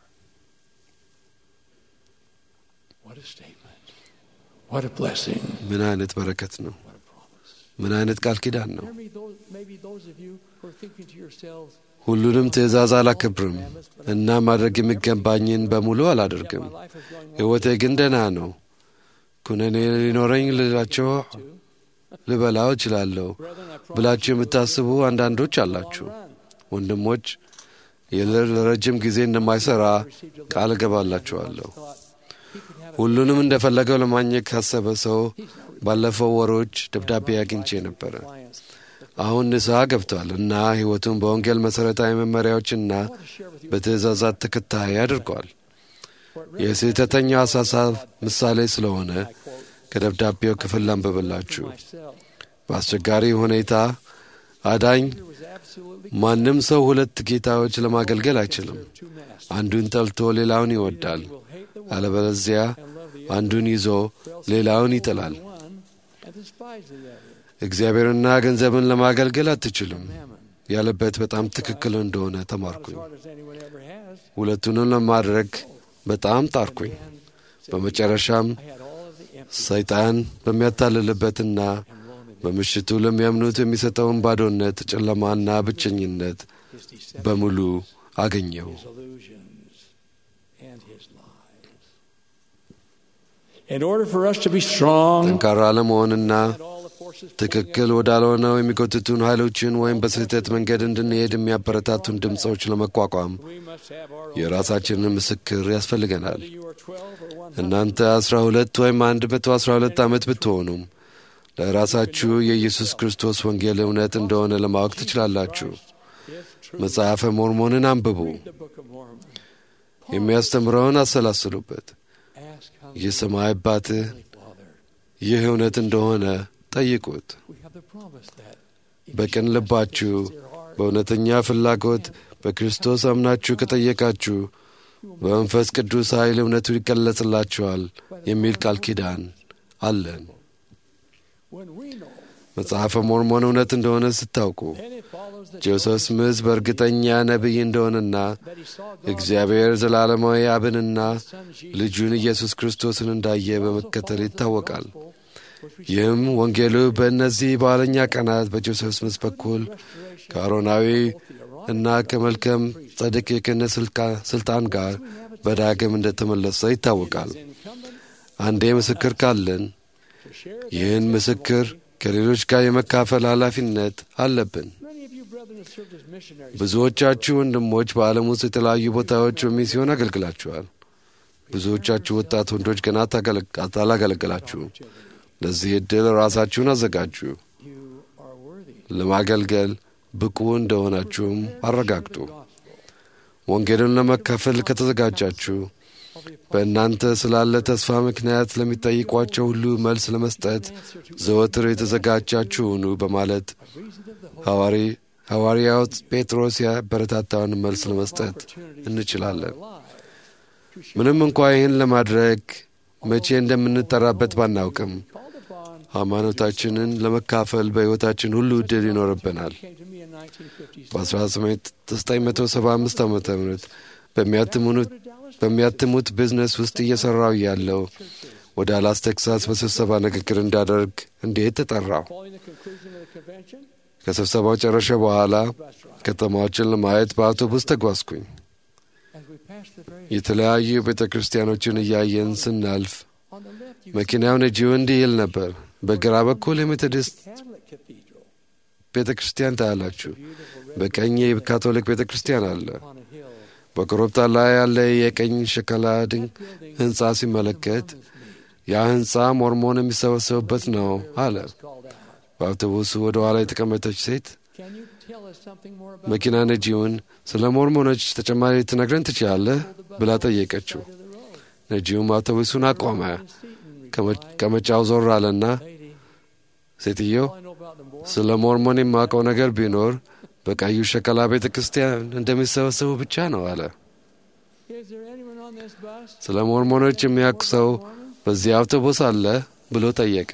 What a statement. What a blessing. ምን አይነት በረከት ነው! What a promise. ምን አይነት ቃል ኪዳን ነው! Hear me, those, maybe those of you who are thinking to yourselves, ሁሉንም ትእዛዝ አላከብርም እና ማድረግ የሚገባኝን በሙሉ አላደርግም። my life is going well. ሕይወቴ ግን ደህና ነው። ኩነኔ ሊኖረኝ ልላቸው ልበላው እችላለሁ Brethren, I promise ብላችሁ የምታስቡ አንዳንዶች አላችሁ። ወንድሞች ይህ ለረጅም ጊዜ እንደማይሰራ ቃል እገባላችኋለሁ። thought he could have ሁሉንም እንደፈለገው ለማግኘት ካሰበ ሰው ባለፈው ወሮች ደብዳቤ አግኝቼ ነበረ። clients. አሁን ንስሐ ገብቷል እና ሕይወቱን በወንጌል መሠረታዊ መመሪያዎችና I want to share with you በትእዛዛት ተከታይ አድርጓል። for it really የስህተተኛው አሳሳብ ምሳሌ ስለሆነ I quote ከደብዳቤው ክፍል ላንብብላችሁ። myself. በአስቸጋሪ ሁኔታ አዳኝ There was absolutely ማንም ሰው ሁለት ጌታዎች ለማገልገል አይችልም። two masters. አንዱን ጠልቶ ሌላውን ይወዳል፣ will hate the one አለበለዚያ and love the other, አንዱን ይዞ or else ሌላውን he will ይጥላል። love the one and despise the other. እግዚአብሔርና ገንዘብን ለማገልገል አትችሉም Mammon. ያለበት በጣም ትክክል እንደሆነ Not as ተማርኩኝ። hard as anyone ever has. ሁለቱንም ለማድረግ በጣም ጣርኩኝ። And በመጨረሻም I had all of the empty ሰይጣን በሚያታልልበትና and loneliness, በምሽቱ ለሚያምኑት የሚሰጠውን ባዶነት፣ ጨለማና ብቸኝነት his deception, በሙሉ አገኘው። his illusions, and his lies. In order for us to be strong ጠንካራ ለመሆንና and all the forces pulling ትክክል ወዳልሆነው የሚጎትቱን ኃይሎችን ወይም በስህተት መንገድ እንድንሄድ የሚያበረታቱን ድምፆች ለመቋቋም us, we must have our own. የራሳችንን ምስክር ያስፈልገናል። Whether you are 12 or 100, እናንተ አስራ ሁለት ወይም አንድ መቶ አስራ ሁለት ዓመት ብትሆኑም ለራሳችሁ የኢየሱስ ክርስቶስ ወንጌል እውነት እንደሆነ ለማወቅ ትችላላችሁ። መጽሐፈ ሞርሞንን አንብቡ፣ የሚያስተምረውን አሰላስሉበት። የሰማይ አባትህ ይህ እውነት እንደሆነ ጠይቁት። በቅን ልባችሁ በእውነተኛ ፍላጎት በክርስቶስ አምናችሁ ከጠየቃችሁ በመንፈስ ቅዱስ ኃይል እውነቱ ይገለጽላችኋል የሚል ቃል ኪዳን አለን። መጽሐፈ ሞርሞን እውነት እንደሆነ ስታውቁ ጆሴፍ ስምዝ በእርግጠኛ ነቢይ እንደሆነና እግዚአብሔር ዘላለማዊ አብንና ልጁን ኢየሱስ ክርስቶስን እንዳየ በመከተል ይታወቃል። ይህም ወንጌሉ በእነዚህ በኋለኛ ቀናት በጆሴፍ ስምዝ በኩል ከአሮናዊ እና ከመልከም ጸድቅ የክህነት ስልጣን ጋር በዳግም እንደተመለሰ ይታወቃል። አንዴ ምስክር ካለን ይህን ምስክር ከሌሎች ጋር የመካፈል ኃላፊነት አለብን። ብዙዎቻችሁ ወንድሞች በዓለም ውስጥ የተለያዩ ቦታዎች በሚስዮን አገልግላችኋል። ብዙዎቻችሁ ወጣት ወንዶች ገና አላገለገላችሁም። ለዚህ ዕድል ራሳችሁን አዘጋጁ። ለማገልገል ብቁ እንደሆናችሁም አረጋግጡ። ወንጌልን ለመካፈል ከተዘጋጃችሁ በእናንተ ስላለ ተስፋ ምክንያት ለሚጠይቋቸው ሁሉ መልስ ለመስጠት ዘወትር የተዘጋጃችሁ ሁኑ በማለት ሐዋርያው ጴጥሮስ ያበረታታውን መልስ ለመስጠት እንችላለን። ምንም እንኳ ይህን ለማድረግ መቼ እንደምንጠራበት ባናውቅም ሃይማኖታችንን ለመካፈል በሕይወታችን ሁሉ ዕድል ይኖርብናል። በ1975 ዓ ም በሚያትሙት ቢዝነስ ውስጥ እየሠራው ያለው ወደ አላስ ቴክሳስ በስብሰባ ንግግር እንዳደርግ እንዴት ተጠራው። ከስብሰባው ጨረሸ በኋላ ከተማዎችን ለማየት በአውቶቡስ ተጓዝኩኝ። የተለያዩ ቤተ ክርስቲያኖችን እያየን ስናልፍ መኪናው ነጂው እንዲህ ይል ነበር፣ በግራ በኩል የሜቶዲስት ቤተ ክርስቲያን ታያላችሁ፣ በቀኝ የካቶሊክ ቤተ ክርስቲያን አለ። በኮረብታ ላይ ያለ የቀኝ ሸከላ ድንቅ ሕንፃ ሲመለከት ያ ሕንፃ ሞርሞን የሚሰበሰቡበት ነው አለ። በአውቶቡሱ ወደ ኋላ የተቀመጠች ሴት መኪና ነጂውን ስለ ሞርሞኖች ተጨማሪ ትነግረን ትችላለህ ብላ ጠየቀችው። ነጂውም አውቶቡሱን አቆመ። ከመጫው ዞር አለና ሴትየው ስለ ሞርሞን የማውቀው ነገር ቢኖር በቀዩ ሸከላ ቤተ ክርስቲያን እንደሚሰበሰቡ ብቻ ነው አለ። ስለ ሞርሞኖች የሚያውቅ ሰው በዚህ አውቶቡስ አለ ብሎ ጠየቀ።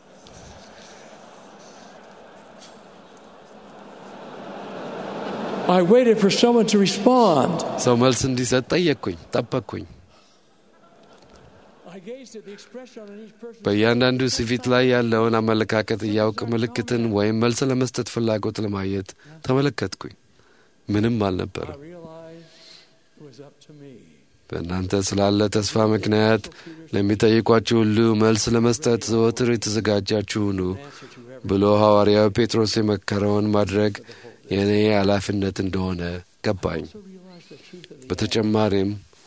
I waited for someone to respond. ሰው መልስ እንዲሰጥ ጠየቅኩኝ፣ ጠበቅኩኝ። I gazed at the expression on each person's በእያንዳንዱ ፊት ላይ ያለውን አመለካከት እያውቅ ምልክትን ወይም መልስ ለመስጠት ፍላጎት ለማየት ተመለከትኩኝ። ምንም አልነበረም። I realized it was up to me. በእናንተ ስላለ ተስፋ ምክንያት ለሚጠይቋችሁ ሁሉ መልስ ለመስጠት ዘወትር የተዘጋጃችሁ ሁኑ ብሎ ሐዋርያው ጴጥሮስ የመከረውን ማድረግ የእኔ ኃላፊነት እንደሆነ ገባኝ። በተጨማሪም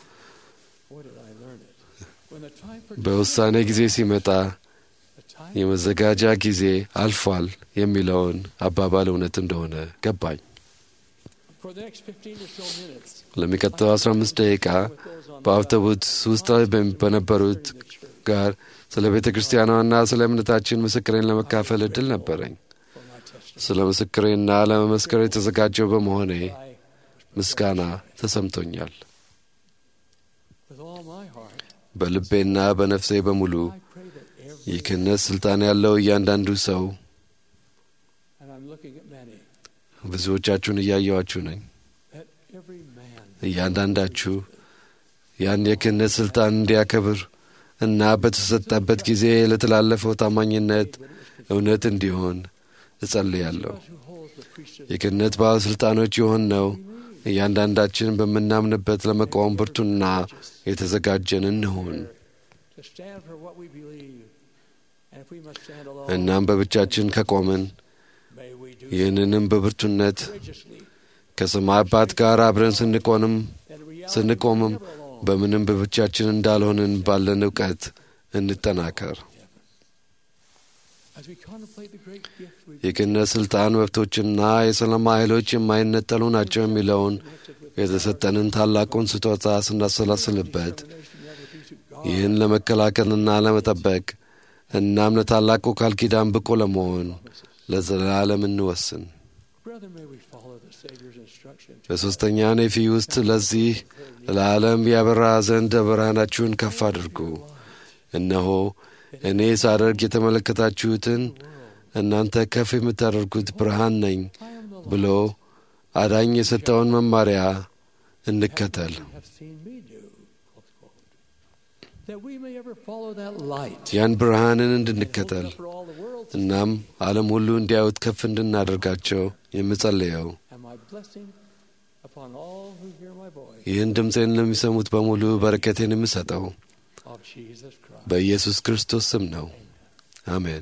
በውሳኔ ጊዜ ሲመጣ የመዘጋጃ ጊዜ አልፏል የሚለውን አባባል እውነት እንደሆነ ገባኝ። For the next 15 or so minutes, ለሚቀጥለው 15 ደቂቃ በአውቶቡስ ውስጥ በነበሩት ጋር ስለ ቤተ ክርስቲያኗና ስለ እምነታችን ምስክሬን ለመካፈል እድል ነበረኝ። ስለ ምስክሬና ለመመስከር የተዘጋጀው በመሆኔ ምስጋና ተሰምቶኛል። with all my heart, በልቤና በነፍሴ በሙሉ የክህነት ስልጣን ያለው እያንዳንዱ ሰው and I'm looking at many, ብዙዎቻችሁን እያየዋችሁ ነኝ። that every man እያንዳንዳችሁ ያን የክህነት ስልጣን እንዲያከብር እና በተሰጠበት ጊዜ ለተላለፈው ታማኝነት እውነት እንዲሆን እጸልያለሁ። የክህነት ባለሥልጣኖች የሆን ነው እያንዳንዳችን በምናምንበት ለመቃወም ብርቱና የተዘጋጀን እንሁን። to stand for what we believe. And if we must stand alone, እናም በብቻችን ከቆምን may we do ይህንንም በብርቱነት courageously. ከሰማይ አባት ጋር አብረን ስንቆንም ስንቆምም በምንም በብቻችን እንዳልሆንን ባለን እውቀት እንጠናከር። የክህነት ሥልጣን መብቶችና የሰላም ኃይሎች የማይነጠሉ ናቸው የሚለውን የተሰጠንን ታላቁን ስጦታ ስናሰላስልበት ይህን ለመከላከልና ለመጠበቅ እናም ለታላቁ ቃል ኪዳን ብቁ ለመሆን ለዘላለም እንወስን። በሦስተኛ ኔፊ ውስጥ ለዚህ ለዓለም ያበራ ዘንድ ብርሃናችሁን ከፍ አድርጉ። እነሆ እኔ ሳደርግ የተመለከታችሁትን እናንተ ከፍ የምታደርጉት ብርሃን ነኝ ብሎ አዳኝ የሰጠውን መማሪያ እንከተል። ያን ብርሃንን እንድንከተል እናም ዓለም ሁሉ እንዲያዩት ከፍ እንድናደርጋቸው የምጸልየው ይህን ድምፄን ለሚሰሙት በሙሉ በረከቴን የምሰጠው በኢየሱስ ክርስቶስ ስም ነው። አሜን።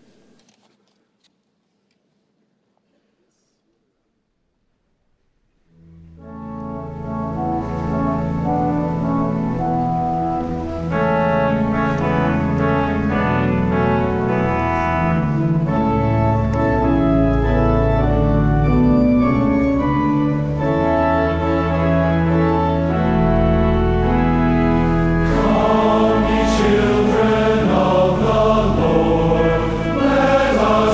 Children of the Lord.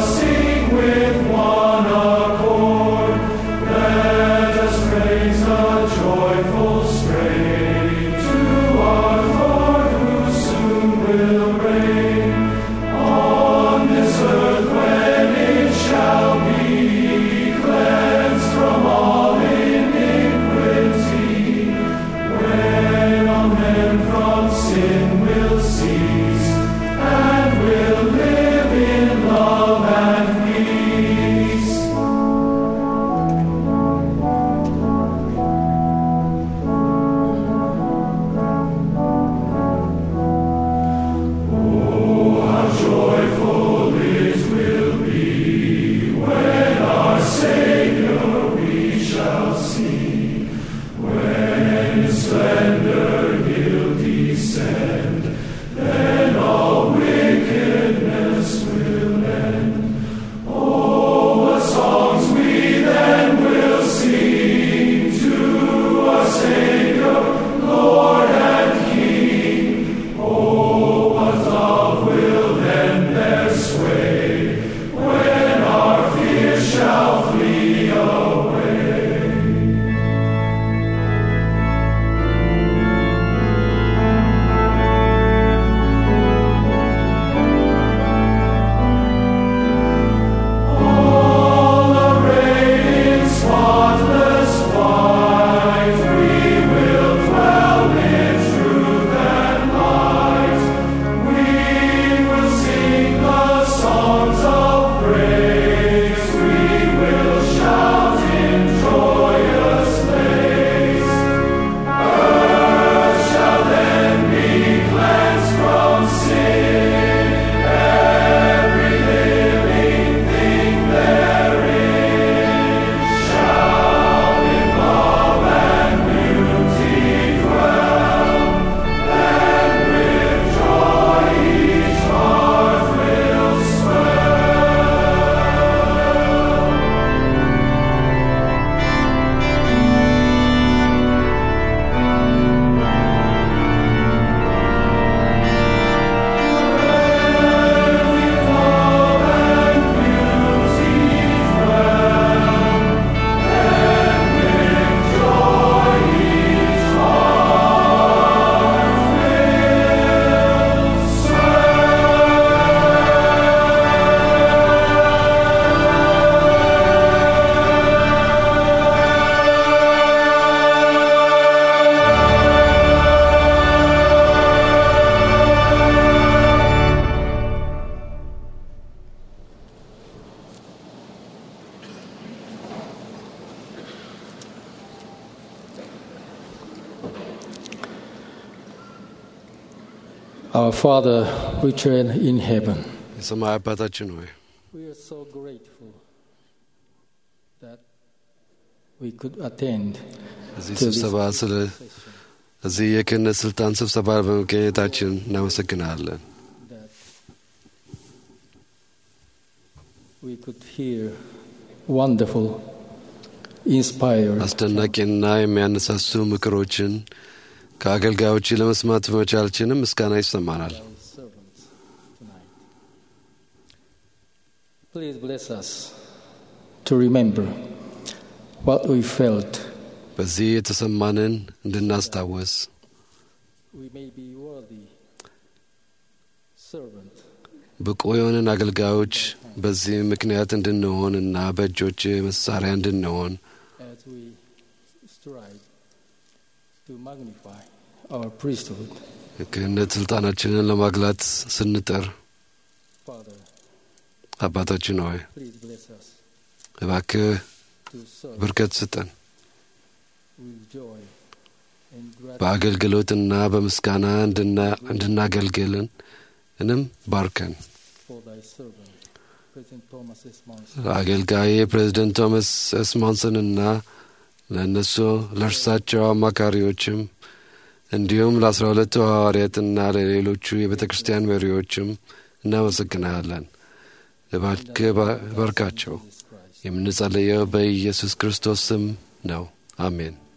Our Father, which art in heaven, የሰማይ አባታችን ሆይ we are so grateful that we could attend እዚህ to this ስብሰባ ስለ እዚህ የክህነት ስልጣን ስብሰባ በመገኘታችን እናመሰግናለን። we could hear wonderful, inspired. አስደናቂና የሚያነሳሱ ምክሮችን ከአገልጋዮች ለመስማት በመቻላችንም ምስጋና ይሰማናል። servants tonight. Please bless us to remember what we felt. በዚህ የተሰማንን እንድናስታወስ We may be worthy servant ብቁ የሆንን አገልጋዮች በዚህ ምክንያት እንድንሆን እና በእጆች መሳሪያ እንድንሆን as we strive to magnify our priesthood. ክህነት ስልጣናችንን ለማግላት ስንጥር Father, አባታችን ሆይ please bless us እባክህ to serve በርከት ስጠን። with joy and gratitude. በአገልግሎትና በምስጋና እንድና- እንድናገልግልን እንም ባርከን። for thy servant, President Thomas S. Monson. አገልጋይ ፕሬዚደንት ቶማስ ኤስሞንሰንና ለእነሱ ለእርሳቸው አማካሪዎችም እንዲሁም ለአስራ ሁለቱ ሐዋርያትና ለሌሎቹ የቤተ ክርስቲያን መሪዎችም እናመሰግናለን። እባክህ ባ- ባርካቸው። የምንጸልየው በኢየሱስ ክርስቶስ ስም ነው። አሜን።